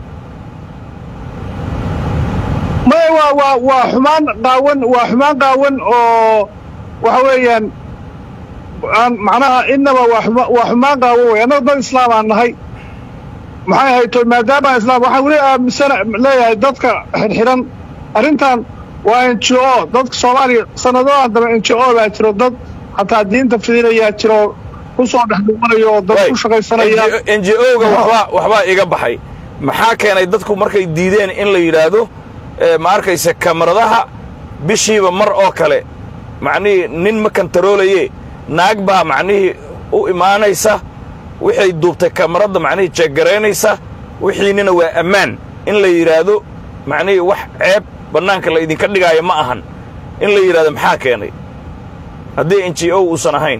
F: maya waa waa waa xumaan qaawan waa xumaan qaawan oo waxa weeyaan aan macnaha innaba waa xuma waa xumaan qaawan wey annaga dad islaam aan nahay maxay hayto maadaamaan islaam waxaan weli aaminsana leeyahay dadka xidhxidhan arrintan waa n g o dadka soomaaliya sanadadan dambe n g o baa jiro dad xataa diinta fidinayaa jiro ku soo dhex dhuumanayo oo dad ku shaqaysanaya
B: n j o-ga waxbaa waxbaa iga baxay maxaa keenay dadku markay diideen in la yidhaahdo ma arkaysa kamaradaha bishiiba mar oo kale macnihii nin ma kantaroolaye naag baa macnihii u imaanaysa waxay duubtay kamaradda macnihii jeeggaraynaysa wixiinina waa ammaan in la yidhaahdo macnihii wax ceeb bannaanka la idinka dhigaayo ma ahan in la yidhahdo maxaa keenay haddii n g o uusan ahayn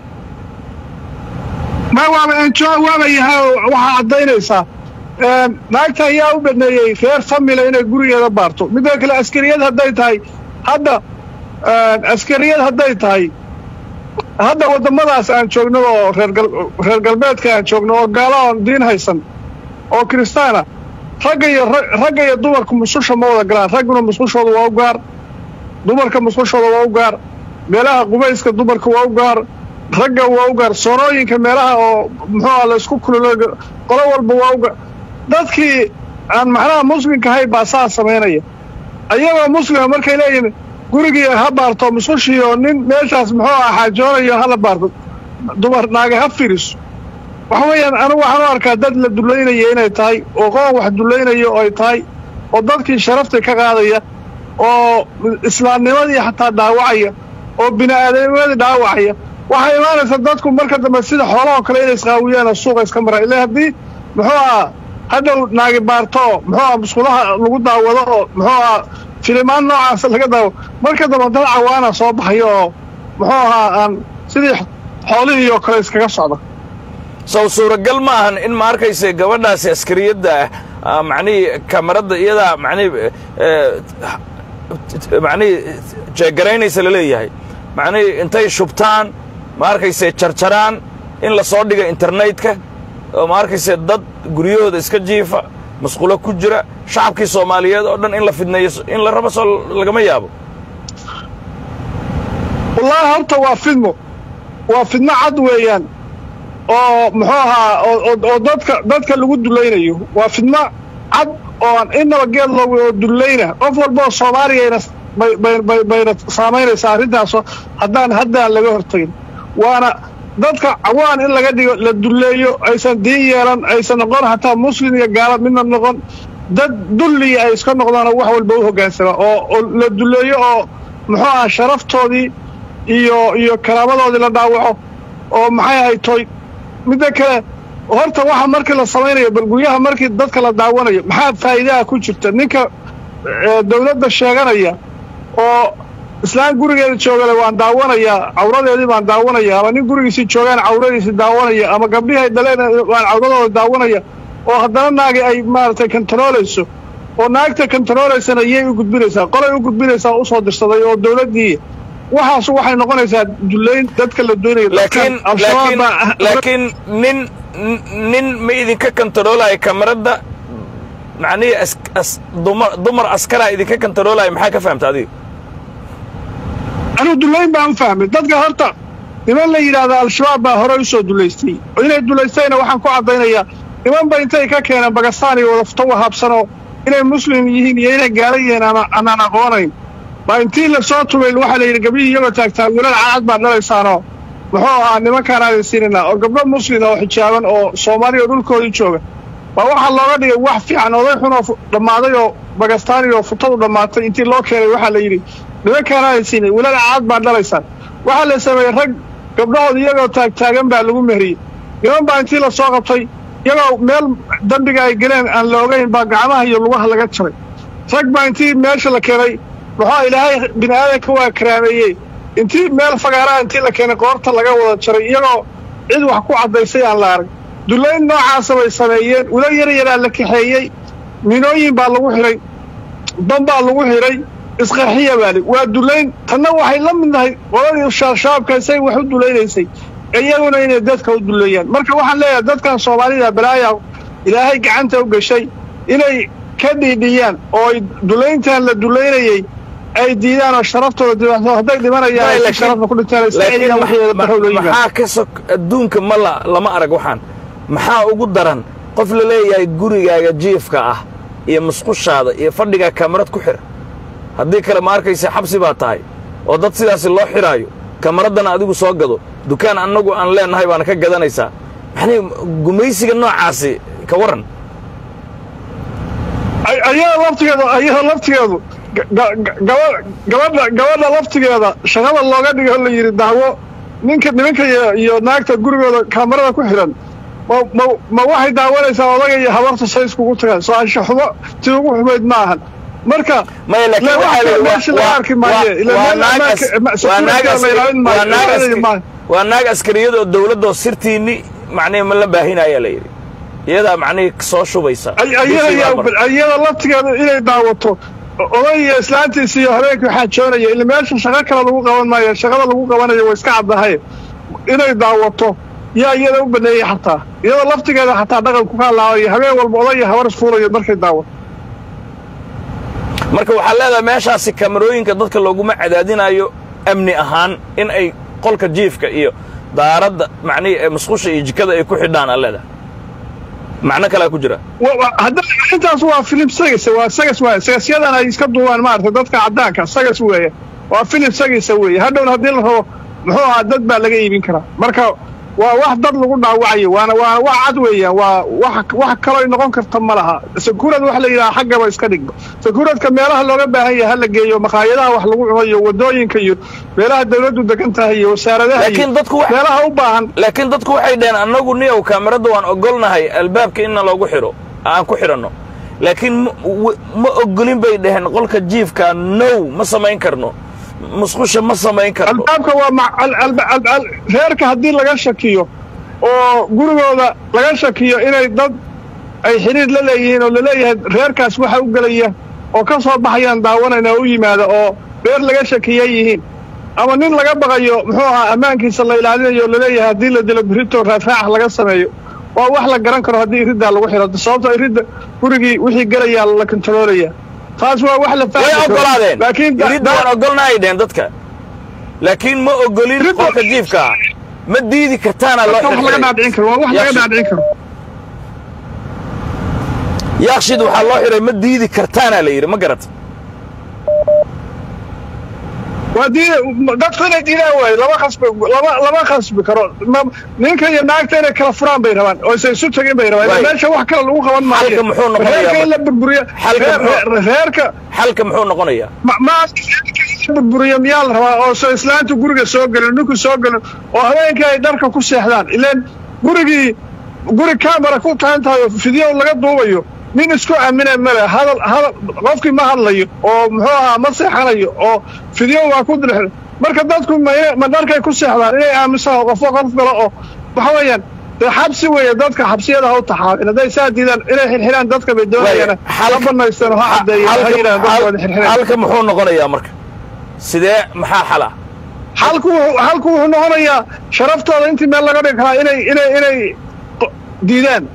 F: ma waaba n g o waaba yahay waxaa caddaynaysaa naagta ayaa u baneeyey reer famila inay gurigeeda baarto midda kale askariyad hadday tahay hadda askariyad hadday tahay hadda waddamadaas aan joogno oo reer galbeedka aan joogno oo gaalo aan diin haysan oo kiristaana ragga iyo ragga iyo dumarka musqusha ma wada galaan ragguna musqushooda waa u gaar dumarka musqushooda waa u gaar meelaha qubayska dumarka waa u gaar ragga waa u gaar soonooyinka meelaha oo muxuuha la isku kulula qolo walba waa u gaar dadkii aan macnaha muslimka ahay baa saa samaynaya ayagoo muslima markay leeyihin gurigii ha baarto musqushii oo nin meeshaas muxuu ah xaajoonayo hala baarto dumar naaga ha firiso waxa weeyaan anigu waxaan u arkaa dad la dullaynaya inay tahay oo qoon wax dullaynayo ay tahay oo dadkii sharaftii ka qaadaya oo islaamnimadii xataa dhaawacaya oo bini'aadamnimadii dhaawacaya waxay imaanaysaa dadku marka dambe sida xoolahoo kale inay isqaawiyaan oo suuqa iska maraan ila haddii muxuu ah hadhow naagi baarto muxuu ah musqulaha lagu daawado oo muxuu ah filimaan noocaas laga daawo marka dambe dad cawaana soo baxayo oo muxuu ahaa aan sidii xoolihii oo kale iskaga socda
B: sow suuragal ma ahan in ma arkaysa gabadhaasi askariyadda ah macnihii kamaradda iyadaa macnihii macnihii jeegaraynaysa la leeyahay macnihii intay shubtaan ma arkayse jarjaraan in la soo dhiga internetka oo ma arkayse dad guryahooda iska jiifa masqulo ku jira shacabkii soomaaliyeed oo dhan in la fidneeyo in la rabo soo lagama yaabo
F: wallaahi horta waa fidmo waa fidmo cad weeyaan oo muxuu ahaa oo dadka dadka lagu dulaynayo waa fidmo cad oo aan inaba geed loogu oo dullayna qof walba oo soomaaliyayna bayna saamaynaysaa arrintaasoo haddaan haddaan laga hortagin waana dadka cawaan in laga dhigo la dulleeyo aysan diin yeelan aysan noqon hataa muslim iyo gaala midna noqon dad dulliya ay iska noqdaan oo wax walba u hoggaansama oo oo la dulleeyo oo muxuu aha sharaftoodii iyo iyo karaamadoodii la dhaawaco oo maxay ahay toy midda kale horta waxa markii la samaynayo bal guryaha markii dadka la daawanayo maxaa faa'iidaha ku jirta ninka dawladda sheeganaya oo islaan gurigeeda joogale waan daawanayaa cawradeedii baan daawanaya ama nin gurigiisii joogaan cawradiisii daawanaya ama gabdhihii ay dhaleen waan cawradooda daawanaya oo haddana naagi ay maaragtay kontaroolayso oo naagta kontaroolaysana yay u gudbinaysaa qolay u gudbinaysaa usoo dirsaday oo dawladdii waxaas waxay noqonaysaa dullayn dadka la doonayo
B: laakiin laakiin laakiin nin nin ma idinka kontaroolaya kamarada macnihii as as dumar dumar askaraa idinka kontaroolaya maxaa ka fahamta adiga
F: anuu dullayn baan u fahmay dadka horta niman la yidhaahda al-shabaab baa hore u soo dullaystay inay dullaystayna waxaan ku caddaynayaa nimanba intay ka keeneen bagastaan iyo wada futo wahaabsanoo inay muslim yihiin iyo inay gaala yihiin ama anaan aqoonayn baa intii la soo tubay waxaa la yidhi gabdhihii iyagoo taagtaa wiilal cadcad baad dhalaysaanoo muxuu ahaa nimankaan aadan siinaynaa oo gabdho muslin oo xijaaban oo soomaaliya oo dhulkoodii jooga baa waxaa looga dhigay wax fiican oday xun oo dhammaaday oo bagastaani oo futadu dhammaatay intii loo keenay waxaa la yidhi nimankaan aadan siinay wiilal cadcad baad dhalaysaan waxaa la sameeyey rag gabdhahood iyagoo taagtaagan baa lagu mehriyey niman baa intii la soo qabtay iyagoo meel dembiga ay geleen aan la ogayn baa gacmaha iyo lugaha laga jaray rag baa intii meesha la keenay muxuu ilaahay bini aadanka waa karaameeyey intii meel fagaaraha intii la keenay qoorta laga wada jaray iyagoo cid wax ku caddaysay aan la arag dullayn noocaasa bay sameeyeen ula yar yaraa la kaxeeyey minooyin baa lagu xidhay ban baa lagu xidhay isqarxiya baali waa dullayn tanna waxay la mid nahay qoladii shaabka say wax u dulaynaysay iyaguna inay dadka u dulleeyaan marka waxaan leeyahay dadkan soomaalida balaaya ilaahay gacanta u gashay inay ka dhiidhiyaan oo ay dullayntan la dullaynayey ay diidaan oo sharaftooda dibaato hadday dhimanayaan ay si sharafta ku dhintaan israa'iiliya waxyeeda barrow loo yimaado
B: maxaa ka sok adduunka ma la lama arag waxaan maxaa ugu daran qof la leeyahay gurigaaga jiifka ah iyo musqushaada iyo fadhigaa kamarad ku xir haddii kale ma arkaysa xabsi baa tahay oo dad sidaasi loo xidhaayo kamaraddana adigu soo gado dukaan annagu aan leennahay baana ka gadanaysaa maxnii gumaysiga noocaasi ka warran
F: ayada laftigeedu ayada laftigeedu gabadha gabadha laftigeeda shaqada looga dhigo la yidhi daawo ninka nimanka iyo naagta gurigooda kaamarada ku xidhan ma ma ma waxay daawanaysaa odaga iyo habarta say iskugu tagaan soo ansha xumo tii ugu xumayd ma ahan marka
B: maya laakiin waxaa la
F: meesha laga arki maaye
B: waa naag askariyadoo dawladdoo sirtiinni macnihi ma la baahinayaa la yidhi iyadaa macnihii soo shubaysa
F: iyada laftigeeda inay daawato oday iyo islaantiisa iyo habeenkii xaajoonaya ila meesha shaqo kale lagu qaban maayo shaqada lagu qabanayo way iska caddahay inay daawato yaa iyada u baneeyey xataa iyada laftigeeda xataa dhaqanku ka halaabaya habeen walba oday iyo habar isfuulayo markay daawato
B: marka waxaa leedahay meeshaasi kamarooyinka dadka looguma cadaadinayo amni ahaan in ay qolka jiifka iyo daaradda macnihii ee musqusha iyo jikada ay ku xidhaan aa leedahay macno kalea ku jira
F: hadda intaas waa filim sagas waa sagas waay sagasyadan ay iska duubaan maaragtay dadka caddaanka sagas weeye waa filim sagisa weeye hadhowna haddii la rabo muxuu ahaa dad baa laga iibin karaa marka waa wax dad lagu dhaawacayo waana waana wax cad weeyaan waa wax wax kaloo noqon karta ma laha sakuurad waxa la yidhaha xaggaba iska dhigba sakuuradka meelaha looga baahan yahay ha la geeyo makhaayadaha wax lagu cuno iyo wadooyinka iyo meelaha dawladdu degan tahay iyo wasaaradaha
B: laakiin dadku wax-
F: meelaha u baahan
B: laakiin dadku waxay dhaheen annagu niyow kaamirada waan ogolnahay albaabka inna loogu xidho aan ku xidhanno laakiin ma- w- ma ogolin bay dhaheen qolka jiifka now ma samayn karno musqusha ma samayn karno
F: albaabka waa ma- al- al- al- al- reerka haddii laga shakiyo oo gurigooda laga shakiyo inay dad ay xidhiir la leeyihiin oo laleeyahay reerkaas waxa u gelaya oo ka soo baxayaan daawanayna u yimaada oo reer laga shakiya yihiin ama nin laga baqayo muxuu ahaa ammaankiisa la ilaalinayo oo laleeyahay haddii la dilo birito raafraax laga sameeyo waa wax la garan karo haddii iriddaa lagu xidho sababtoo iridda gurigii wixii gelayaa la kontaroolaya taas waa wax la fahmi
B: way
F: karo.
B: ogolaadeen
F: laakiin da-
B: iridda waan ogolna ay dhaheen dadka laakiin ma ogolin
F: Iridda-
B: qolka jiifka ma diidi kartaana loo
F: wax laga
B: xirxiray
F: dhaadhicin karo waa wax laga
B: Yaaqshid-
F: dhaadhicin karo
B: yaaqshid waxaa loo xidhay ma diidi kartaana la yidhi ma garata
F: haddii dadku inay diidaan waayo lama khasbi lama lama khasbi karo Ma- ninka iyo naagta inay kala furaan bay rabaan oo isa isu tagin bay rabaan
B: Waayo.
F: meesha wax kale lagu qaban maayo
B: Xalka muxuu noqonayaa
F: reerka in la
B: marka?
F: burburiyo
B: Xalka
F: reer-
B: muxuu-
F: reer- reerka
B: xalka muxuu noqonayaa
F: ma ma reerka in la burburiyo miyaa la rabaa oo soo islaanta guriga soo gelin ninku soo gelin oo habeenkii ay dharka ku seexdaan ileen gurigii guri camera ku tahan tahay oo fideo laga duubayo nin isku aamina male hadal hadal qofkii ma hadlayo oo muxuu ahaa ma seexanayo oo fideo waa ku dirx marka dadku ma ma dharkay ku seexdaan inay aamusaan oo qofo qof galo oo waxa weeyaan dee xabsi weeye dadka xabsiyada ha u taxaabin hadday saa diidaan inay xirxiraan dadka bay doonayaan
B: Waayo,
F: ha banaystaan oo ha caddeeyaan ha
B: Xalka-
F: yidhahan dadkooda
B: xal-
F: xirxiraan
B: xalka muxuu noqonayaa marka sidee maxaa xala
F: halku wuxuu- halku wuxuu noqonayaa sharaftooda intii meel laga dhigi karaa inay inay inay qo- diidaan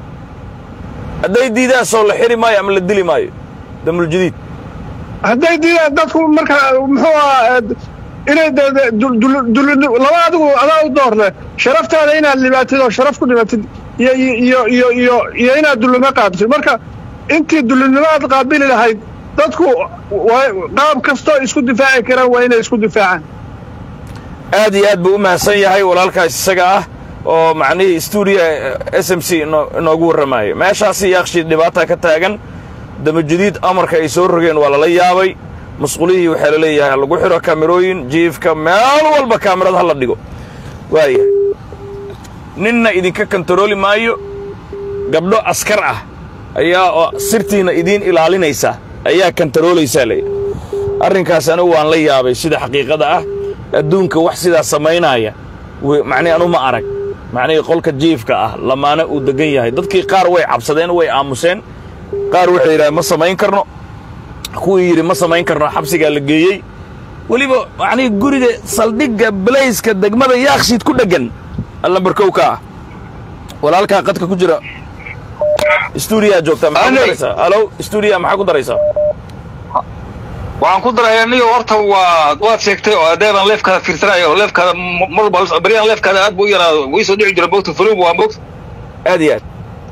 B: hadday diidaan soo la xiri maayo ama la dili maayo damuljadiid
F: hadday diidaan dadku marka muxuu ahaa eh, inay de- de- dul- dul- dul- laba adigu adaa u doorle sharaftaada inaad libaatid oo sharaf ku dhimatid iyo iyo iyo iyo iyo iyo inaad dullimo qaadatid marka intii dullinimo aad qaabili lahayd dadku waa- qaab kastoo isku difaaci karaan waa inay isku difaacaan
B: aad iyo aad buu u mahadsan yahay walaalkaas isaga ah oo macnihii stuudiya s m c ino- inoogu warramaayo meeshaasi yaaqshii dhibaata ka taagan damajadiid amarka ay soo rogeen waa lala yaabay masquulihii waxaa la leeyahay ha lagu xidho kaamirooyin jiifka meel walba kaamirad ha la dhigo waayahay ninna idinka kantarooli maayo gabdho askar ah ayaa oo sirtiinna idiin ilaalinaysa ayaa kantaroolaysaa leeyahy arrinkaas anigu waan la yaabay sida xaqiiqada ah adduunka wax sidaa samaynaaya wi- macnihi anu ma arag macnihii qolka jiifka ah lamaane uu degan yahay dadkii qaar way cabsadeen way aamuseen qaar waxay yidhahdeen ma samayn karno kuwii yidhi ma samayn karno xabsigaa la geeyey weliba macnihii guriga saldhigga balayska degmada yaakshiid ku dheggan allambarkowka ah walaalkaa qadka ku jira stuudiyaa joogtaa maxaa ku
G: Anay.
B: daraysaa alo stuudiya maxaa ku daraysaa
G: waxaan ku darayaa niyo horta waa waad sheegtay oo adeeban leefkaada fiirsanayo oo leefkaada m- mar walba baryahan leefkaada aad buu u yaraado wii soo dhici jira moogta fulum waa moogta
B: aad iyo aad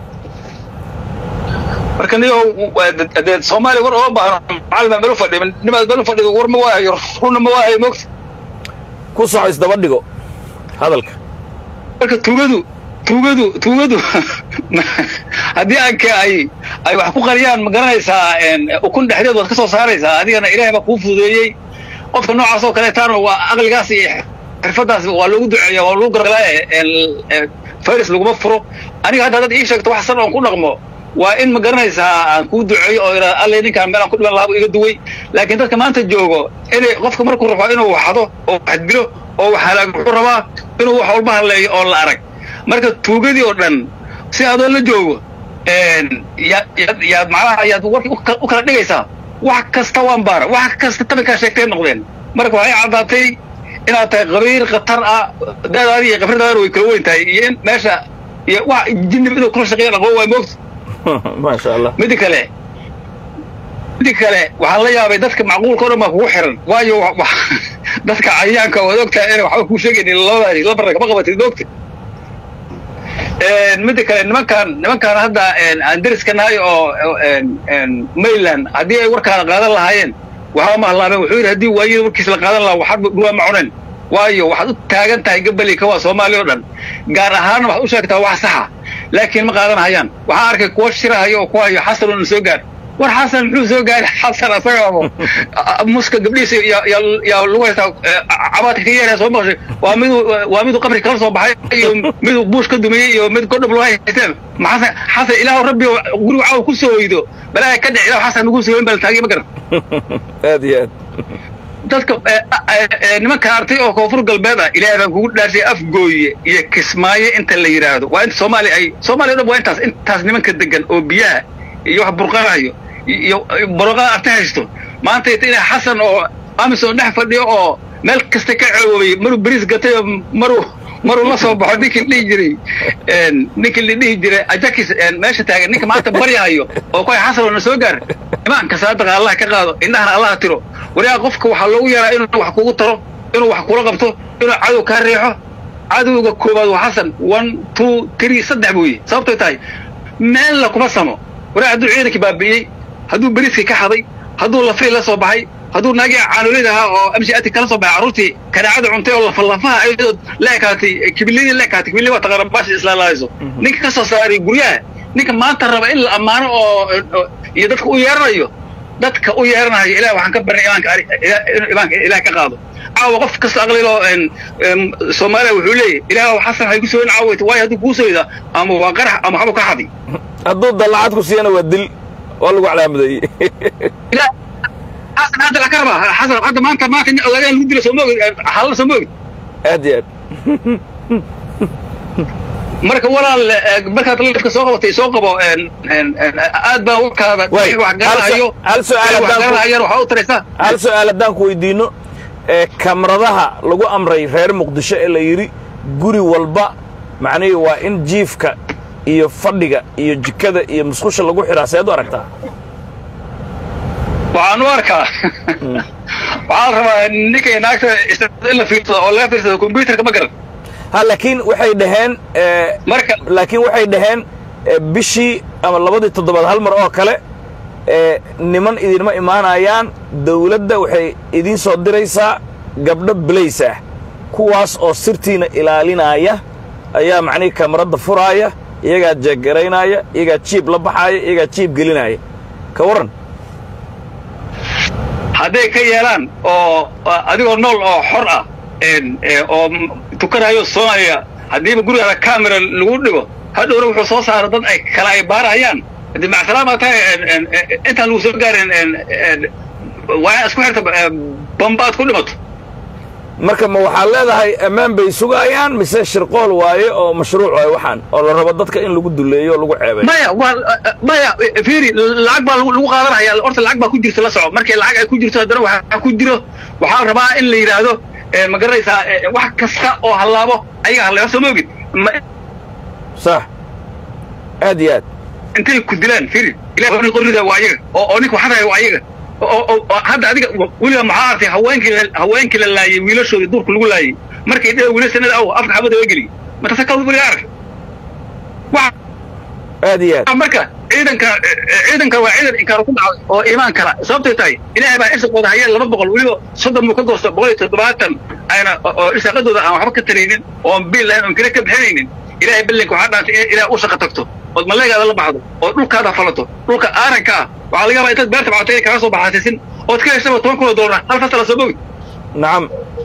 G: marka niyo waa de- dee soomaaliya war oo baahno macalin baa meel u fadhiya nimaad meel u fadhido war ma waahayo runna ma waahayo moogta
B: ku soco isdaba dhigo hadalka
G: marka tuugadu tuugadu tuugadu haddii aanka ay ay wax ku qariyaan ma garanaysaa een, ukun dhexdeed waad ka soo saaraysaa adigana ilaahay baa kuu fududeeyey qofka noocaas oo kaleetaana waa aqligaas iyo xirfadaas waa loogu duceeya waa lagu gargalaa virus laguma furo aniga hadda dad ii sheegto wax san oon ku dhaqmo waa in ma garanaysaa aan kuu duceeyo oo ira alle ninkaan meel aan ku dhiman lahaa buu iga duway laakiin dadka maanta joogo inay qofka markuu rabo inuu waxdo oo wax dilo oo wax halaag wuxuu rabaa inuu wax walba hadleeyo oo la arag marka tuugadii oo dhan si adoo la joogo een, yaad yaad yaad macnaha yaad warkii u kala- u kala dhigaysaa wax kasta waan baara wax kasta tabankaa sheegtay noqdeen marka waxay caddaatay inaad tahay qabiil khatar ah daadaadi iyo khibradaadana way kala weyn tahay iyo in meesha iyo wax jinib inuu kula shaqeeya aqoon waay moogta
B: maasha allah
G: midda kale midda kale waxaan la yaabay dadka macquulka o dhan baa kugu xiran waayo wa- wa- dadka cayayaanka waad ogtahay inay waxba kuu sheegaynin labadaas laba rag ma qabatid moogta Een, midda kale nimankaan nimankaan hadda een, aan deriska nahay oo oo, een, een, mainland haddii ay warkaada qaadan lahaayeen waxba ma hallaabeen wuxuu yidhi haddii waayada warkiis la qaadan lahaa waxaad dhuwaa ma cunen waayo waxaad u taagan tahay gabali kawaa soomaaliya oo dhan gaar ahaanna waxaad u sheegtaa wax saxa laakiin ma qaadan hayaan waxaan arkay kuwa shirahayo oo ku hayo xasan oo soo gaar war xasan muxuu soo gaaray xasan asagaabo muska gabdhihiisa yaa- yaa- yaa lagu haystaa eh, cabaadka ka yeeraya soo maqashay waa miduu waa miduu qabri kala soo baxay iyo miduu buush ka dumiyey iyo mid godhob loo haysteen ma xasan xasan ilaahu rabbi oo guriga caawa ku soo hoydo balaa ka dhic ilaahu xasan nagu soo hoyn baa la taagay ma garan
B: aad iyo aad
G: dadka eh, eh, eh, nimanka artay oo koonfur galbeed ah ilaahay baan kugu dhaashay afgooye iyo kismaayo inta la yidhaahdo waa inta soomaaliya ay soomaaliya o dhan waa intaas intaas nimanka degan oo biyaha iyo wax burqanayo iyo boroqada artay haysto maanta ita inay xasan oo amisom dhex fadhiyo oo meel kasta ka cewoobay maruu beriis gatay oo maruu maruu la soo baxo ninkii la dhihi jiray een, ninkii la dhihi jiray ajakis een, meesha taagan ninka maanta baryahayo oo koy xasan oo na soo gaar imaanka saadaqa allah ka qaado indhahana allah tiro wariyaa qofka waxaa loogu yaraa inuu wax kugu taro inuu wax kula qabto inuu cadow kaa riixo cadowga koowaad waa xasan one two three saddex buuye sababtoy tahay meel la kuma samo wariyaa hadduu ciidankii baabi'iyey hadduu beriiskii ka xaday hadduu lafay la soo baxay hadduu naagii caanolid ahaa oo amshi ati kala soo baxay carruurtii kanaacada cuntay oo lafallafaha ayadoo la ekaatay kibilidii la ekaatay kibilidii waa taqaana baashi islaalaalayso ninka ka soo saaray guryaha ninka maanta raba in la ammaano oo oo- iyo dadka u yeeranayo dadka u yeeranayo ilaah waxaan ka barinay imaanka ari- ila- inuu imaanka ilaah ka qaado caawa qof kasta aqlilo en em, soomaaliya wuxuu leeyahy ilaah xasan hay ku soo in caawayta waayo hadduu kuu sooyda ama waa qarax ama waxba ka xadi
B: hadduu dallacad ku siiyana waa dil waa lagu calaamadeeyey
G: ilaah xasan hadda la ka rabaa xasan hadda maanta maanta nin ogaadeen lagu dilo soo moogid halala soo moogid
B: aad iyo aad
G: marka walaal eh, markaad lifka soo qabatay soo qabo en en en aad baa warkaada
B: Way,
G: wax garanayo
B: hal su- hal su'aal
G: wax
B: haddaan ku-
G: garanayaan waxaa u taraysaa
B: hal su-aal haddaan ku weydiinno ee kamaradaha lagu amray reer muqdisho ee la yidhi guri walba macnihii waa in jiifka iyo fadhiga iyo jikada iyo musqusha lagu xidhaa seed u aragtaa
G: waxaan u arkaa waxaa la rabaa ninkay naagta in la fiirsado oo laga fiirsado combyuterka ma garan
B: ha laakiin waxay dhaheen ee,
G: marka
B: laakiin waxay dhaheen ee, bishii ama labadii toddobaad hal mar oo kale ee, niman idinma imaanayaan dawladda waxay idiin soo diraysaa gabdho belays ah kuwaas oo sirtiina ilaalinaya ayaa macnihii kamaradda furaaya iyagaa jeeggaraynaya iyagaa jiib la baxaaya iyagaa jiib gelinaya ka warran
G: hadday ka yeelaan oo oo adigoo nool oo xor ah en eh, oo m- tukanayo soomaya haddiiba gurigaada camera lagu dhigo hadhowna wuxuu soo saara dad ay kala ay baarayaan hadii macsalaama tahay en- en- en- intaan lagu soo gaarin en- en, waa isku xirta eh, bamba aad ku dhimato
B: marka ma waxaad leedahay ammaan bay sugayaan mise shirqool waaye oo mashruuc waaye waxaan oo la rabo dadka in lagu duleeyo oo lagu ceebeeyo
G: maya waa maya fiiri lacag baa lagu lagu qaadanaya horta lacag baa ku jirta la soco markay lacag ay ku jirto haddana waxaa ku jiro waxaa la rabaa in la yidhaahdo eh, ma garanaysaa eh, wax kasta oo hallaabo ayaga hallaaba soo moogid ma-
B: sax aad iyo aad
G: intay ku dilaan fiiri ilaah waa nin qorrida waa ayaga oo oo ninka waxadaya waa ayaga oo oo oo hadda adiga weliba maxaa artay haweenkii la- haweenkii la laayay wiilashoodii duurka lagu laayay markay dhee wiila sanada aw afka xabada waa geliy matase ka weliga arag wax
B: aad iyo aad
G: marka ciidanka ciidanka waa ciidan inkaar ku dhacday oo iimaan kala sababtay tahay ilaahay baa irsiqooda hayeen laba boqol weliba soddon buu ka goosta boqol iyo toddobaatan ayna oo irsaaqadooda aan waxba ka taraynin oon biil lahayn oon kale ka bixinaynin ilaahay ballinka waxaa dhaantay in ilaah u shaqa tagto ood maleegaada la baxdo oo dhulkaada falato dhulka aaranka ah waxaa laga yaabaa intaad beerta bacatay kaga soo baxaasisin ood ka heshaba toban kun oo doolar hal fasala soo bogi
B: nacam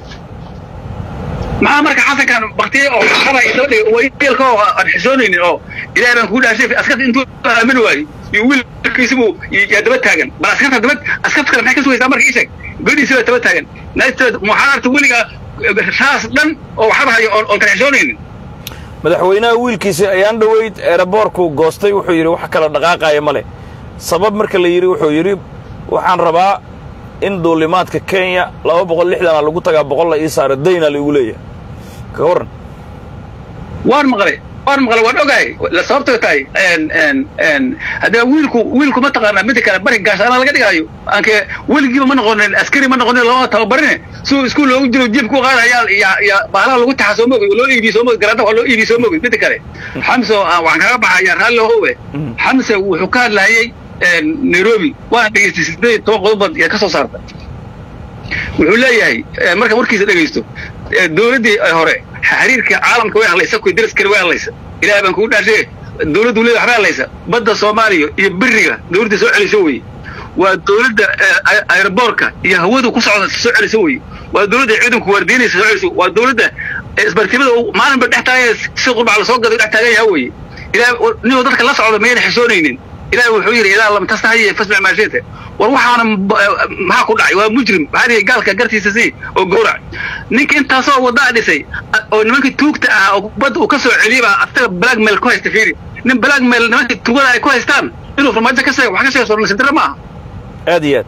G: maxaa marka xasankan baktiyey oo xara isoo dhigay oo wiilka oo aan xishoonaynin oo ilaahay baan kugu dhaashay askarta intuu aamin waayey iyo wiilkiisi buu yaa daba taagan bal askarta daba askarta kale maxay ka sugaysaa marka isheeg gabadhiisi baa daba taagan naagteed maxaa arta weligaa raas dhan oo waxba hayo oon oon kala xishoonaynin
B: madaxweynaha wiilkiisa ayaan dhoweyd eeraboorku goostay wuxuu yidhi wax kala dhaqaaqaya ma leh sabab marka la yidhi wuxuu yidhi waxaan rabaa in duulimaadka kenya laba boqol lixdana lagu tagaa boqol la ii saara dayna laigu leeyahay ka warran
G: waan maqlay waan maqlay waan ogahay la sababtoo tahay en en en haddaba wiilku wiilku ma taqaanaa mida kale bari gaashaana laga dhigaayo aanke weligiiba ma noqonin askari ma noqonin lama tababarine suu iskuul loogu jiro jiib ku qaadaya ya ya baalaha lagu taxa soo moogay loo iibiyo soo moogay garaada waa loo iibiyo soo moogay mida kale xamse oo aan waxaan kaga baxaya raalli howe xamse wuxuu ka hadlayay en nairobi waan dhegeystay sideed iyo toban qodob baad ka soo saarta wuxuu leeyahay eh, marka warkiisa dhegaysto eh, dowladdii eh, hore xiriirka caalamka way hadlaysa kuwa daraskale way hadlaysa ilaahay baan kugu dhaashay dowladdu leedahay waxbay hadlaysa badda soomaaliya iyo beriga dowladda soo celiso weye waa dowladda eh, ay- aeroboorka iyo hawadu ku socda soo celiso weye waa dowladda ciidanku waardiinaysa soo celiso waa dowladda eh, isbartimada uu maalinba dhex taagaya si qurbac lasoo gaday dhex taagan yaha weye ilaahay ninuu dadka la socda mayna xishoonaynin ilaahay wuxuu yidhi ilaa lam tastahiya fasmac maa shita war waxaana b- maxaa ku dhacay waa mujrim maxaa dhihi gaalka gartiisa sii oo gowrac ninka intaasoo wadaa dhisay a- oo nimankii tuugta ahaa oo badda uu ka soo celiyey baa asaga blackmail ku haysta fiiri nin blackmail nimankii tugada ay ku haystaan inuu farmaajo ka sheego wax ka sheego sornasidara ma aha
B: aad iyo aad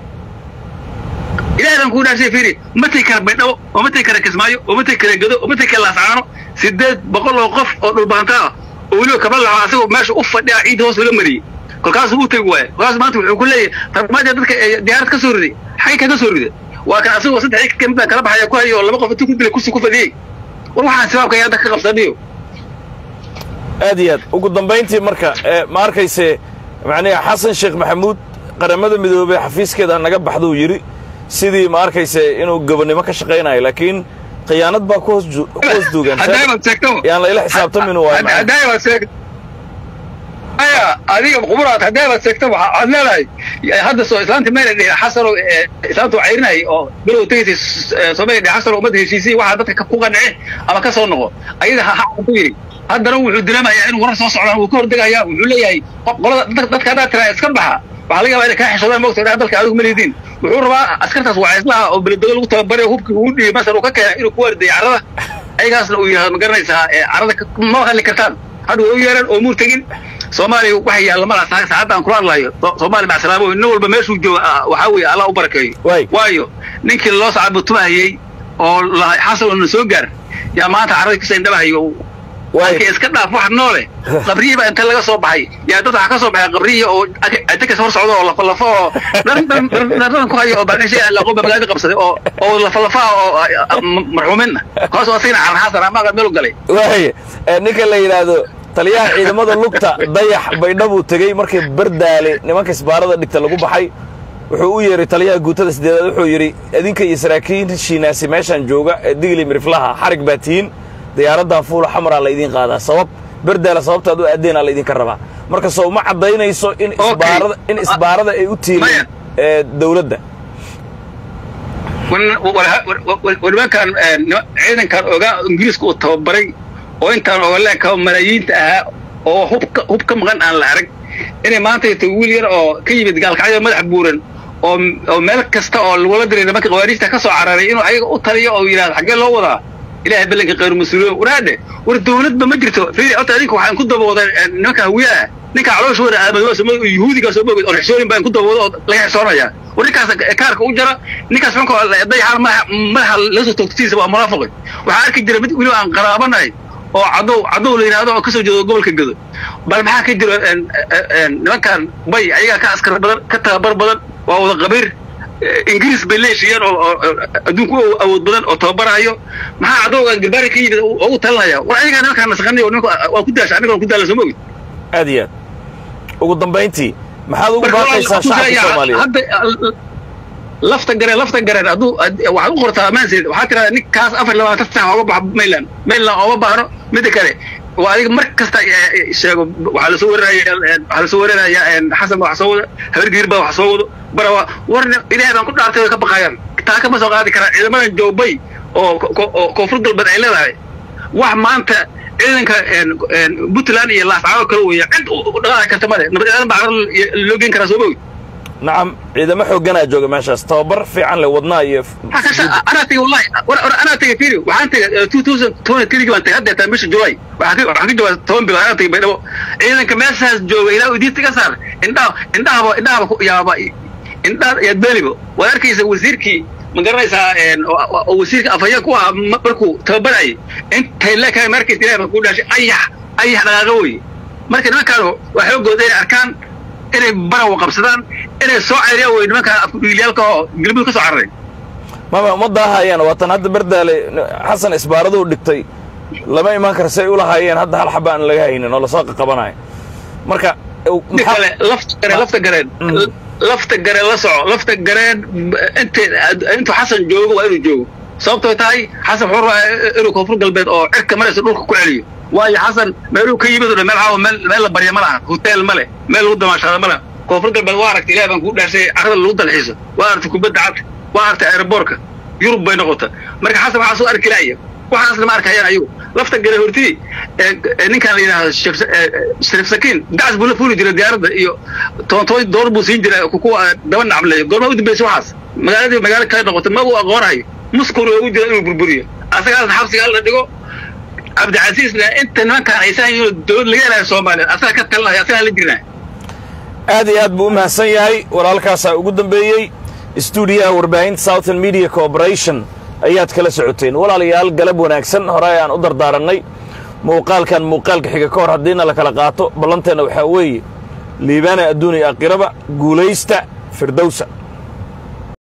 G: ilaahay baan kugu dhaashay fiiri ma tegi kara baydhabo oo ma tegi kara kismaayo oo ma tegi kara gedo oo ma tegi kara laascaano sideed boqol oo qof oo dhulbaanta ah oo weliba kaba laco asagoo meesha u fadhiya ciidda hoos loola mariyey kolkaasuu u tegi waaya kolkaas maanta wuxuu ku leeyahay farmaajo dadka ee diyaarad ka soo riday xagay kaga soo rida waa kan asagoo saddex ka mid baa kala baxaya ku hayo oo laba qof intuu ku dilay kursi ku fadhiyey war waxaan sibaabka ayaa dadka ka qabsaniyo
B: aad iyo aad ugu dambayntii marka ee ma arkayse macnihi xasan sheekh maxamuud qaramada midoobey xafiiskeeda naga baxduu yidhi sidii ma arkayse inuu gobonnimo ka shaqaynayo laakiin khiyaanad baa ku hoos ju- ku hoos duugan
G: haddaybad sheegto
B: yaan la ila xisaabtamin waayo macnaha.
G: haddaybad sheeg aya adiga quburaad haddaybad sheegto waxa- waxaad leedahay ya- hadda soo islaanta mayna dhihin xasano ee, islaantu waa cayrinay oo bilow tegaysay s- ee, soomaaliya dhihin xasano ummadda heshiisay waxaa dadka ka- ku qanci ama ka soo noqo ayada ha ha ku yidhi haddana wuxuu dareemayaa inuu warar soo socdaan wuu ka hordegayaa wuxuu leeyahay qo- qolada dad- dadka haddaad tiraa iska baxa waxaa laga yaabaa inay kaa xishoodaan moogta dhaha dalka adigu ma lidiin wuxuu rabaa askartaas waa islaha oo beledego lagu tababaray oo hubkii uu dhiibay masar uu ka keenay inuu ku waardiyo carrada ayagaasna uu yidhahdo ma garanaysaa ee carrada ka- ma hadli kartaan hadda way u yeereen oo muur tegin soomaaliya waxay yaalla malaha saa- saacadda aan kula hadlayo So- soomaaliya macsalaamo nin walba meeshuu jooga ah, waxaa weeye allah u barakeeyo
B: Waay.
G: waayo ninkii loo sacabutumahayey oo lahay xasan na soo gaar yaa maanta carradii kasoo indhabahayo
B: Waay.
G: halkii iska dhaaf wax noole qabriyii baa inta laga soo baxay yaa dad waxaa ka soo baxay qabriyii oo adekas hor socda oo lafalafo oo dhan dhan dhan dhan ku hayo oo baadhishay aan laqoon baa magaalada qabsaday oo oo lafalafa oo marxuuminna kaas oo asagana carra xasan ama meel u galay
B: waay ee, ninka la yidhaahdo taliyaha ciidamada lugta dayax baydhabuu tegey markii bardaale nimanka isbaarada dhigta lagu baxay wuxuu u yeeray taliyaha guutada sideedaad wuxuu yidhi idinka iyo saraakiishiinaasi meeshaan jooga ee digli miriflaha xarig baa tihiin diyaaraddan fuula xamaraa laydiin qaadaa sabab bardaale sababtaad u aadeenaa laydinka rabaa marka soo ma caddaynayso in
G: Okay.
B: isbaarada in isbaarada ay u tiileen
G: Maya.
B: ee dawladda
G: nimankan ciidankan ogaa ingiriiska uu tababaray oo intaan ogoleenka malaayiinta ahaa oo hub ka- hub ka maqan aan la arag inay maanta ito wiil yar oo ka yimid gaalkacyo madax buuran oo oo meel kasta oo lagula diray nimanka qawaariijta ka soo cararay inuu ayaga u taliyo oo yidhahdo xaggee loo wadaa ilaahay ballanka khayr mas-uuliyoon waraadhe war dawladba ma jirto fiiri horta adinka waxaan ku dabooday nimanka hawiye ah ninka calooshooda aamad waa soo yuhuudigaa soo mogid oo xisooyin baan ku dabooda oo laga xisoonayaa war ninkaas kaarka u jara ninkaas xunka dayaxaan madaxa madaxa la soo toogtiisa waa munaafiqi waxaa arki jira mid weliba aan qaraabanahay oo cadow cadow la yidhahdo oo kasoo jeedo gobolka gedo bal maxaa ka jiro en- en- nimankan bay ayagaa ka askar badan ka tababar badan waa wada qabiir ingiriis bay leeshiyeen oo oo- oo adduunku u awood badan oo tababarayo maxaa cadowgan garbaari ka yimid oo ugu talinaya war ayagaa nimankaan nasaqanay oo nimanka waa ku daasha aniga waan ku daala soo mogid
B: aad iyo aad ugu dambayntii maxaad ugu baaqaysaa shacabka soomaaliyeed
G: hadda lafta gareen lafta gareen hadduu waxaad u qortaa maanseed waxaad tirahdaa ninkaas afar iyo labaatan sax ooga baxo mayland mayland ooma baahno midda kale waa adiga mar kasta eh, sheego waxaa lasoo warinaya waxaa lasoo warinaya xasan baa wax soo wado habargiir baa wax soo wado barawa warna ilaahay baan ku dhaartay way ka baqayaan taa kama soo qaadi karaan ciidamadan joobay oo ko- oo koonfur galbeed ay leedahay wax maanta ciidanka en- en puntland iyo laascaano kale weeye cid u u dhaqaaqi karta male nabadgelyadan baa carro loo geen karaa soo mogi
B: nacam ciidamo xoogganaa jooga meeshaas tababar fiican leh wadnaa iyo
G: anaa tegey wallahi war- war anaa tegey firi waxaan tegey two thousand twenty three baan tegey hadda taa bisha july waxaan ka waxaan ka joogaa toban bilood anaa tegey baydhabo ciidanka meeshaas jooga ilaa idiinta ka saar indhaha indhahaba indhahaba ku yaaba indhaha yaad beelibo waad arkaysa wasiirkii ma garanaysaa en, oo- oo oo wasiirka afhayeen ku ahaa ma- markuu tababarayay intay leekahay ma arkaysa ilahay baan kuu dhaashay ayax ayax dhaqaaqa weye marka nimankaan waa xoogooda inay arkaan inay barawa qabsadaan inay soo ceyriyaan wey nimankaan afkudhiilyaalka oo galmudug ka soo cararay
B: mama uma daahayaan waatan hadda bardaale xasan isbaaraduu dhigtay lama imaan kara say u lahaayeen hadda hal xaba aan laga haynin oo lasoo qaqabanayo marka
G: mid kale lafta gareen lafta gareen
B: Mm.
G: lafta gareen la soco lafta gareen inta intuu xasan joogo waa inuu joogo sababtoo tahay xasan wuxuu rabaa inuu koonfur galbeed oo cirka maraysa dhulka ku celiyo waayo xasan meeluu ka yimid oo dhan meel caawa meel meel la barya ma laha hotel ma leh meel lagu damaashaado ma laha koonfur galbeed waa aragtay ilaah baan kuu dhaarsay carrada lagu dalxiiso waa aragtay kubadda cagta waa aragtay aeroboorka yurub bay noqota marka xasan waxaa soo arki laaya waxaasna ma arkayaan ayagu lafta gare hortii ninkaan la yidhaahdo Sheekh- eh, shariif sakiin dacas buu la fuuli jiray diyaaradda iyo toontooy door buu siin jiray kuwa daba nacbleeyo goorma u dambeysay waxaas magaaladii magaalo kale noqotay ma uu aqoonayo muskul ugu jira inuu burburiyo asagaasna xabsiga la dhigo cabdicasiisna inta nimankaan aysan yihiin dowlad laga helayo soomaaliya asaga ka talinaya asagaa la jirnaa
B: aad iyo aad buu u mahadsan yahay walaalkaasaa ugu dambeeyey stuudiyaha warbaahinta southern media corporation ayaad kala socoteen walaalayaal galab wanaagsan hore aan u dardaarannay muuqaalkan muuqaalka xiga ka hor haddiina la kala qaato ballanteenna waxaa weeye liibaana adduun iyo aakhiraba guulaysta firdowsa